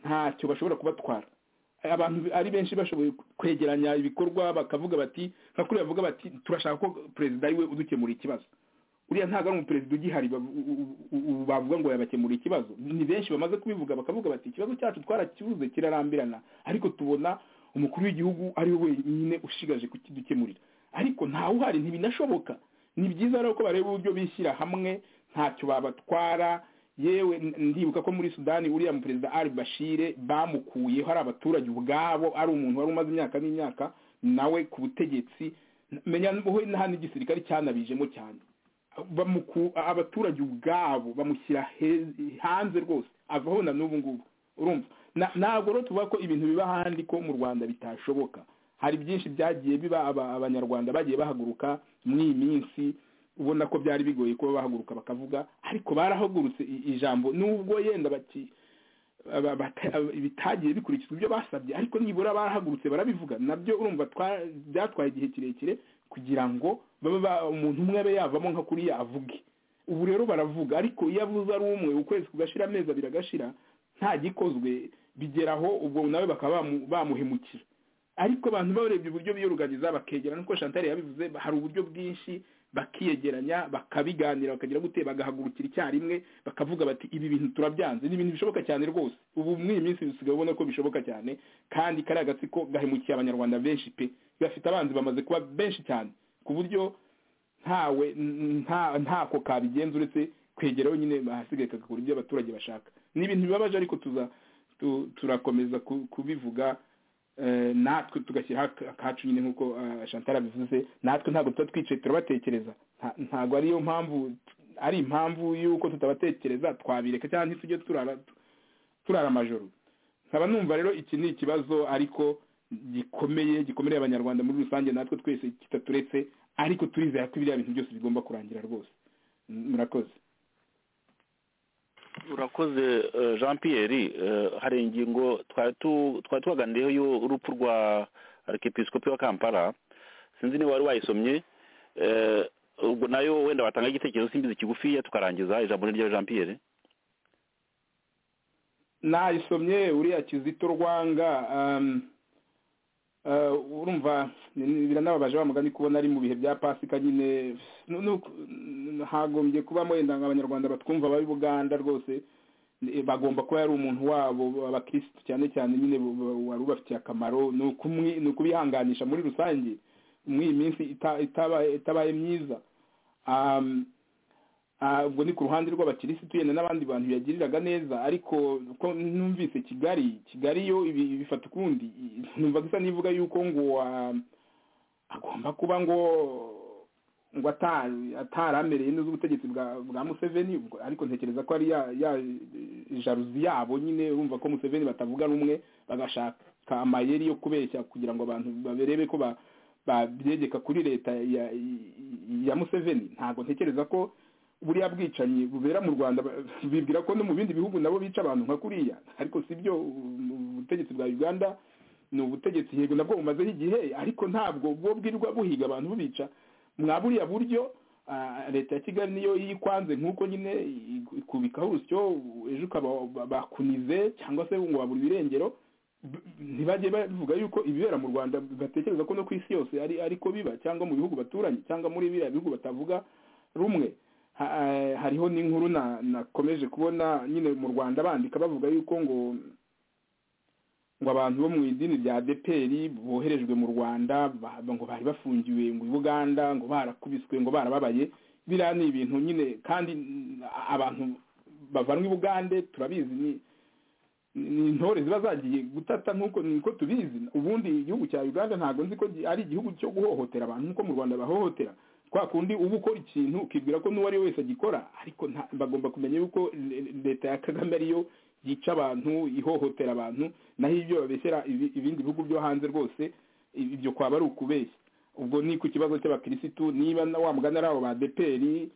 ntacyo bashobora kubatwara abantu ari benshi bashoboye kwegeranya ibikorwa bakavuga bati nka kuriya bavuga bati turashaka ko perezida ariwe udukemura ikibazo uriya ntabwo ari umuperezida ugihari bavu- u- u- u- ubu bavuga ngo yabakemura ikibazo ni benshi bamaze kubivuga bakavuga bati ikibazo cyacu twarakibuze kirarambirana ariko tubona umukuru w'igihugu ari we wenyine ushigaje kukidukemurira ariko ntawe uhari ntibinashoboka ni byiza rero ko bareba uburyo bishyira hamwe ntacyo babatwara yewe ndibuka ko muri sudani uriya mu perezida ari bashire bamukuyeho ari abaturage ubwabo ari umuntu wari umaze imyaka n'imyaka nawe ku butegetsi menya wowe nta n'igisirikare cyanabijemo cyane abaturage ubwabo bamushyira hanze rwose avaho na n'ubu ngubu urumva ntabwo rero tuvuga ko ibintu biba ahandi ko mu rwanda bitashoboka hari byinshi byagiye biba abanyarwanda bagiye bahaguruka muri iyi minsi ubona ko byari bigoye kuba bahaguruka bakavuga ariko barahagurutse ijambo nubwo yenda bati bitagiye bikurikizwa ibyo basabye ariko nibura barahagurutse barabivuga nabyo urumva byatwaye igihe kirekire kugira ngo umuntu umwe abe yavamo nka kuriya avuge ubu rero baravuga ariko iyo avuze ari umwe ukwezi kugashira amezi abiri agashira nta gikozwe bigeraho ubwo nawe bakaba bamuhemukira ariko abantu barebye uburyo biyoruganiza bakegerana nk'uko chantal yabivuze hari uburyo bwinshi bakiyegeranya bakabiganira bakagira gute bagahagurukira icyarimwe bakavuga bati ibi bintu turabyanze ni ibintu bishoboka cyane rwose ubu muri iyi minsi dusigaye ubona ko bishoboka cyane kandi kariya gatsiko gahemukiye abanyarwanda benshi pe bafite abanzi bamaze kuba benshi cyane ku buryo ntawe ntako kabigenza uretse kwegera wenyine bahasigaye kagakora ibyo abaturage bashaka ni ibintu bibabaje ariko tuza turakomeza kubivuga natwe tugashyira akacu nyine nk'uko chantal abivuze natwe ntabwo tuba twicaye turabatekereza ntabwo ariyo mpamvu ari impamvu y'uko tutabatekereza twabireka cyangwa ntitujye turara amajoro nkaba numva rero iki ni ikibazo ariko gikomeye gikomereye abanyarwanda muri rusange natwe twese kitaturetse ariko turizera ko ibiriya bintu byose bigomba kurangira rwose murakoze urakoze jean Pierre hari ingingo twari tubaganiyeho urupfu rwa arikepisikopi wa kampala sinzi niba wari wayisomye ubwo nayo wenda watanga igitekerezo simbizi kigufiya tukarangiza ijambo rya jean Pierre nayisomye uriya kizito rwanga urumva biranababaje wa mugani kubona ari mu bihe bya pasika nyine hagombye kubamo wenda abanyarwanda batwumva aba buganda rwose bagomba kuba yari umuntu wabo abakirisitu cyane cyane nyine wari ubafitiye akamaro ni ukubihanganisha muri rusange muri iyi minsi itabaye myiza ubwo ni ku ruhande rw'abakirisitu yenda n'abandi bantu biyagiriraga neza ariko uko numvise kigali kigali yo bifata ukundi numva isa n'ivuga yuko ngo agomba kuba ngo ngo ataramereye neza ubutegetsi bwa museveni ariko ntekereza ko ari ya jaruzi yabo nyine urumva ko museveni batavuga rumwe bagashaka amayeri yo kubeshya kugira ngo abantu barebe ko babyegeka kuri leta ya museveni ntabwo ntekereza ko buriya bwicanyi bubera mu rwanda bibwira ko no mu bindi bihugu nabo bica abantu nka kuriya ariko si byo ubutegetsi bwa uganda ni ubutegetsi yego nabwo bumazeho igihe ariko ntabwo bwo bwirirwa buhiga abantu bubica mwa buriya buryo leta ya kigali niyo yikwanze nk'uko nyine ikubikaho urusyo ejo ukaba bakunize cyangwa se ngo babura ibirengero ntibajye bavuga yuko ibibera mu rwanda batekereza ko no ku isi yose ari ariko biba cyangwa mu bihugu baturanye cyangwa muri biriya bihugu batavuga rumwe hariho n'inkuru nakomeje kubona nyine mu rwanda bandika bavuga yuko ngo ngo abantu bo mu idini rya deperi boherejwe mu rwanda ngo bari bafungiwe mu buganda ngo barakubiswe ngo barababaye biriya ni ibintu nyine kandi abantu bavanwa i bugande turabizi ni intore ziba zagiye gutata nk'uko niko tubizi ubundi igihugu cya uganda ntabwo nzi ko ari igihugu cyo guhohotera abantu nk'uko mu rwanda bahohotera kwa kundi uba ukora ikintu ukibwira ko n'uwo ari we wese agikora ariko bagomba kumenya yuko leta ya kagame ariyo yica abantu ihohotera abantu naho ibyo babeshyira ibindi bihugu byo hanze rwose ibyo kwaba ari ukubeshya ubwo ni ku kibazo cy'abakirisitu niba wa mugani ari abo ba deperi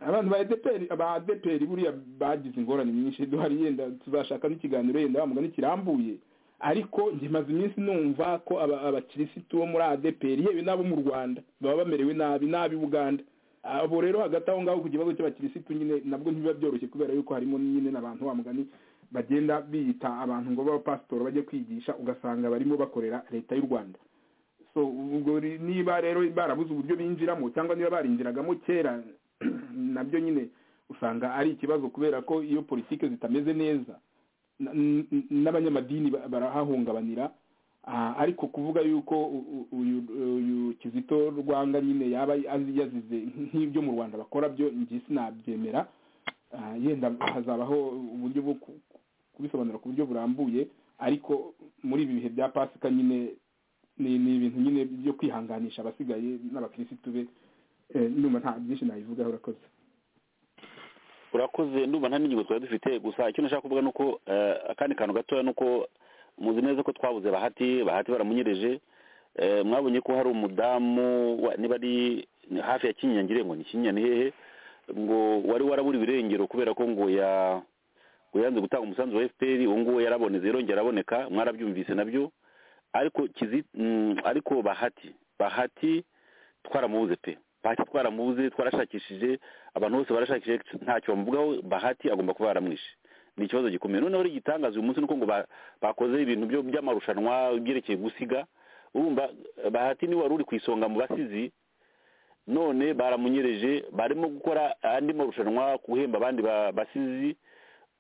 abantu ba deperi ba deperi buriya bagize ingorane nyinshi duhari yenda tuzashaka n'ikiganiro yenda wa mugani kirambuye ariko njye maze iminsi numva ko abakirisitu bo muri adeperi yewe n'abo mu rwanda baba bamerewe nabi n'ab'i buganda abo rero hagati aho ngaho ku kibazo cy'abakirisitu nyine nabwo ntibiba byoroshye kubera yuko harimo nyine n'abantu wa mugani bagenda biyita abantu ngo b'abapasitori bajye kwigisha ugasanga barimo bakorera leta y'u rwanda so ubwo niba rero barabuze uburyo binjiramo cyangwa niba barinjiragamo kera nabyo nyine usanga ari ikibazo kubera ko iyo politiki zitameze neza n'abanyamadini barahahungabanira Ah, ariko kuvuga yuko u- u- uyu uyu kizito rwanga nyine yaba azi- yazize nk'ibyo mu rwanda bakora byo njye sinabyemera Ah, yenda hazabaho uburyo bwo ku- kubisobanura ku buryo burambuye ariko muri ibi bihe bya pasika nyine ni ni ibintu nyine byo kwihanganisha abasigaye n'abakirisitu be Eh, ndumva nta byinshi nabivugaho urakoze urakoze ndumva nta n'ingingo twari dufite gusa icyo nashaka kuvuga ni uko eh, akandi kantu gatoya ni uko muzi neza ko twabuze bahati bahati baramunyereje Eh, mwabonye ko hari umudamu wa- niba ari ni hafi ya kinyinya ngire ngo ni kinyinya ni hehe ngo wari warabura ibirengero kubera ko ngo ya ngo yanze gutanga umusanzu wa fpr uwo nguwo yaraboneze yarongera araboneka mwarabyumvise nabyo ariko kizi mm, ariko bahati bahati twaramubuze pe bahati twaramubuze twarashakishije abantu bose barashakishije ntacyo bamuvugaho bahati agomba kuba yaramwishe ni ikibazo gikomeye noneho rero igitangaza uyu munsi ni uko ngo ba- bakoze ibintu byo- by'amarushanwa byerekeye gusiga urumva bahati niwe wari uri ku isonga mu basizi none baramunyereje barimo gukora andi marushanwa guhemba abandi ba- basizi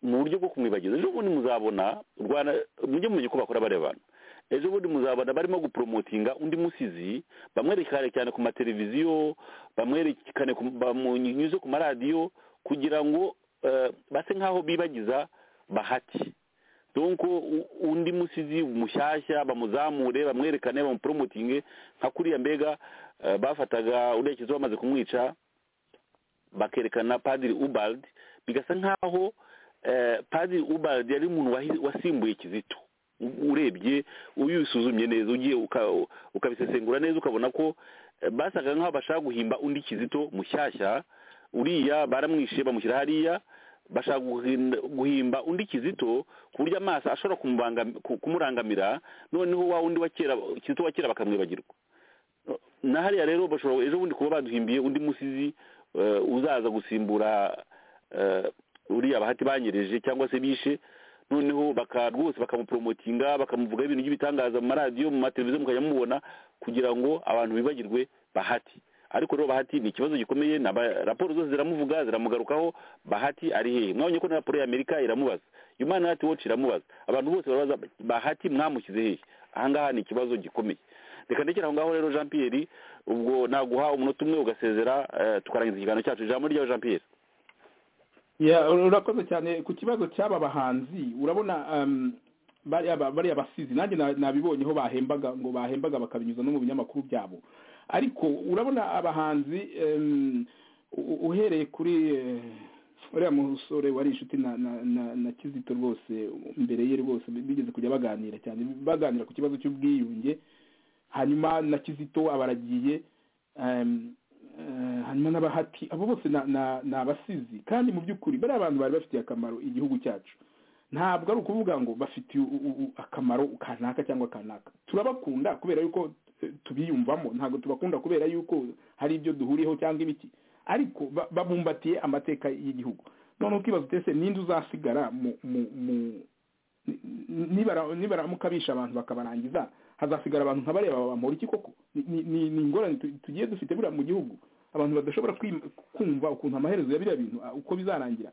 mu buryo bwo kumwibagiza ejo bundi muzabona u rwanda mujye mumenya ko bakora bariya bantu ejo bundi muzabona barimo gupromotinga undi musizi bamwerekane cyane ku mateleviziyo bamwerekane ku- bamunyuze ku maradiyo kugira ngo eh, base nk'aho bibagiza bahati donko u- undi musizi mushyashya bamuzamure bamwerekane bamupromotinge nka kuriya mbega eh, bafataga urekezo bamaze kumwica bakerekana padiri ubald bigasa nk'aho eh, padiri ubald yari umuntu wahi- wasimbuye kizito U- urebye iyo usuzumye neza ugiye uka- ukabisesengura neza ukabona ko eh, basaga nk'aho bashaka guhimba undi kizito mushyashya uriya baramwishe bamushyira hariya bashaka guhinda- guhimba undi kizito ku buryo amaso ashobora kumubangam- ku- kumurangamira noneho wa wundi wa kera kizito wa kera bakamwibagirwa na hariya rero bashobora ejo bundi kuba baduhimbiye undi musizi eh, uzaza gusimbura eh, uriya bahati banyereje cyangwa se bishe noneho baka rwose bakamupromotinga bakamuvugaho ibintu by'ibitangaza mu maradiyo mu mateleviziyo mukajya mubona kugira ngo abantu bibagirwe bahati ariko rero bahati ni ikibazo gikomeye na ba- raporo zose ziramuvuga ziramugarukaho bahati ari hehe mwabonye ko na raporo y'amerika iramubaza human rights watch iramubaza abantu bose barabaza bahati mwamushyize hehe ahangaha ni ikibazo gikomeye reka ndekera aho ngaho rero jean pierre ubwo naguha umunota umwe ugasezera eh, tukarangiza ikiganiro cyacu ijambo ryawe jean pierre Ya, urakoze cyane ku kibazo cy'aba bahanzi urabona um, bariya ba- bariya basizi nanjye na- nabibonyeho bahembaga ngo bahembaga bakabinyuza no mu binyamakuru byabo ariko urabona abahanzi um, u- uhereye kuri eh, uriya musore wari inshuti na na, na, na kizito rwose mbere ye rwose bigeze kujya baganira cyane baganira ku kibazo cy'ubwiyunge hanyuma na kizito abaragiye em, eh, hanyuma n'abahati abo bose na- na- ni abasizi kandi mu by'ukuri bariya abantu bari bafitiye akamaro igihugu cyacu ntabwo ari ukuvuga ngo bafitiye u- u- u- akamaro kanaka cyangwa kanaka turabakunda kubera yuko eh, tubiyumvamo ntabwo tubakunda kubera yuko hari ibyo duhuriyeho cyangwa ibiki ariko ba- babumbatiye amateka y'igihugu none ukibaza utese ninde uzasigara mu mu mu nibara- nibaramuka bisha abantu bakabarangiza hazasigara abantu nka bariya bamura iki koko Ni- ni ni- ni ingorane tu- tugiye dufite buriya mu gihugu abantu badashobora kwim- kumva ukuntu amaherezo ya biriya bintu ah, uko bizarangira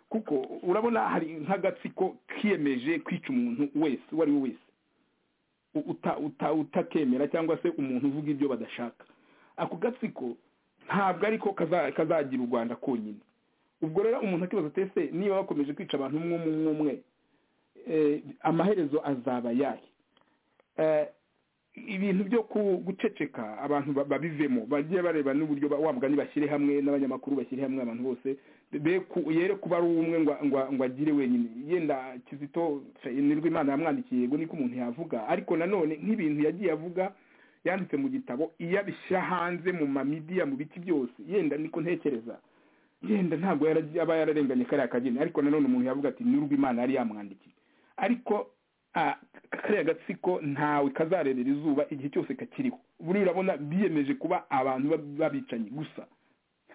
kuko urabona hari nk'agatsiko kiyemeje kwica umuntu wese uwo ari we wese u- uta- uta- utakemera cyangwa se umuntu uvuga ibyo badashaka ako gatsiko ntabwo ariko kaza- kazagira u rwanda konyine ubwo rero umuntu akibaza ati ese niba bakomeje kwica abantu umwe umwe umwe umwe eh, amaherezo azaba yahe Eh, ibintu byo ku- guceceka abantu ba- babivemo bagiye bareba n'uburyo ba- wa mugani bashyire hamwe n'abanyamakuru bashyire hamwe abantu bose be ku- yere kuba ari umwe ngo ngo- ngo agire wenyine yenda kizito fe- nirwo imana yamwandikiye yego niko umuntu yavuga ariko nanone nk'ibintu yagiye avuga yanditse mu gitabo iyo abishyira hanze mu mamidiya mu biti byose yenda niko ntekereza yenda ntabwo yaragiye- aba yararenganye kariya kageni ariko nanone umuntu yavuga ati nirwo imana yari yamwandikiye ariko ah, kariya gatsiko ntawe kazarerera izuba igihe cyose kakiriho buriya urabona biyemeje kuba abantu bab- babicanyi gusa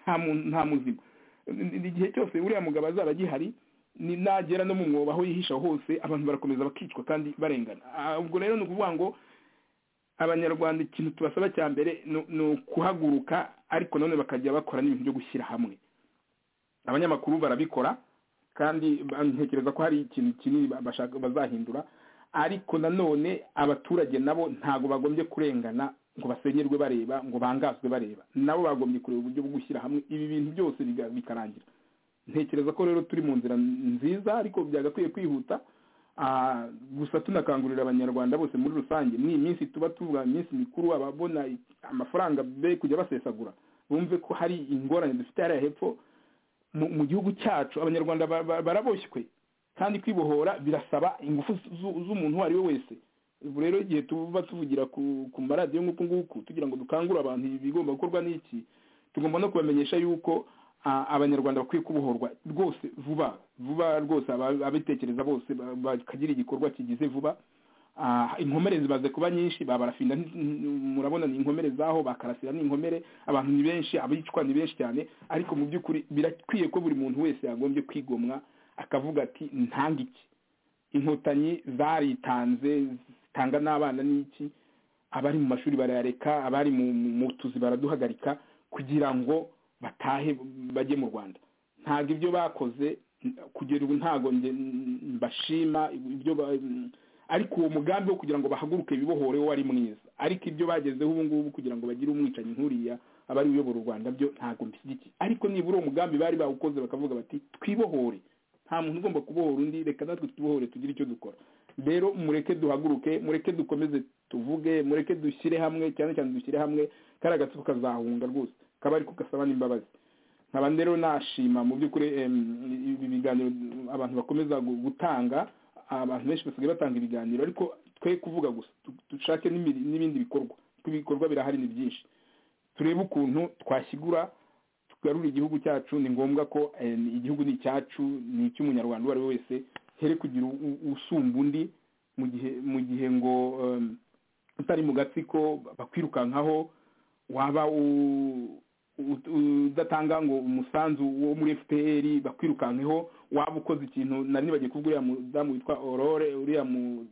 nta mu- nta muzima N- n- igihe cyose uriya mugabo azaba agihari ni nagera no mu mwobo aho yihisha hose abantu barakomeza bakicwa kandi barengana Ah, ubwo rero ni ukuvuga ngo abanyarwanda ikintu tubasaba cya mbere ni- ni ukuhaguruka ariko nanone bakajya bakora n'ibintu byo gushyira hamwe abanyamakuru barabikora kandi ba- ntekereza ko hari ikintu kinini ba- bashaka bazahindura ariko nanone abaturage nabo ntabwo bagombye kurengana ngo basenyerwe bareba ngo bangazwe bareba nabo bagombye kureba uburyo bwo gushyira hamwe ibi bintu byose biga- bikarangira ntekereza ko rero turi mu nzira nziza ariko byagakwiye kwihuta Ah, gusa tunakangurira abanyarwanda bose muri rusange ni iminsi tuba tuvuga iminsi mikuru ababona amafaranga be kujya basesagura bumve ko hari ingorane dufite hariya hepfo mu mu gihugu cyacu abanyarwanda ba- ba- baraboshywe kandi kwibohora birasaba ingufu zu- z'umuntu uwo ari we wese ubu rero igihe tuba tuvugira ku ku maradiyo nk'uku nguku tugira ngo dukangure abantu ibi bigomba gukorwa n'iki tugomba no kubamenyesha yuko ah, abanyarwanda bakwiye kubohorwa rwose vuba vuba rwose aba- ababitekereza bose ba- bakagira igikorwa kigize vuba Ah, inkomere zimaze kuba nyinshi babarafinda nti- murabona ni inkomere zaho bakarasira ni inkomere abantu ni benshi abicwa ni benshi cyane ariko mu by'ukuri birakwiye ko buri muntu wese yagombye kwigomwa akavuga ati ntanga iki inkotanyi zaritanze zitanga n'abana n'iki abari mu mashuri barayareka abari mu mu- mu tuzi baraduhagarika kugira ngo batahe bajye mu rwanda ntabwo ibyo bakoze n- kugera ubu ntabwo njye n- mbashima ibyo ba- ariko uwo mugambi wo kugira ngo bahaguruke bibohore wo wari mwiza ariko ibyo bagezeho ubu ngubu kugira ngo bagire umwicanyi nkuriya abari uyobora u rwanda byo ntabwo mbishyigikiye ariko nibura uwo mugambi bari bawukoze bakavuga bati twibohore nta muntu ugomba kubohora undi reka natwe twibohore tugire icyo dukora rero mureke duhaguruke mureke dukomeze tuvuge mureke dushyire hamwe cyane cyane dushyire hamwe kariya gatsiko kazahunga rwose kaba ariko gasaba n'imbabazi nkaba rero nashima mu by'ukuri em, ibi biganiro abantu bakomeza gu- gutanga abantu benshi basigaye batanga ibiganiro ariko twe kuvuga gusa tu- dushake n'imiri- n'ibindi bikorwa kuko ibikorwa birahari ni byinshi turebe ukuntu twashyigura tugarura igihugu cyacu ni ngombwa ko eh, igihugu ni icyacu ni icy'umunyarwanda uwo ari we wese here kugira u- u- usumba undi mu gihe mu gihe ngo em, utari mu gatsiko bakwirukankaho waba u- ut- udatanga ngo umusanzu wo muri fpr bakwirukankeho waba ukoze ikintu nari nibagiye kuvuga uriya mudamu witwa aurore uriya mu-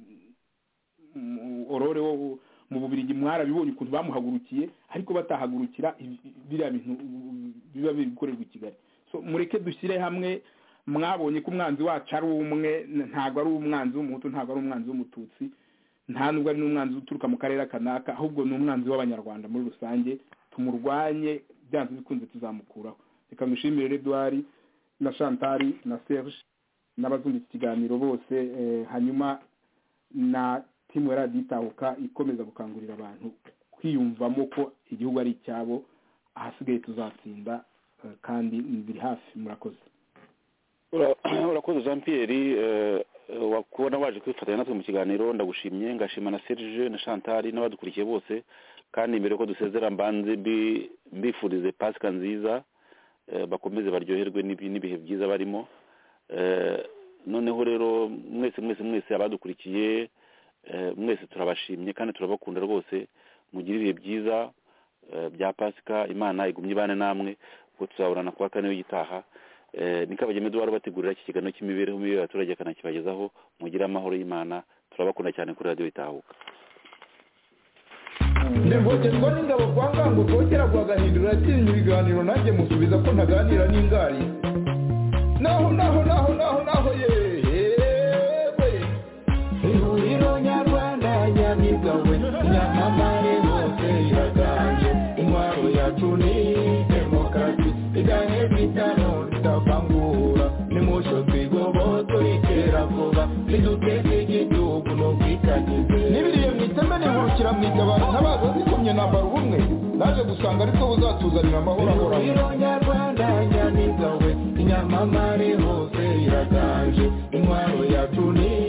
mu- aurore wo mu bubirigi mwarabibonye ukuntu bamuhagurukiye ariko batahagurukira ibi- biriya bintu ubu- biba biri gukorerwa i kigali so mureke dushyire hamwe mwabonye ko umwanzi wacu ari umwe n- ntabwo ari umwanzi w'umuhutu ntabwo ari umwanzi w'umututsi nta nubwo ari n'umwanzi uturuka mu karere kanaka ahubwo ni umwanzi w'abanyarwanda muri rusange tumurwanye byanze bikunze tuzamukuraho reka ngushimire rero eduwari na shantari na serge n'abazumva iki kiganiro bose eh, hanyuma na timu ya radiyo itahuka ikomeza gukangurira abantu kwiyumvamo ko igihugu ari icyabo ahasigaye tuzatsinda eh, kandi biri hafi murakoze Ura- urakoze jean pierre eh, eh, wa- kubona waje kwifatanya natwe mu kiganiro ndagushimye ngashima na serge na chantal n'abadukurikiye bose kandi mbere ko dusezera mbanze mbi- mbifurize pasika nziza eh, bakomeze baryoherwe n'ibi- n'ibihe byiza barimo Eh, noneho rero mwese mwese mwese abadukurikiye eh, mwese turabashimye kandi turabakunda rwose mugire ibihe byiza eh, bya pasika imana igumye ibane namwe ubwo tuzaburana kuwa kane w'igitaha Eh, ni kabageme duhora bategurira iki kiganiro cy'imibereho mibi y'abaturage akanakibagezaho mugire amahoro y'imana turabakunda cyane kuri radiyo itahuka ndivogerwa n'ingabo kwa ngango rwogera rwagahindura atinya ibiganiro nanjye musubiza ko ntaganira n'ingari naho naho naho naho naho yewe ihuriro nyarwanda nyamibwa we nyamamare hose iraganje intwaro yacu ni demokarasi igahe bitano ritavangura nimucyo twigoboto ritera vuba riduteze igihugu ni ubwitangize n'ibiriye mu iteme nihurukira mu igabana ntabaza zikomye nambara ubumwe naje gusanga aribwo buzatuzanira amahoro ahoraho ihuriro nyarwanda nyamibwa we nyamamare hose iraganje intwaro yacu ni